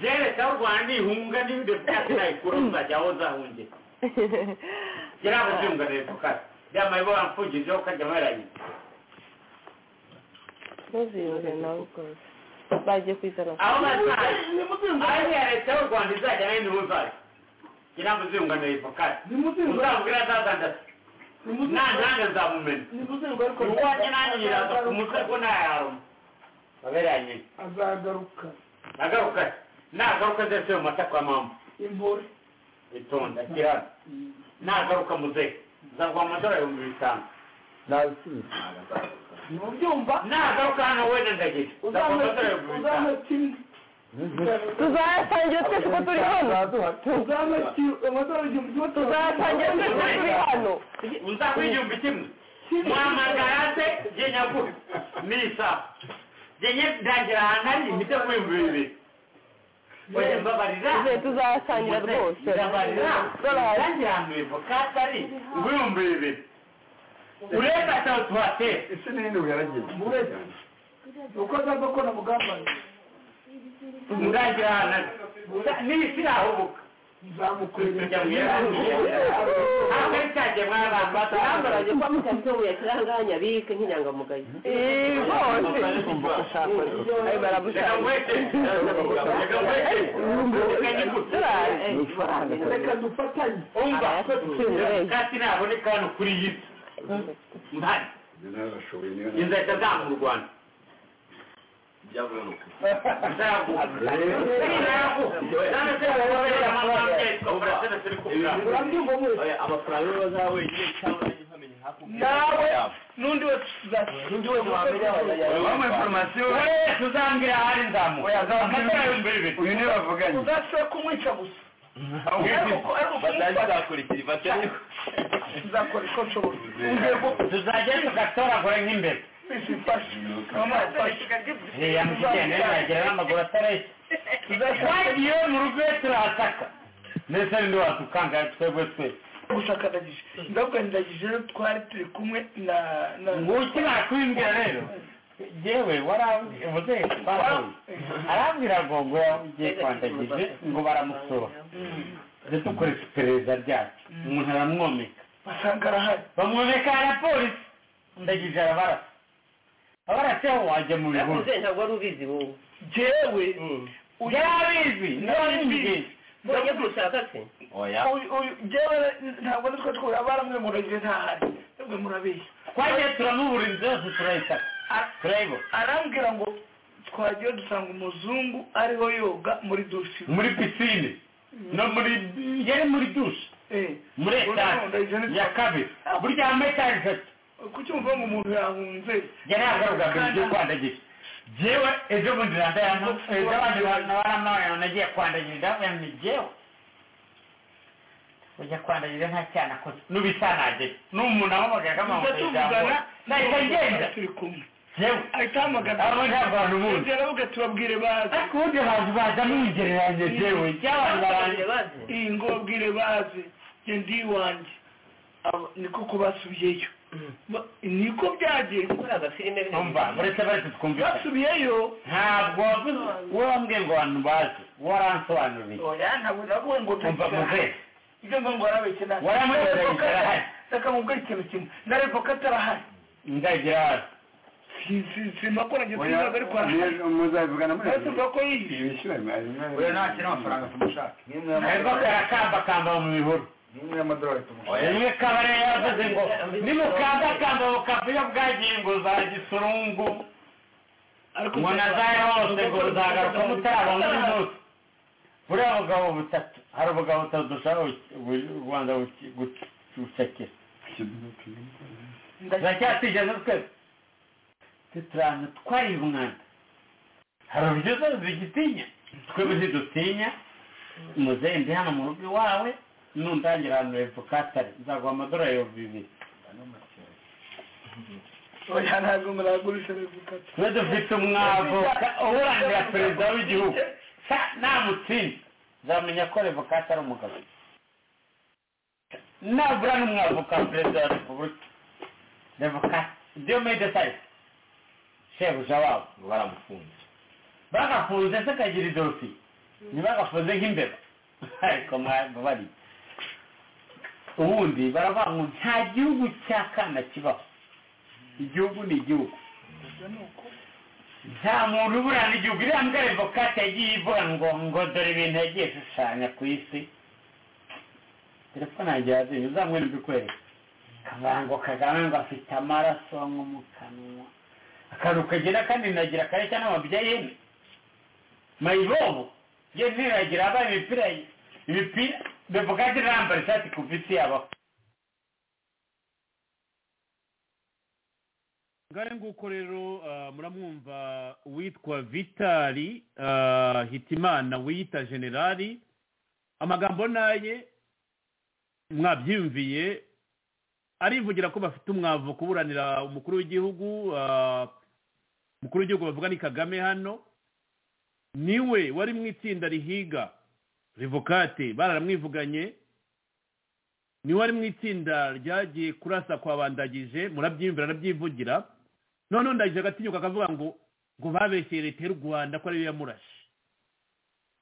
byereka u rwanda ihunga n'ibindi byatsi nayikura muzajya aho uzahungira yari abuziyunganira evokati byamaye bo bamfugijeho ukajya mweranye ntuziyunge nawe rwose bagiye kwizana aho bazaye aho ya leta y'u rwanda izajya nayo ntibuzaye yari abuziyunganira evokati uzamubwira azazandase nta ntanga nzamumena nimuzengwa ariko iwanjye nanjye nyiraza ku mutwe ko ntayaharuma baberanye azagaruka nagaruka nagaruka ndetse mu mata kwa mama imbore itonda kirara nagaruka muzehe nzaguha amadolari ibihumbi bitanu ntubyumva nagaruka hano wenda ndagira nzaguha amadolari ibihumbi bitanu uzamutsinda tuzayasangira twese uko turi hano uzamutsinda amadorari igihumbi kimwe tuzayasangira twese uko turi hano uzaguha igihumbi kimwe mwamagarate jye nyagura nisa jye ndangira ahantu hari imite ku bihumbi bibiri oya mbabarira Tuze- tuzayasangira rwose ndabarira Dolari. ndangira ahantu bivokati ari ibihumbi bibiri urebe ataho tuhatera ese n'ibindi buyaragiye uko azava ko namugambanye ndangira ahantu ari n'isi irahubuka nzamukurira bambaranye kwa mukatobu yakiranganya bike nk'inyangamugayo bose ayo reka dufatanye kandi naboneka hano kuri iyi si mpari n'abashoboye niyo nama. inzahita zanga u rwanda byavuye ni ukuri urabyumva mwese Oya, amafaranga yo bazaha wenyine cyangwa nanjye nkamenya hakuno nawe yabo. n'undi wese tuzashyira n'undi wese wamenya wamuha informasiyo tuzangira ahari nzamuka amatara y'ibihumbi bibiri uyu niwe bavuganye uzashobora kumwica gusa ariko ariko kumufata bazazakurikira ifatanye nzakora uko nshobora urwego tuzajya tugatoragura nk'imbere twese ifashe mama ifashe yamugenda yagera n'amaguru atareshya twagiye mu rugo iyo turahasaka ndetse n'undi watukanga twebwe twese gushakadagije ndabwandagije rero twari turi kumwe na na ngo ukimara kubimbwira rero yewe warambwira muzehe arambwira ngo ngo yagiye kwandagije ngo baramusoba dutukore iperereza ryacu umuntu aramwomeka basanga arahari bamwomeka na polisi ndagije arabarasa abarasa aho wajya mu bihuru nakuze ntabwo wari ubizi wowe jewe yarabizi ntiwabimbizi mbonye kumushaka se oya Uyu- uyu- jewe ntabwo nitwe twura baramwe muragire ntahari ntabwo murabeshya twagiye turamubura inzu yose turayitaka Ara- turayibona arambwira ngo twagiye dusanga umuzungu ariho yoga muri dusi muri pisine no muri yari muri dushe Eh, muri etaje ya kabiri burya ama etaje atatu kuki umva ngo umuntu yahunze yari yagaruka mbere ibyo kwandagira jewe ejo bundi randa yantu ejo abandi nabaramwana nagiye kwandagirira yantu jewe ujya kwandagirira nta cyana akoze n'ubisanage n'umuntu ahamagaye akamamaza ijambo tuvugana nahita ngenda turi kumwe jewe ahita ahamagara abo ntabwo abantu buzi Yegera aravuga ati babwire baze ariko ubundi bazi baza mwigereranya jewe ry'abantu baranje iyi ngo babwire baze njye ndi iwanjye Abo- niko kubasubiyeyo Ba- niko byagenze muri agafilime umva uretse baretse twumvikane basubiyeyo ntabwo wavuze wowe wambwiye ngo abantu bazi waransobanuriye oya ntabwo navuga ngo umva muzehe ibyo ngo ngo arabeshye nawe Waramuyobeje, arahari. reka mubwire ikintu kimwe na revoka atarahari ndagira hasi Si- si- sinakoranye tuzaga ariko arahari muzabivugana muri ariko tuvuga ko yihishe oya ntakiri amafaranga tumushaka ariko karakambakamba mu bihuru rimwe kabare yavuze ngo nimukambakamba bukava iyo bwagiye ngo za gisurungu ngo na za hose ngo ruzagaruka mutaraba muri zose buriya bugabo butatu hari ubugabo butatu dushaka u rwanda guki- guki- gucakira turacyatijemo twese tuturana twariye umwanda hari uburyo zose zigitinya twebwe ntidutinya muzehe ndi hano mu rugo iwawe nundangira ahantu hepfo katare nzaguha amadorari ibihumbi bibiri oya ntabwo muragurisha revoka tube dufite umwavoka uburangira perezida w'igihugu sa namutsinda nzamenya ko revokati ari umugabo nabura n'umwavoka wa perezida wa repubulika revokati diomede sayisi shebuja wabo ngo baramufunze bagafunze se kagira idosiye ntibagafunze nk'imbeba ariko mwabari ubundi baravuga ngo nta gihugu cya kana kibaho igihugu ni igihugu nta muntu uburana igihugu iriya mbwa revokate yagiye ivuga ngo ngo dore ibintu yagiye ishushanya ku isi telefone yanjye yazinye uzamwere ibikwereka akavuga ngo kagame ngo afite amaraso nko mu kanwa akantu kagira kandi nagira kareshya n'amabya yene mayibobo ye ntiragira abaye imipira imipira revokate irambara ishati ku visi yabaho ngare nguko rero ah, muramwumva uwitwa vitali ah, hitimana wiyita generali amagambo naye mwabyiyumviye arivugira ko bafite umwavu kuburanira umukuru w'igihugu ah, umukuru w'igihugu bavuga ni kagame hano niwe wari mu itsinda rihiga revokate bararamwivuganye niwe ari mu itsinda ryagiye kurasa kwa bandagije murabyiyumvira arabyivugira noneho ndagije agatinyuka akavuga ngo ngo babeshyeye leta y'u rwanda ko ariyo yamurashe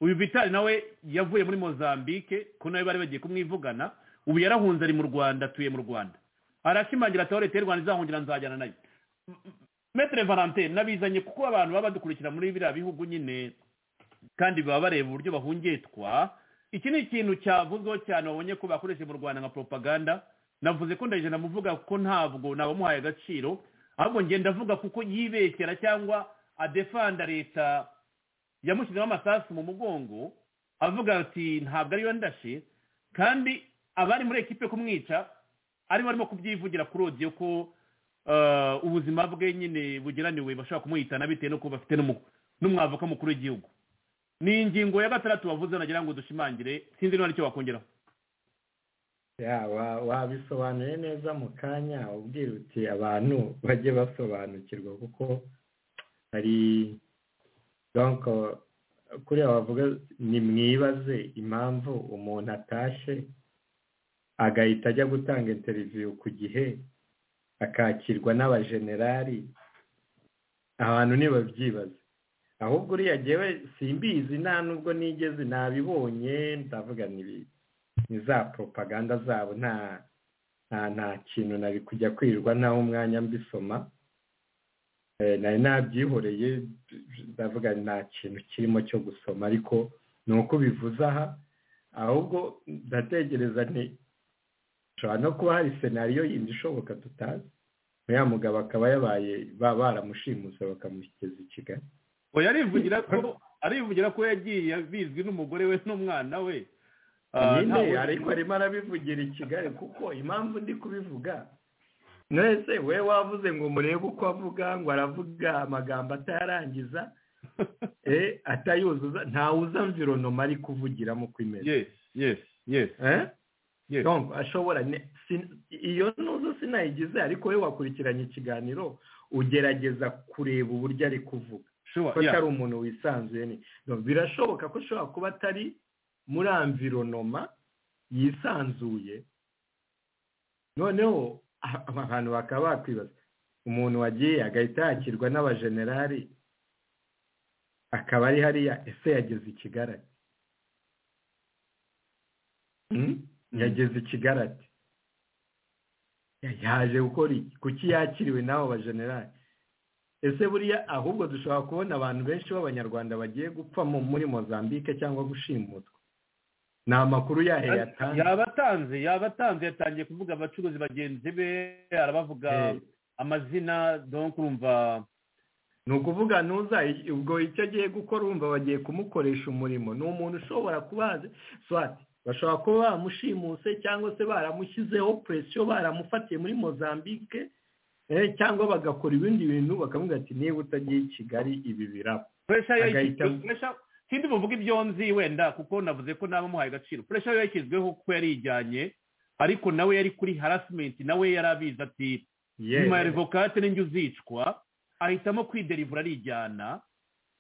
uyu vitali nawe yavuye muri mozambique ko nawe bari bagiye kumwivugana ubu yarahunze ari mu rwanda atuye mu rwanda arashimangira ati aho leta y'u rwanda izahungira nzajyana nayo M- m- metere valentine nabizanye kuko abantu baba badukurikira muri biriya bihugu nyine kandi baba bareba uburyo bahungitwa iki ni ikintu cyavuzweho cyane wabonye ko bakoresheje mu rwanda nka propaganda navuze ko ndagije namuvuga kuko ntabwo nabamuhaye agaciro ahubwo ngenda avuga kuko yibeshyera cyangwa adefanda leta yamushyizemo amasasu mu mugongo avuga ati ntabwo ariyo ndashe kandi abari muri ekipe kumwica ari barimo kubyivugira kuri odiyo ko eh, ubuzima bwe nyine bugeraniwe bashobora kumuhitana bitewe n'uko bafite n'umu- n'umwavoka mukuru w'igihugu ni ingingo ya gatandatu bavuze nagira ngo dushimangire sinzi niba aricyo wakongeraho Ya, wa- wabisobanuye neza mu kanya ubwira uti abantu bajye basobanukirwa kuko hari donc kuriya wavuga ni mwibaze impamvu umuntu atashye agahita ajya gutanga interiviyu ku gihe akakirwa n'abajenerali abantu ntibabyibaza ahubwo uriya ngewe simbizi nta nubwo nigeze nabibonye ndavuga nibi- ni za propaganda zabo nta nta nta kintu nari kujya kwirirwa ntaho umwanya mbisoma Eh, nari nabyihoreye ndavuga nta kintu kirimo cyo gusoma ariko ni uko ubivuze aha ahubwo ndatekereza nti hashobora no kuba hari senariyo yindi ishoboka tutazi uriya mugabo akaba yabaye ba- baramushimuse bakamushyikiriza i kigali oya arivugira ko arivugira ko yagiye bizwi n'umugore we n'umwana we Ah, nta nyine wundi- ariko arimo arabivugira i kigali kuko impamvu ndi kubivuga mwese we wavuze ngo murebe uko avuga ngo aravuga amagambo atayarangiza eh, atayuzuza ntawuzi amvironoma ari kuvugiramo uko imeze yes yes yes Eh? Donc, ashobora ne- sin- iyo ntuzo sinayigize ariko we wakurikiranye ikiganiro ugerageza kureba uburyo ari kuvuga Sure, ko yeah. atari umuntu wisanzuye ni Donc, birashoboka ko ashobora kuba atari muri amvironoma yisanzuye noneho a- abantu bakaba bakwibaza umuntu wagiye agahita yakirwa n'abajenerali akaba ari hariya ese yageze i kigali ate? Hmm? yageze i kigali ate? Ya- yaje gukora iki kuki yakiriwe n'abo bajenerali ese buriya ahubwo dushobora kubona abantu benshi b'abanyarwanda bagiye gupfa mu- muri mozambique cyangwa gushimutwa ni amakuru yahe yatanze yabatanze yabatanze yatangiye kuvuga abacuruzi bagenzi be arabavuga amazina donc urumva ni ukuvuga ntuza ubwo icyo agiye gukora wumva bagiye kumukoresha umurimo ni umuntu ushobora kubaza swati bashobora kuba bamushimuse cyangwa se baramushyizeho presiyo baramufatiye muri mozambique eh, cyangwa bagakora ibindi bintu bakamubwira ati niba utagiye i kigali ibi biraba pressure agahita- yayishyizweho pressure sindi buvuge ibyo nzi wenda kuko navuze ko naba muhaye agaciro pressure yayishyizweho ko yari yijyanye ariko nawe yari kuri harassment nawe yari abizi ati Yes. nyuma ya revokate n'injye uzicwa ahitamo kwiderivura arijyana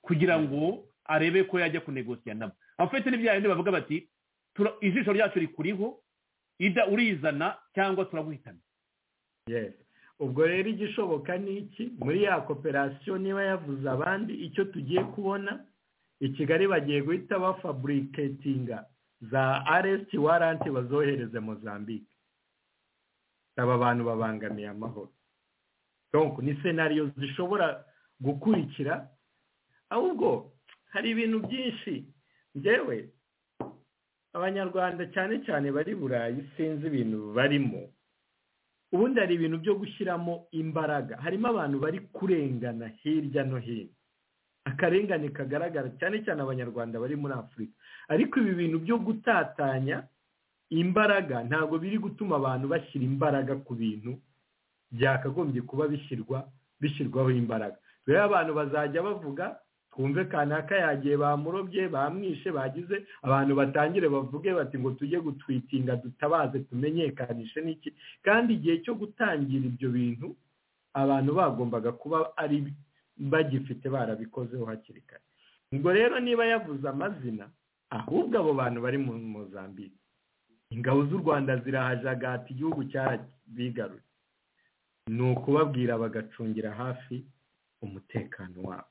kugira ngo arebe ko yajya kunegosiya nabo abafite n'ibya bindi bavuga bati "Tura- ijisho ryacu rikuriho ida urizana cyangwa turaguhitana Yes. ubwo rero igishoboka ni iki muri ya koperasiyo niba yavuze abandi icyo tugiye kubona i kigali bagiye guhita bafaburiketinga za aresiti waranti bazohereze mozambique aba bantu babangamiye amahoro donc ni senariyo zishobora gukurikira ahubwo hari ibintu byinshi ngewe abanyarwanda cyane cyane bari burayi sinzi ibintu barimo ubundi hari ibintu byo gushyiramo imbaraga harimo abantu bari kurengana hirya no hino akarengane kagaragara cyane cyane abanyarwanda bari muri afurika ariko ibi bintu byo gutatanya imbaraga ntabwo biri gutuma abantu bashyira imbaraga ku bintu byakagombye kuba bishyirwa bishyirwaho imbaraga rero abantu bazajya bavuga twumve kanaka yagiye bamurobye bamwishe bagize abantu batangire bavuge bati ngo tujye gutwitinga dutabaze tumenyekanishe n'iki kandi igihe cyo gutangira ibyo bintu abantu bagombaga kuba ari bagifite barabikozeho hakiri kare ubwo rero niba yavuze amazina ahubwo abo bantu bari mu mozambique ingabo z'u rwanda zirahajagata igihugu cyarabigaruye ni ukubabwira bagacungira hafi umutekano wabo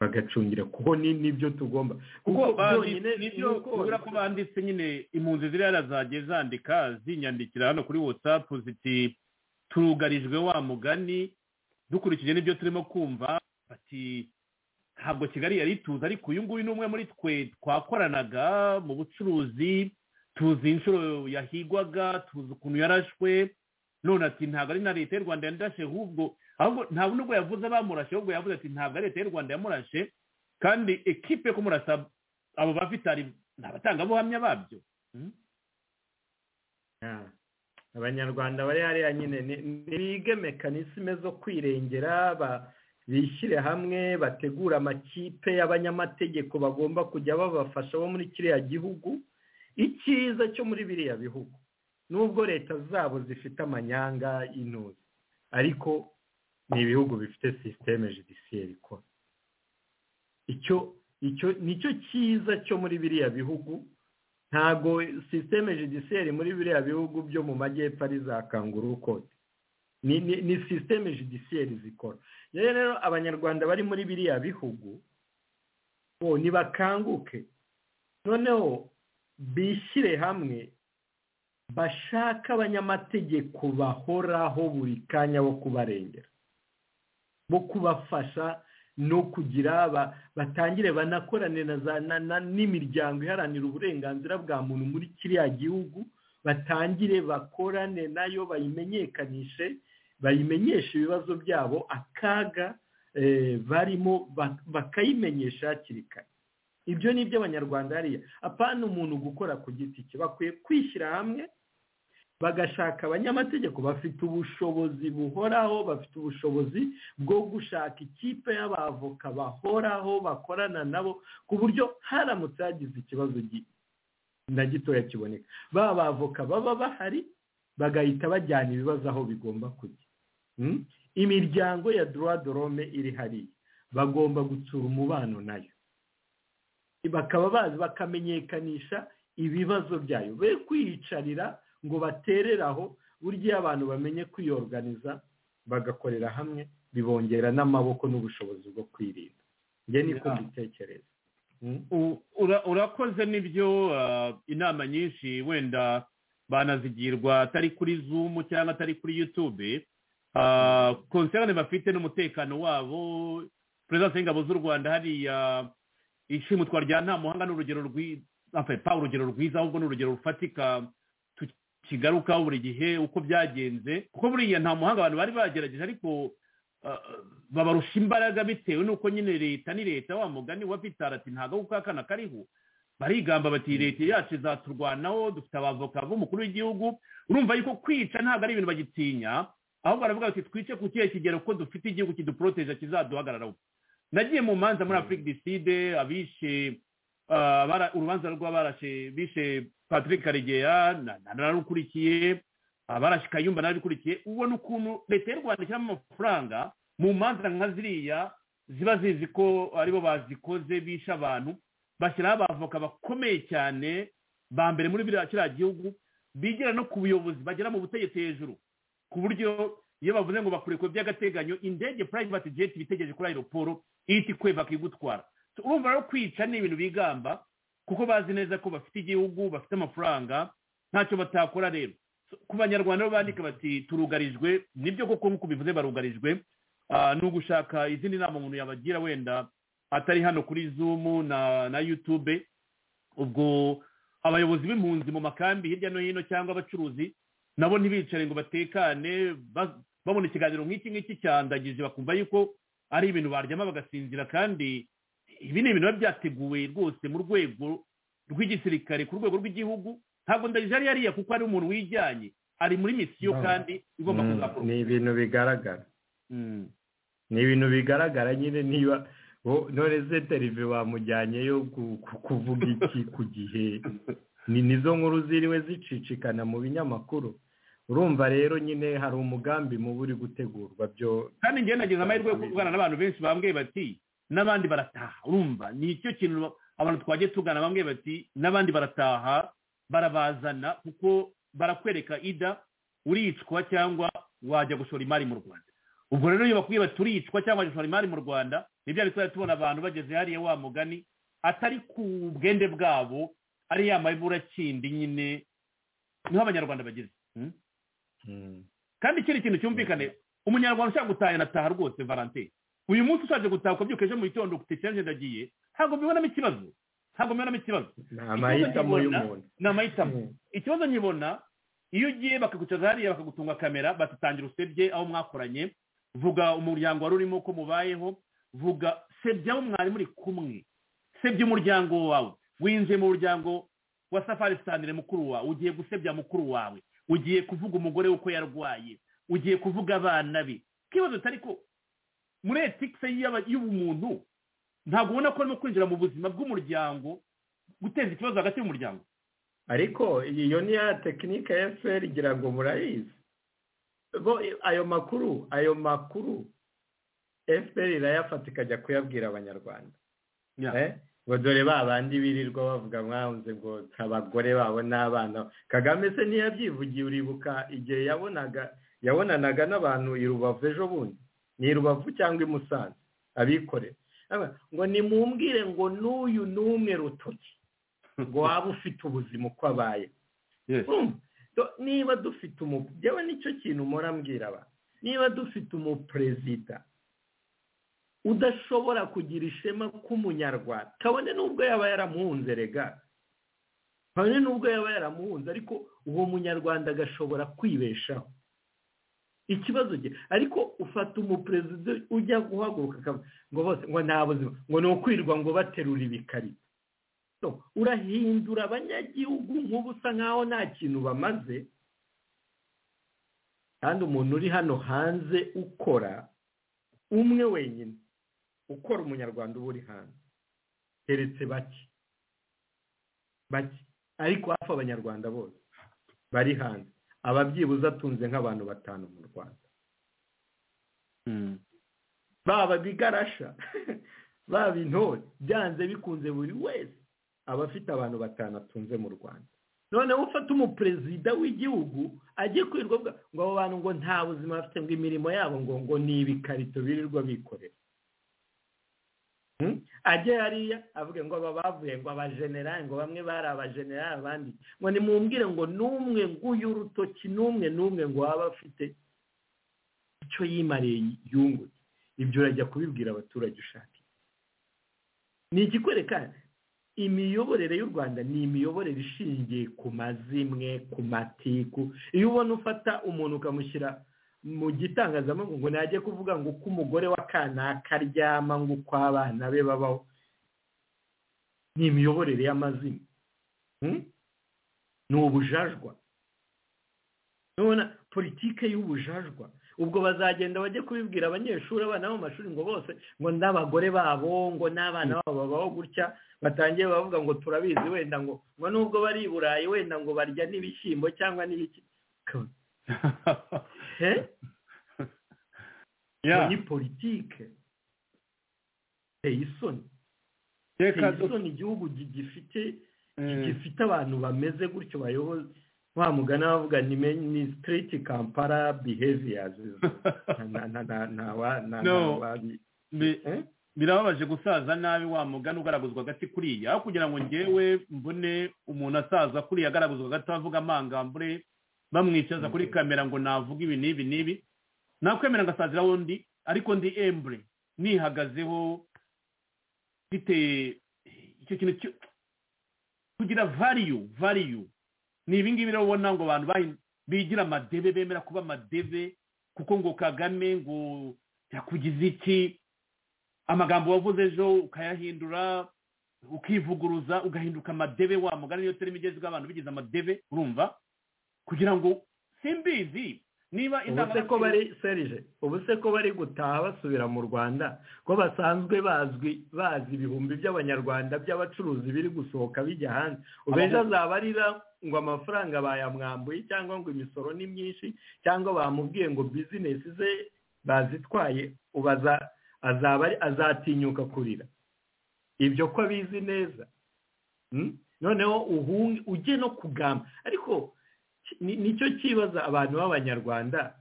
bagacungira kuko ni nibyo tugomba kuko kuko bandi- byonyine nibyo nuko- ubura ko banditse nyine impunzi ziriya zagiye zandika zinyandikira hano kuri watsapu ziti turugarijwe wa mugani dukurikije n'ibyo turimo kumva bati ntabwo kigali yari ituze ariko uyu nguyu ni umwe muri twe twakoranaga mu bucuruzi tuzi inshuro yahigwaga tuzi ukuntu yarashwe none ati ntabwo ari na leta y'u rwanda yandashe ahubwo ahubwo ntabwo nubwo yavuze bamurashe ahubwo yavuze ati ntabwo ari leta y'u rwanda yamurashe kandi ekipe yo kumurasa abo bafite ari ni abatangabuhamya babyo Ah. abanyarwanda bari hariya nyine ni- nibige mekanisime zo kwirengera ba- bishyire hamwe bategure amakipe y'abanyamategeko bagomba kujya babafasha bo muri kiriya gihugu icyiza cyo muri biriya bihugu nubwo leta zabo zifite amanyanga y'intuzi ariko ni ibihugu bifite sisiteme judiciaire ikora icyo icyo nicyo cyiza cyo muri biriya bihugu ntago sisiteme judiciaire muri biriya bihugu byo mu majyepfo ari za kanguru kode ni ni ni sisiteme judisiyeri zikora rero rero abanyarwanda bari muri biriya bihugu bo ntibakanguke noneho bishyire hamwe bashake abanyamategeko bahoraho buri kanya bo kubarengera bo kubafasha no kugira ba- batangire banakorane na za na- na- n'imiryango iharanira uburenganzira bwa muntu muri kiriya gihugu batangire bakorane nayo bayimenyekanishe bayimenyeshe ibibazo byabo akaga eh, barimo ba- bakayimenyesha hakiri kare ibyo ni iby'abanyarwanda hariya apana umuntu gukora ku giti cye bakwiye kwishyira hamwe bagashaka abanyamategeko bafite ubushobozi buhoraho bafite ubushobozi bwo gushaka ikipe y'abavoka bahoraho bakorana nabo ku buryo haramutse hagize ikibazo gi- na gitoya kiboneka ba bavoka baba bahari bagahita bajyana ibibazo aho bigomba kujya Mm? imiryango ya droit de l'homme iri hariya bagomba gutsura umubano nayo bakaba bazi bakamenyekanisha ibibazo byayo be kwiyicarira ngo baterere aho burya iyo abantu bamenye kwiyorganiza bagakorera hamwe bibongera n'amaboko n'ubushobozi bwo kwirinda njye niko Yeah. mbitekereza U- ura- urakoze n'ibyo ah, inama nyinshi wenda banazigirwa atari kuri zoom cyangwa atari kuri youtube Ah, concern bafite n'umutekano wabo perezida w'ingabo z'u rwanda hariya ishimutwa rya nta muhanga ni urugero rwi- enfin, pa urugero rwiza ahubwo ni urugero rufatika tukigarukaho buri gihe uko byagenze kuko buriya nta muhanga abantu bari bagerageje ariko ah, babarusha imbaraga bitewe n'uko nyine leta ni leta wa mugani wa vitara ati ntabwo kuko akana kariho barigamba bati leta yacu izaturwanaho dufite abavoka b'umukuru w'igihugu urumva yuko kwica ntabwo ari ibintu bagitinya ahubwo baravuga bati twice ku kihe kigero ko dufite igihugu kiduporoteje kizaduhagararaho nagiye mu manza muri afurika diside abishe ah, bara- urubanza rw'abarashe bishe patrick karegeya na- na- narukurikiye abarashe kayumba narabikurikiye ubona ukuntu leta y'u rwanda ishyiramo amafaranga mu manza nka ziriya ziba zizi ko aribo bazikoze bishe abantu bashyiraho abavoka bakomeye cyane ba mbere muri biriya kiriya gihugu bigira no ku buyobozi bagera mu butegetsi hejuru ku buryo iyo bavuze ngo bakure ku by'agateganyo indege private jet bitegereje kuri aeroporo ihita ikwebaka igutwara So, urumva rero kwica ni ibintu bigamba kuko bazi neza ko bafite igihugu bafite amafaranga ntacyo batakora rero So, ku banyarwanda bo bandika bati turugarijwe nibyo koko nk'uko bivuze barugarijwe Ah, ni ugushaka izindi nama umuntu yabagira wenda atari hano kuri zoom na na youtube ubwo abayobozi b'impunzi mu makambi hirya no hino cyangwa abacuruzi nabo ntibicare ngo batekane ba- babona ikiganiro nk'iki ngiki cyandagije bakumva yuko ari ibintu baryama bagasinzira kandi ibi ni ibintu biba byateguwe rwose mu rwego rw'igisirikare ku rwego rw'igihugu ntabwo ndagije ari hariya kuko ari umuntu wijyanye ari muri misiyo No. kandi igomba Mm, kuzakorwa ni ibintu bigaragara Mm. ni ibintu bigaragara nyine niba wo- none se terive bamujyanyeyo ku- ku- kuvuga iki ku gihe ni nizo nkuru ziriwe zicicikana mu binyamakuru urumva rero nyine hari umugambi mubi uri gutegurwa byo kandi njyewe nagize amahirwe yo kuvugana n'abantu benshi bambwiye bati n'abandi barataha urumva ni icyo kintu abantu twagiye tugana bambwiye bati n'abandi barataha barabazana kuko barakwereka ida uricwa cyangwa wajya gushora imari mu rwanda ubwo rero iyo bakubwiye bati turicwa cyangwa wajya gushora imari mu rwanda nibyo bituma tubona abantu bageze hariya wa mugani atari ku bwende bwabo ari ya maburakindi nyine niho abanyarwanda bageze Mm. kandi ikindi kintu cyumvikane umunyarwanda ushaka gutaha yanataha rwose valante uyu munsi ushaje gutaha ukabyuka ejo mu gitondo ufite canje ndagiye ntabwo mbibonamo ikibazo ntabwo mbibonamo ikibazo ni Ikibazo amahitamo nkibona- y'umuntu ni amahitamo ikibazo nkibona iyo ugiye bakagucaza hariya bakagutunga kamera batutangira usebye aho mwakoranye vuga umuryango wari urimo ko mubayeho vuga sebye abo mwari muri kumwe sebye umuryango wawe winjiye mu muryango wa safari sitandire mukuru wawe ugiye gusebya mukuru wawe ugiye kuvuga umugore we uko yarwaye ugiye kuvuga abana be ikibazo utari ko muri etike y'ubumuntu ntabwo ubona ko arimo kwinjira mu buzima bw'umuryango guteza ikibazo hagati y'umuryango ariko iyo ni ya tekinike ya fpr igira ngo murayizi bo ayo makuru ayo makuru fpr irayafata ikajya kuyabwira abanyarwanda Eh? ngo dore ba bandi birirwa bavuga mwanze ngo abagore babo n'abana kagame se ntiyabyivugiye uribuka igihe yabonaga yabonanaga n'abantu i rubavu ejo bundi ni i rubavu cyangwa i musanze abikorera ngo nimumbwire ngo n'uyu n'umwe rutoki ngo waba ufite ubuzima uko abaye niba dufite umu yewe nicyo kintu mpora mbwira abantu niba dufite umuperezida udashobora kugira ishema k'umunyarwanda kabone n'ubwo yaba yaramuhunze rega kabone n'ubwo yaba yaramuhunze ariko uwo munyarwanda agashobora kwibeshaho ikibazo cye ariko ufata umuperezida ujya guhaguruka ngo bose ngo nta buzima ngo ni ukwirwa ngo baterura ibikarito urahindura abanyagihugu nk'ubusa nkaho nta kintu bamaze kandi umuntu uri hano hanze ukora umwe wenyine ukora umunyarwanda uba uri hanze keretse bake bake ariko hafi abanyarwanda bose bari hanze ababyibuze atunze nk'abantu batanu mu rwanda baba bigarasha baba intore byanze bikunze buri wese aba afite abantu batanu atunze mu rwanda noneho ufata umuperezida w'igihugu ajye kwirwa ngo abo bantu ngo nta buzima bafite ngo imirimo yabo ngo ngo ni ibikarito birirwa bikorera ajye hariya avuge ngo aba bavuye ngo abajenerali ngo bamwe bari abajenerali abandi ngo nimumbwire ngo n'umwe nguyu urutoki n'umwe n'umwe ngo waba afite icyo yimariye yunguke ibyo urajya kubibwira abaturage ushaka ni ikikwereka imiyoborere y'u rwanda ni imiyoborere ishingiye ku mazimwe ku matiku iyo ubona ufata umuntu ukamushyira mu gitangazamakuru ngo najye kuvuga ngo uko umugore wa kanaka aryama ngo uko abana be babaho ni imiyoborere y'amazina ni ubujajwa nubona politike y'ubujajwa ubwo bazagenda bajye kubibwira abanyeshuri abana bo mu mashuri ngo bose ngo n'abagore babo ngo n'abana babo babaho gutya batangiye bavuga ngo turabizi wenda ngo ngo nubwo bari i burayi wenda ngo barya n'ibishyimbo cyangwa n'ibiki ni politike iteye isoni iteye isoni igihugu gifite abantu bameze gutyo bayoboza wa mugana bavuga ni sitiriti kampara biheviyazi birababaje gusaza nabi wa mugana ugaragazwa agati kuriya kugira ngo ngewe mbone umuntu asaza kuriya agaragazwa agati avuga amangambure bamwicaza kuri kamera ngo navuga ibi n'ibi n'ibi nakwemera ngasazira wundi ariko ndi embure nihagazeho mfite icyo kintu kugira variyu variyu ni ibingibi rero ubona ngo abantu bigira amadebe bemera kuba amadebe kuko ngo kagame ngo yakugize iki amagambo wavuze ejo ukayahindura ukivuguruza ugahinduka amadebe wa mugani niyo terima igezweho abantu bigize amadebe urumva kugira ngo simbizi niba ko bari serije ubu se ko bari gutaha basubira mu rwanda ko basanzwe bazwi bazi ibihumbi by'abanyarwanda by'abacuruzi biri gusohoka bijya hanze ubu ejo azabarira ngo amafaranga bayamwambuye cyangwa ngo imisoro ni myinshi cyangwa bamubwiye ngo bizinesi ze bazitwaye ubu azatinyuka kurira ibyo ko abizi neza noneho ujye no kugamba ariko nicyo kibaza abantu b'abanyarwanda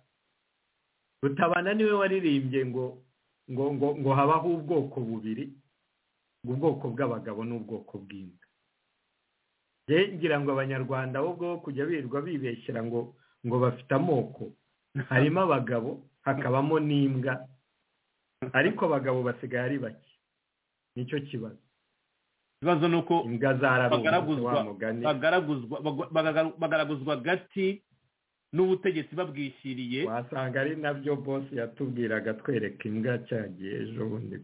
rutabana niwe waririmbye ngo ngo ngo ngo habaho ubwoko bubiri ubwoko bw'abagabo n'ubwoko bw'imbwa ngira ngo abanyarwanda bo bwo kujya birirwa bibeshyira ngo ngo bafite amoko harimo abagabo hakabamo n'imbwa ariko abagabo basigaye ari bake nicyo kibazo ikibazo ni uko bagaraguzwa gati n'ubutegetsi babwishyiriye wasanga ari nabyo bose yatubwiraga twereka imbwa cyagiye ejo bundi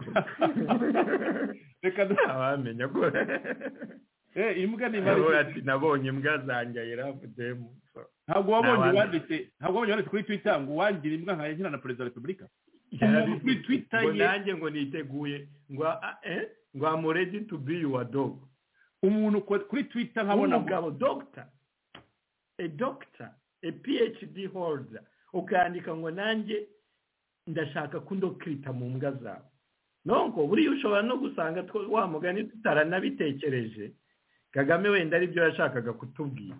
reka ntabamenya ko imbwa ni ati nabonye imbwa zanjye irabudemu ntabwo wabonye wanditse ntabwo wabonye wanditse kuri twita ngo wangira imbwa nka yagira na perezida wa repubulika kuri twita ye ngo nanjye ngo niteguye ngo eh ngo amuredi tu bi yuwa dogo umuntu kuri twita nkabona umugabo dogita e dogita e phd holda ukandika ngo nanjye ndashaka kundokirita mu mbwa zawe nubwo buriya ushobora no gusanga wa mugani tutaranabitekereje kagame wenda aribyo yashakaga kutubwira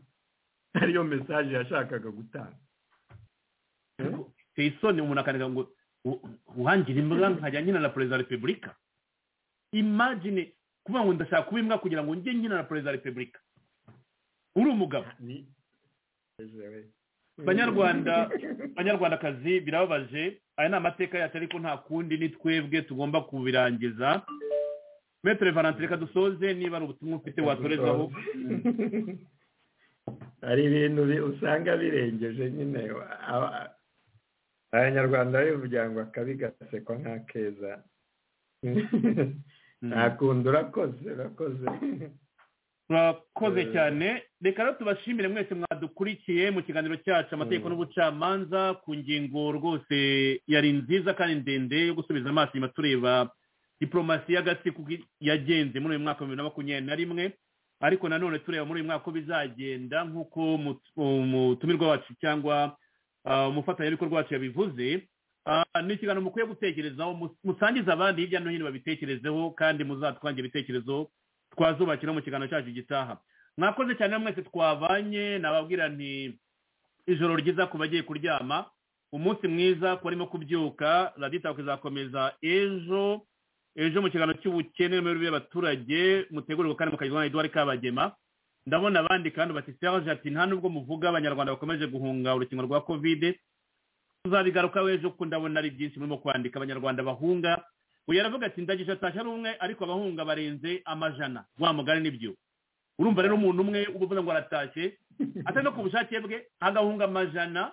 ariyo mesaje yashakaga gutanga iteye isoni umuntu akandika ngo u- uhangira imbwa nkajya nkina na perezida wa repubulika imagine kuvuga ngo ndashaka kuba imbwa kugira ngo njye nkina na perezida wa repubulika uri umugabo banyarwanda banyarwandakazi birababaje aya ni amateka yacu ariko nta kundi ni twebwe tugomba kubirangiza metero valentin reka dusoze niba ari ubutumwa ufite watorezaho hari ibintu bi- usanga birengeje nyine aba- abanyarwanda bivugira ngo akabi gasekwa nk'akeza nta kundi urakoze urakoze murakoze Eh. cyane reka rero tubashimire mwese mwadukurikiye mu kiganiro cyacu amategeko n'ubucamanza ku ngingo rwose yari nziza kandi ndende yo gusubiza amaso inyuma tureba diporomasi y'agatsiko uko yagenze muri uyu mwaka wa bibiri na makumyabiri na rimwe ariko nanone tureba muri uyu mwaka uko bizagenda nk'uko umutu- umutumirwa wacu cyangwa ah, umufatanyabikorwa wacu yabivuze Ah, ni ikiganiro mukwiye gutekerezaho mu- musangize abandi hirya no hino babitekerezeho kandi muzatwange ibitekerezo twazubakira mu kiganiro cyacu gitaha mwakoze cyane mwese twabanye nababwira nti ijoro ryiza ku bagiye kuryama umunsi mwiza ku barimo kubyuka raditako izakomeza ejo ejo mu kiganiro cy'ubukene n'imibereho y'abaturage mutegurirwa kandi mukagezwaho na eduard kabagema ndabona abandi kandi batisiyaje ati nta nubwo muvuga abanyarwanda bakomeje guhunga urukingo rwa kovide tuzabigarukaho ejo kuko ndabona ari byinshi murimo kwandika abanyarwanda bahunga uyu aravuga ati ndagisha atashye ari umwe ariko abahunga barenze amajana wa mugari nibyo urumva rero umuntu umwe uba uvuga ngo aratashye atari no ku bushake bwe agahunga amajana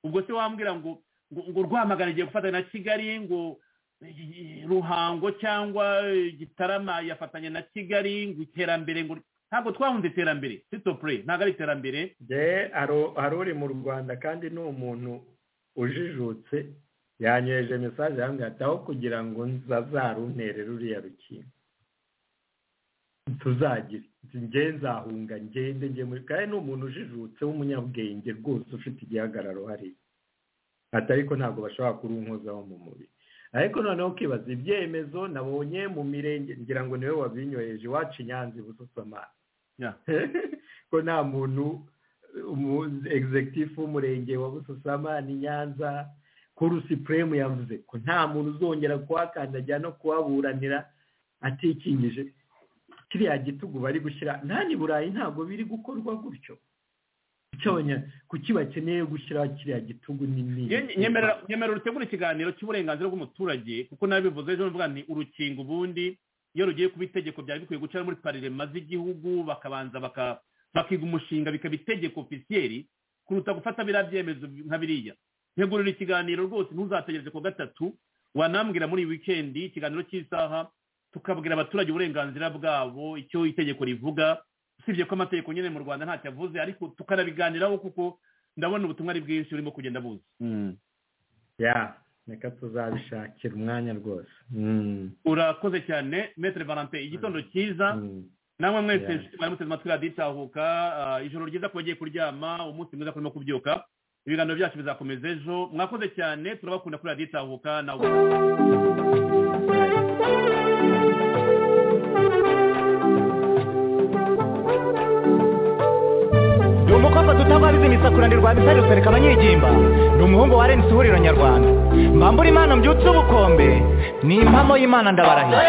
ubwo se wambwira ngo ngo ngo rwamagana igiye gufatanya na kigali ngo eh, ruhango cyangwa eh, gitarama yafatanya na kigali ngo iterambere ngo ntabwo twahunze iterambere sitopure ntabwo ari iterambere Jye hari- hari uri mu rwanda kandi ni umuntu ujijutse yanyoheje mesaje yambwira ati aho kugira ngo nzazaruntere ruriya rukingo tuzagire njye nzahunga ngende njye muri kandi ni umuntu ujijutse w'umunyabwenge rwose ufite igihagararo hariya ati ariko ntabwo bashobora kurunkozaho mu mubiri ariko noneho ukibaza ibyemezo nabonye mu mirenge ngira ngo niwe wabinyoheje iwacu i nyanza ibusutse amazi ko nta muntu egizegitifu w'umurenge wa bususama ni nyanza kuru sipuremu yavuze ko nta muntu uzongera kuhakandagira no kuhaburanira atikingije kiriya gitugu bari gushyira nta ni burayi ntabwo biri gukorwa gutyo Kuki abanya- kuki bakeneye gushyiraho kiriya gitugu nini Nye- nyemerera nyemerera utegura ikiganiro cy'uburenganzira bw'umuturage kuko nabivuze ejo mvuga nti urukingo ubundi iyo rugiye kuba itegeko byari bikwiye guca muri parlema z'igihugu bakabanza baka- bakiga umushinga bikaba itegeko ofisiyeri kuruta gufata biriya byemezo nka biriya ntegurira ikiganiro rwose ntuzategereze ku wa gatatu wanambwira muri iyi wikendi ikiganiro cy'isaha tukabwira abaturage uburenganzira bwabo icyo itegeko rivuga usibye ko amategeko nyine mu rwanda ntacyo avuze ariko tukanabiganiraho kuko ndabona ubutumwa ari bwinshi burimo kugenda buza ya reka tuzabishakira umwanya rwose Mm. urakoze cyane metere valentin igitondo cyiza namwe mwese Yeah. inshuti mwari muteze amatwi radiyo itahuka ah, ijoro ryiza ku bagiye kuryama umunsi mwiza kurimo kubyuka ibiganiro byacu bizakomeza ejo mwakoze cyane turabakunda kuri radiyo itahuka nawe ni umukobwa tutabwabiza imisakuranirwa bisarutse reka abanyigimba ni umuhungu wa rensi ihuriro nyarwanda mbambura imana mbyutse ubukombe ni impamo y'imana ndabarahiye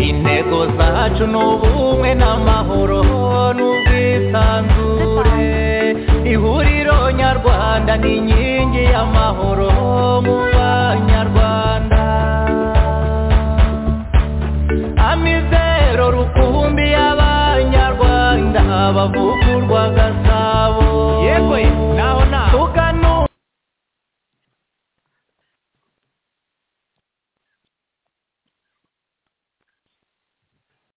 intego zacu ni ubumwe n'amahoro n'ubwisanzure ihuriro nyarwanda ni inkingi y'amahoro mu banyarwanda amizero rukumbi y'abanyarwanda bavuga